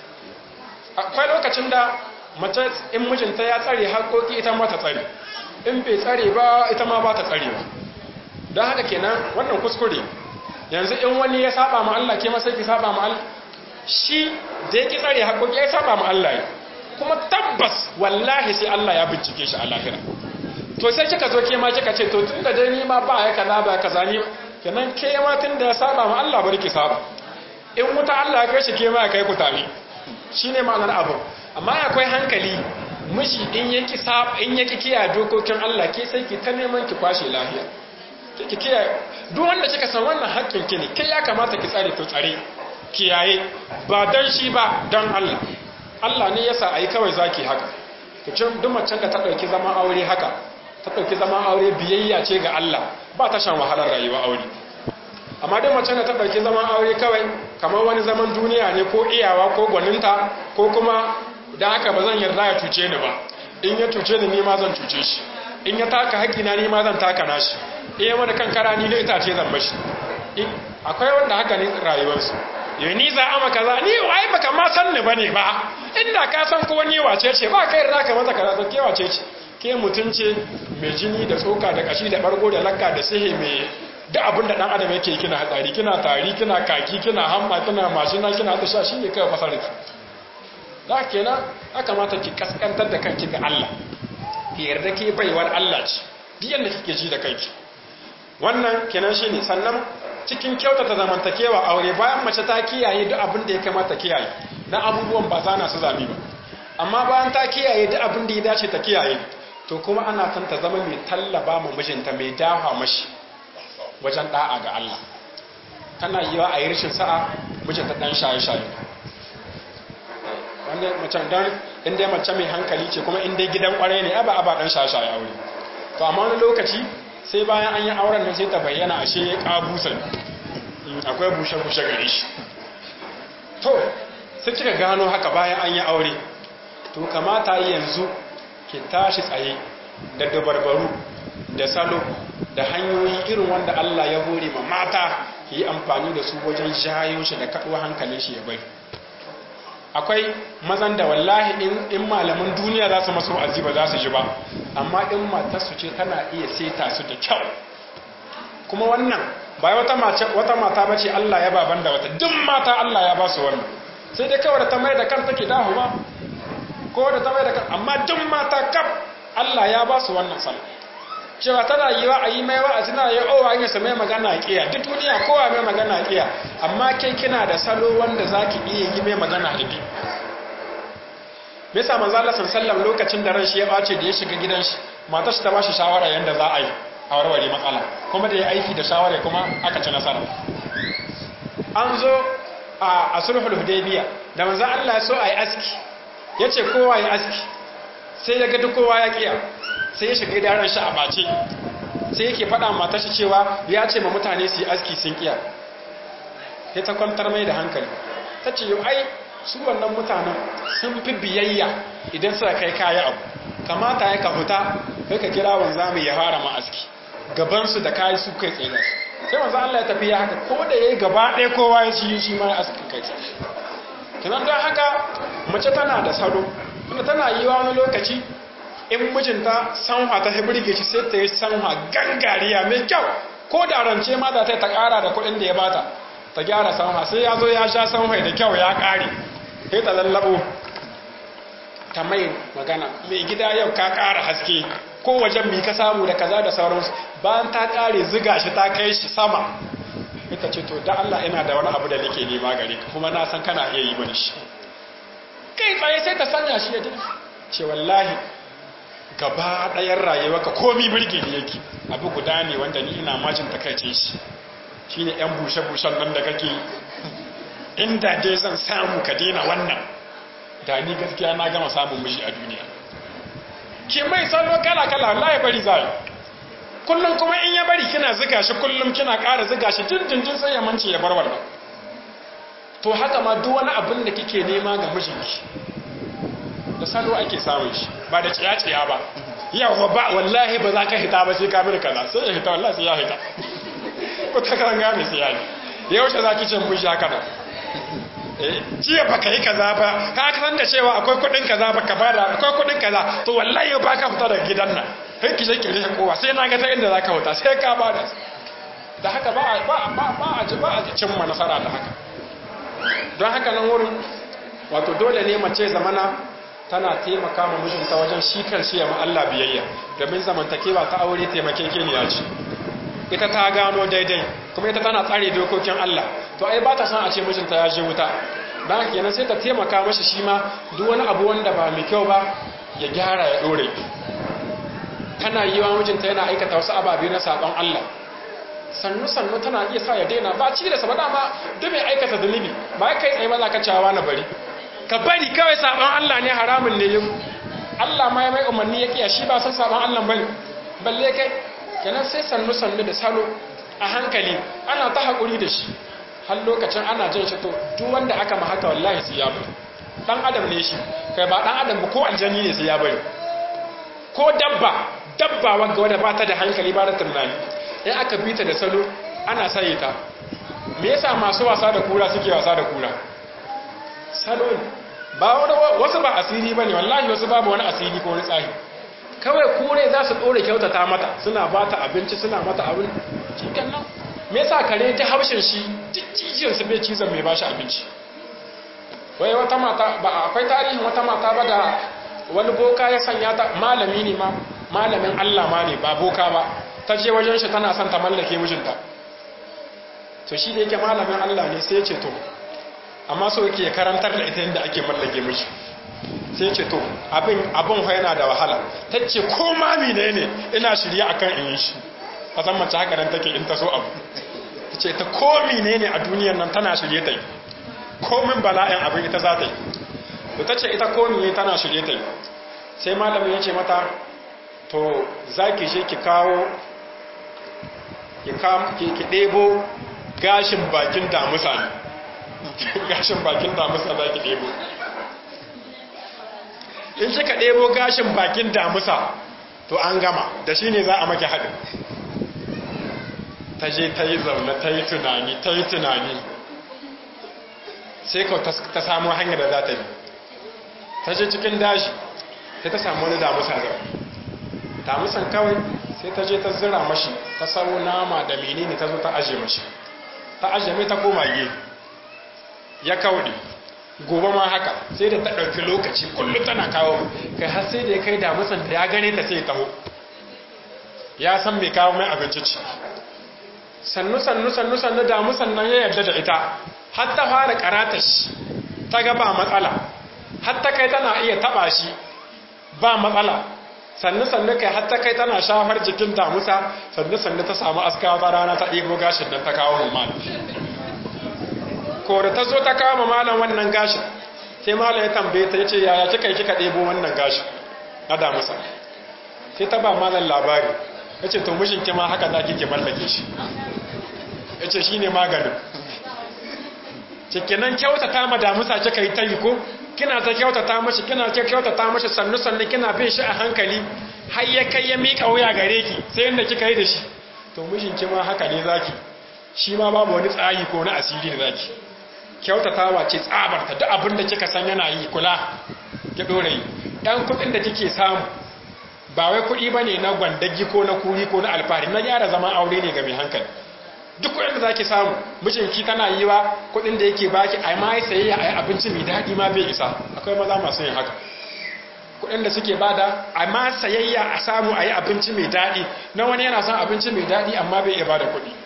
akwai lokacin da mace in mijinta ya tsare haƙoƙi ita ma ta tsare in bai tsare ba ita ma ba ta tsare ba don haka kenan wannan kuskure yanzu in wani ya saba ma Allah ke masa ki saba ma Allah shi da ya ki tsare haƙoƙi ya saba ma Allah kuma tabbas wallahi sai Allah ya bincike shi a lahira to sai kika zo ke ma kika ce to tunda dai ni ma ba ya kaza ba kaza ni kenan ke ma tun da ya saba ma Allah bari ki saba in wuta Allah ya kai shi ke ma ya kai ku tare shine ma'anar abu amma akwai hankali miji in yaki saba in yaki kiyaye dokokin Allah ke sai ki ta neman ki kwashe lafiya ki kiyaye duk wanda kika san wannan haƙƙin ki ne kai ya kamata ki tsare to tsare kiyaye ba dan shi ba dan Allah Allah ne yasa ai kawai zaki haka to cin duk macen da ta dauki zaman aure haka ta dauki zaman aure biyayya ce ga Allah ba ta shan wahalar rayuwa aure amma dai mace da ta ɗauki zaman aure kawai kamar wani zaman duniya ne ko iyawa ko gwaninta ko kuma da haka ba zan yarda ya cuce ni ba in ya cuce ni ma zan cuce shi in ya taka haƙina ni ma zan taka nashi in ya mana kan kara ni da itace zan bashi akwai wanda haka ne rayuwarsu yau ni za a maka za ni wai baka ma san ni bane ba inda ka san ko ni wace ce ba kai yarda ka mata karatu ke wace ce ke mutunce mai jini da tsoka da kashi da bargo da lakka da sihe mai duk abin da dan adam yake kina hatsari kina tari kina kaki kina hamma kina mashina kina ta sha shi ne kai fasar ki da kenan aka mata ki kaskantar da kanki ga Allah ki yarda ke baiwar Allah ce duk yanda kike ji da kanki wannan kenan shine sannan cikin kyautata zamantakewa aure bayan mace ta kiyaye duk abin da ya kamata kiyaye na abubuwan ba zana su zabi ba amma bayan ta kiyaye duk abin da ya dace ta kiyaye to kuma ana son ta zama mai tallaba ma mijinta mai dafa mashi wajen da'a ga Allah tana yi wa a yi rashin sa'a mijinta dan shaye-shaye wanda mace dan inda mace mai hankali ce kuma inda gidan kwarai ne aba aba dan shaye-shaye aure to amma wani lokaci sai bayan an yi auren nan sai ta bayyana ashe ya kabusa akwai bushe-bushe gare shi to sai kika gano haka bayan an yi aure to kamata yanzu ki tashi tsaye da dabarbaru da salo da hanyoyi irin wanda Allah ya hore ma mata yi amfani da su wajen jayo shi da kaɗuwa hankalin shi ya bai akwai mazan da wallahi in malaman duniya za su masu wa'azi ba za su ji ba amma in matarsu ce tana iya seta su da kyau kuma wannan ba wata wata mata ba ce Allah ya baban da wata duk mata Allah ya ba su wannan sai dai kawai da ta mai da kanta ke dahu ba ko da ta mai da kan amma duk mata kaf Allah ya ba su wannan sallah cewa tana yi wa a yi mai wa'azi na yi owa yin sa mai magana a kiya duk duniya kowa mai magana a kiya amma kai kina da salo wanda za ki iya yi mai magana a bi me yasa manzo Allah sallallahu lokacin da ran shi ya bace da ya shiga gidan shi matar shi ta bashi shawara yanda za a yi a warware matsala kuma da ya aiki da shawara kuma aka ci nasara an zo a sulhul hudaybiya da manzo Allah so ayi aski yace kowa ya aski sai ya ga duk kowa ya kiya sai ya shiga daren shi a bace sai yake faɗa matar shi cewa ya ce ma mutane su yi aski sun kiya sai ta kwantar mai da hankali ta ce yau ai su wannan mutanen sun fi biyayya idan suka kai kaya abu kamata ya ka huta kai ka kira wanzami ya fara ma aski gabansu da kayi su kai tsaye su sai wanzu Allah ya tafi ya haka ko da ya yi gaba ɗaya kowa ya ci shi ma ya aski kai tsaye kinan don haka mace tana da salo tunda tana yi wani lokaci in mijinta sanwa ta hibirge shi sai ta yi sanwa gangariya mai kyau ko da rance ma za ta yi ta ƙara da kuɗin da ya bata ta gyara sanwa sai ya zo ya sha sanwa da kyau ya ƙare sai ta lallabo ta mai magana mai gida yau ka ƙara haske ko wajen mi ka samu da kaza da sauransu bayan ta ƙare ziga shi ta kai shi sama ita ce to da Allah ina da wani abu da nake nema gare ka kuma na san kana iya yi mani shi kai tsaye sai ta sanya shi ya dai ce wallahi gaba ɗayan rayuwa ka komi birge ne yake abu guda ne wanda ni ina majin takaice shi shine yan bushe-bushen nan da kake inda dai zan samu ka daina wannan da ni gaskiya na gama samun miji a duniya ke mai salo kala-kala wallahi bari zai kullum kuma in ya bari kina ziga shi kullum kina ƙara ziga shi dindindin sai ya mance ya bar wannan to haka ma duk wani abin da kike nema ga mijinki da salo ake samun shi ba da ciya-ciya ba yawa ba wallahi ba za ka hita ba sai ka bi kaza sai ya hita wallahi sai ya hita ko ta kan gane sai ya yi yaushe za ki ce miji haka nan jiya ba ka yi kaza ba ka san da cewa akwai kudin kaza ba ka bada akwai kudin kaza to wallahi ba ka fita daga gidan nan kai ki je ki rihe kowa sai na ga ta inda za ka fita sai ka bada da haka ba a ba ba ba a ji ba a cimma nasara da haka don haka nan wurin wato dole ne mace zamana tana taimaka ma mijinta wajen shi kanshi ya ma Allah biyayya domin zamantakewa ta aure taimakekeniya ce ita ta gano daidai kuma ita tana tsare dokokin Allah to ai ba ta san a ce mijinta ya je wuta don haka kenan sai ta taimaka mashi shi ma duk wani abu wanda ba mai kyau ba ya gyara ya dore tana yi wa mijinta yana aikata wasu ababe na sabon Allah sannu sannu tana iya sa ya daina ba ci da sabada ma duk mai aikata zunubi ba kai tsaye ba za ka cewa na bari ka bari kawai sabon Allah ne haramun ne yau Allah ma ya mai umarni ya kiya shi ba san sabon Allah bane balle kai kenan sai sannu sannu da salo a hankali ana ta haƙuri da shi har lokacin ana jin shi to duk wanda aka ma haka wallahi sai ya bari dan adam ne shi kai ba dan adam ba ko aljani ne sai ya bari ko dabba dabba wanda wadda ba ta da hankali ba da tunani in aka bita da salo ana saye ta me yasa masu wasa da kura suke wasa da kura salo ne ba wasu ba asiri bane wallahi wasu babu wani asiri ko wani tsahi kawai kure za su ɗore kyautata mata suna ba ta abinci suna mata abin cikin nan me yasa kare ta haushin shi jijiyar su bai cizon mai ba shi abinci wai wata mata ba akwai tarihin wata mata ba da wani boka ya sanya ta malami ne ma malamin Allah ma ne ba boka ba ta je wajen shi tana son ta mallake mijinta to shi da yake malamin Allah ne sai ya ce to amma so yake karantar da ita yadda ake mallake miji sai ce to abin abin yana da wahala ta ce ko mami ne ne ina shirya akan in yi shi a san mace haka nan take in ta so abu ta ce ta komi ne ne a duniyar nan tana shirye ta yi komin bala'in abin ita za ta yi to ta ce ita komi ne tana shirye ta yi sai malamin ya ce mata to za ki je ki kawo ki ɗebo gashin bakin damusa ne gashin bakin damusa za ki ɗebo in kika ɗebo gashin bakin damusa to an gama da shi ne za a maki haɗin ta je ta yi zaune ta yi tunani ta yi tunani sai ka ta samu hanyar da za ta yi ta je cikin dashi sai ta samu wani damusa zaune damusan kawai sai ta je ta zira mashi ta sau nama da menene ta zo ta aje mashi ta aje mai ta koma ge ya kauɗe gobe ma haka sai da ta ɗauki lokaci kullum tana kawo kai har sai da ya kai damusan da ya gane ta sai taho ya san mai kawo mai abinci ci sannu sannu sannu sannu damusan nan ya yarda da ita har ta fara karata shi ta ga ba matsala har ta kai tana iya taba shi ba matsala sannu sannu kai har ta kai tana shafar jikin damusa sannu sannu ta samu askawa ta rana ta ɗebo gashin nan ta kawo rumman ko da ta zo ta kama malam wannan gashin sai malam ya tambaye ta yace yaya kika yi kika ɗebo wannan gashin na damusa sai ta ba malam labari yace to mijinki ma haka za ki mallake shi yace shine maganin cikinan kyautata ma damusa kika yi ta yi ko kina ta kyautata mashi kina ta kyautata mashi sannu sannu kina bin shi a hankali har ya kai ya miƙa wuya gare ki sai yadda kika yi da shi to mijinki ma haka ne zaki shi ma babu wani tsayi ko na asiri da zaki kyautatawa ce tsabarta duk abin da kika san yana yi kula ki dore yi ɗan kuɗin da kike samu ba wai kuɗi bane na gwandagi ko na kuri ko na alfahari na gyara zaman aure ne ga mai hankali duk kuɗin da zaki samu mijinki tana yi wa kuɗin da yake baki a ma sayayya a abinci mai daɗi ma bai isa akwai maza masu yin haka kuɗin da suke bada a ma sayayya a samu a yi abinci mai daɗi na wani yana son abinci mai daɗi amma bai iya bada kuɗi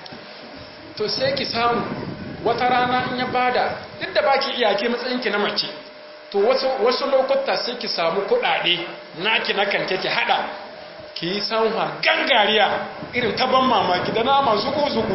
to sai ki samu wata rana in ya bada duk da baki iyake matsayinki na mace to wasu wasu lokuta sai ki samu kuɗaɗe naki na kanke ki haɗa ki yi sanwa gangariya irin ta ban mamaki da nama zuku-zuku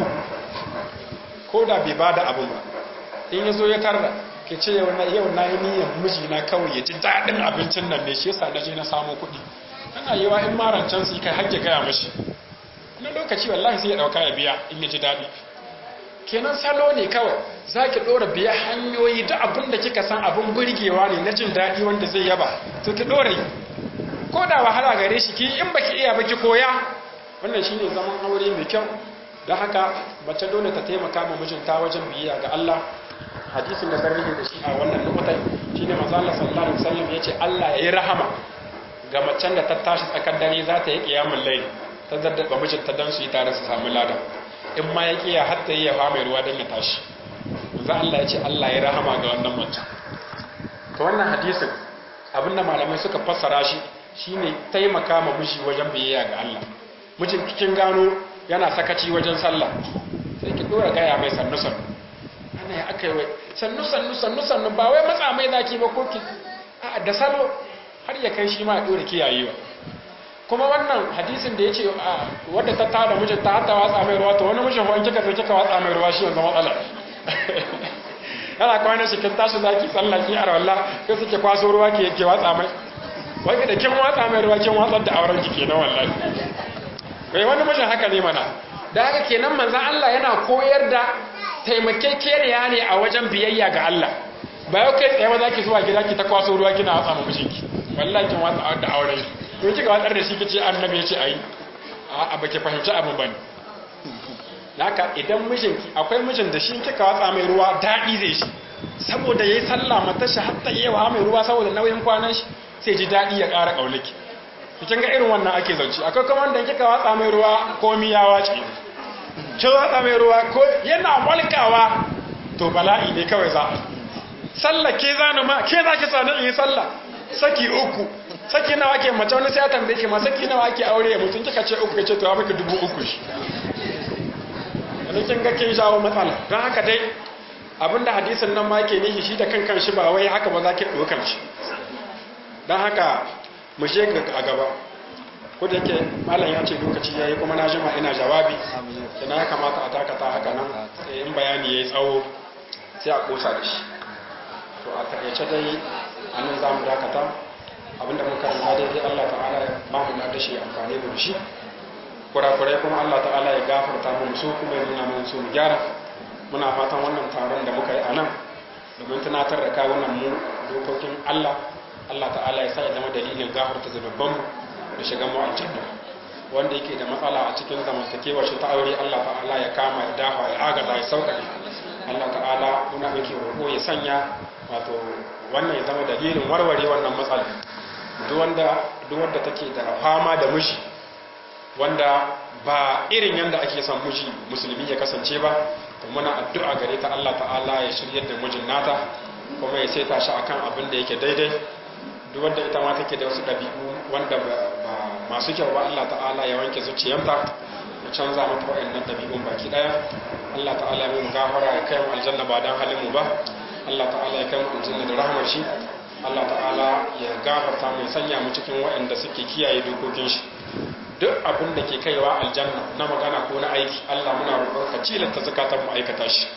ko da bai ba da abin ba in ya zo ya tarda ke ce yau na yi niyan mijina kawai ya ji daɗin abincin nan ne shi yasa na je na samu kuɗi tana yi wa in marancan su kai hajji gaya mashi na lokaci wallahi sai ya ɗauka ya biya in ya ji daɗi kenan salo ne kawai za ki ɗora biya hanyoyi da abin da kika san abin burgewa ne na jin daɗi wanda zai yaba to ki ɗora yi ko da wahala gare shi ki in baki iya baki koya wannan shine zaman aure mai kyau don haka mace dole ta taimaka ma mijinta wajen biyayya ga Allah hadisin da sarrihi da shi a wannan lokutai shine manzo Allah sallallahu alaihi wasallam yace Allah ya yi rahama ga macen da ta tashi tsakar dare za ta yi kiyamul layl ta zaddaba mijinta dan su yi tare su samu lada in ma ya kiya har ta yi ya mai ruwa dan ya tashi manzo Allah yace Allah ya rahama ga wannan mace to wannan hadisin abinda malamai suka fassara shi shine taimaka ma miji wajen biyayya ga Allah mijin cikin gano yana sakaci wajen sallah sai ki dora gaya mai sannu sannu ana ya aka yi sannu sannu sannu sannu ba wai matsa mai zaki ba ko ki a da salo har ya kai shi ma dora kiyayewa kuma wannan hadisin da yace wadda ta tada mijin ta hatta watsa mai ruwa to wani mijin ko an kika sai kika watsa mai ruwa shi yanzu matsala yana kwana shi kin tashi zaki sallah ki arwalla sai suke kwaso ruwa ke ke watsa mai wai da kin watsa mai ruwa kin watsar da auren ki kenan wallahi kai wani mijin haka ne mana da haka kenan manzon Allah yana koyar da taimakekeniya ne a wajen biyayya ga Allah ba yau kai tsaye ba za ki zuwa gida ki ta kwaso ruwa kina watsa ma mijinki wallahi kin watsa da auren to kika watsar da shi kice annabi yace ayi a ba ki fahimci abin bane haka idan mijinki akwai mijin da shi kika watsa mai ruwa daɗi zai shi saboda yayi sallah mata shi hatta yawa mai ruwa saboda nauyin kwanan shi sai ji daɗi ya ƙara ƙaunaki kin ga irin wannan ake zance akwai kuma wanda kika watsa mai ruwa ko miyawa ce kin watsa mai ruwa ko yana walkawa to bala'i ne kawai za a sallah ke zanu ma ke za ki sani in yi sallah saki uku saki nawa ake mace wani sai ya tambaye ki ma saki nawa ake aure ya mutum kika ce uku ce to ya miki dubu uku shi kin ga kin jawo matsala don haka dai abinda hadisin nan ma ke nishi shi da kankan shi ba wai haka ba za ki ɗaukan shi don haka mu je a gaba ko da yake malam ya ce lokaci ya yi kuma na jima ina jawabi kina ya kamata a takata haka nan sai in bayani ya yi tsawo sai a kosa da shi to a takaice dai a nan za mu dakata abinda muka ranta daidai allah ta'ala ya ba mu da shi amfani da shi kurakurai kuma allah ta'ala ya gafarta mu su kuma ya nuna mu su mu gyara muna fatan wannan taron da muka yi a nan domin tunatar da kawunan mu dokokin allah Allah ta'ala ya sa ya zama dalilin gafarta zunubanmu da shiga mu aljanna wanda yake da matsala a cikin zamantakewa shi ta aure Allah ta'ala ya kama ya dafa ya agaza ya sauƙaƙe Allah ta'ala muna yake roƙo ya sanya wato wannan ya zama dalilin warware wannan matsala duk wanda duk wanda take da fama da miji wanda ba irin yanda ake son miji musulmi ya kasance ba to muna addu'a gare ta Allah ta'ala ya shiryar da mijin nata kuma ya saita shi akan abin da yake daidai duk wanda ita ma take da wasu ɗabi'u wanda ba masu kyau ba Allah ta'ala ya wanke zuciyarta ya canza mata waɗannan ɗabi'un baki ɗaya Allah ta'ala ya mu gafara ya kai mu aljanna ba dan halin mu ba Allah ta'ala ya kai mu aljanna da rahmar shi Allah ta'ala ya gafarta mu ya sanya mu cikin waɗanda suke kiyaye dokokin shi duk abin da ke kaiwa aljanna na magana ko na aiki Allah muna roƙon ka cilanta zakatan mu aikata shi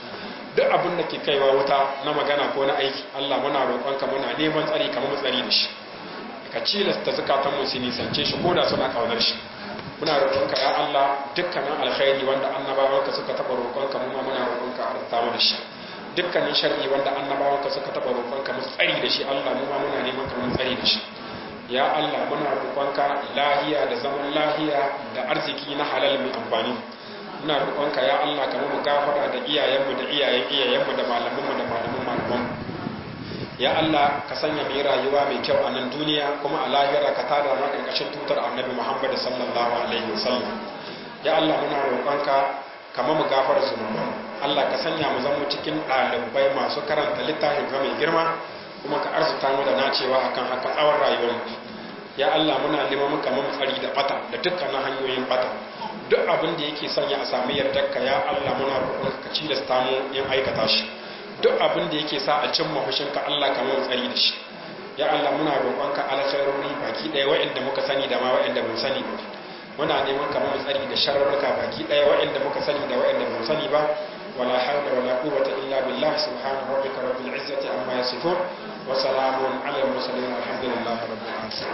duk abin da ke kaiwa wuta na magana ko na aiki Allah muna roƙonka muna neman tsari kamar mu tsari da shi ka cilasta zakatan mu su nisance shi ko da suna kaunar shi muna roƙonka ya Allah dukkanin alkhairi wanda annabawanka suka taɓa roƙonka mu ma muna roƙonka a rasta mu da shi dukkanin sharri wanda annabawanka suka taɓa roƙonka mu tsari da shi Allah mu ma muna neman ka mu tsari da shi ya Allah muna roƙonka lahiya da zaman lahiya da arziki na halal mai amfani muna roƙonka ya Allah ka mu gafara da iyayenmu da iyayen iyayenmu da malamanmu da malaman malamanmu ya Allah ka sanya mai rayuwa mai kyau a nan duniya kuma a lahira ka tada ma karkashin tutar annabi Muhammad sallallahu alaihi wasallam ya Allah muna roƙonka ka mu gafara zunuban Allah ka sanya mu zama cikin ɗalibai masu karanta littafin ka mai girma kuma ka arzuta mu da nacewa akan haka tsawon rayuwar mu ya Allah muna neman muka mun tsari da bata da dukkanin hanyoyin bata duk abin da yake sanya a samu yardarka ya Allah muna roƙonka ka cilasta mu yin aikata shi duk abin da yake sa a cimma fushinka Allah ka mun tsari da shi ya Allah muna roƙonka alkhairori baki ɗaya waɗanda muka sani da ma waɗanda mun sani ba muna neman ka mun tsari da sharruka baki ɗaya waɗanda muka sani da waɗanda mun sani ba wala hawla wala quwwata illa billah subhana rabbika rabbil izzati amma yasifun wa salamun ala al mursalin alhamdulillahi rabbil alamin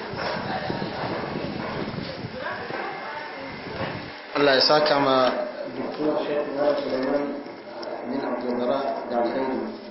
Allah ya saka ma Dr. Sheikh Suleiman bin Abdul da alkhairi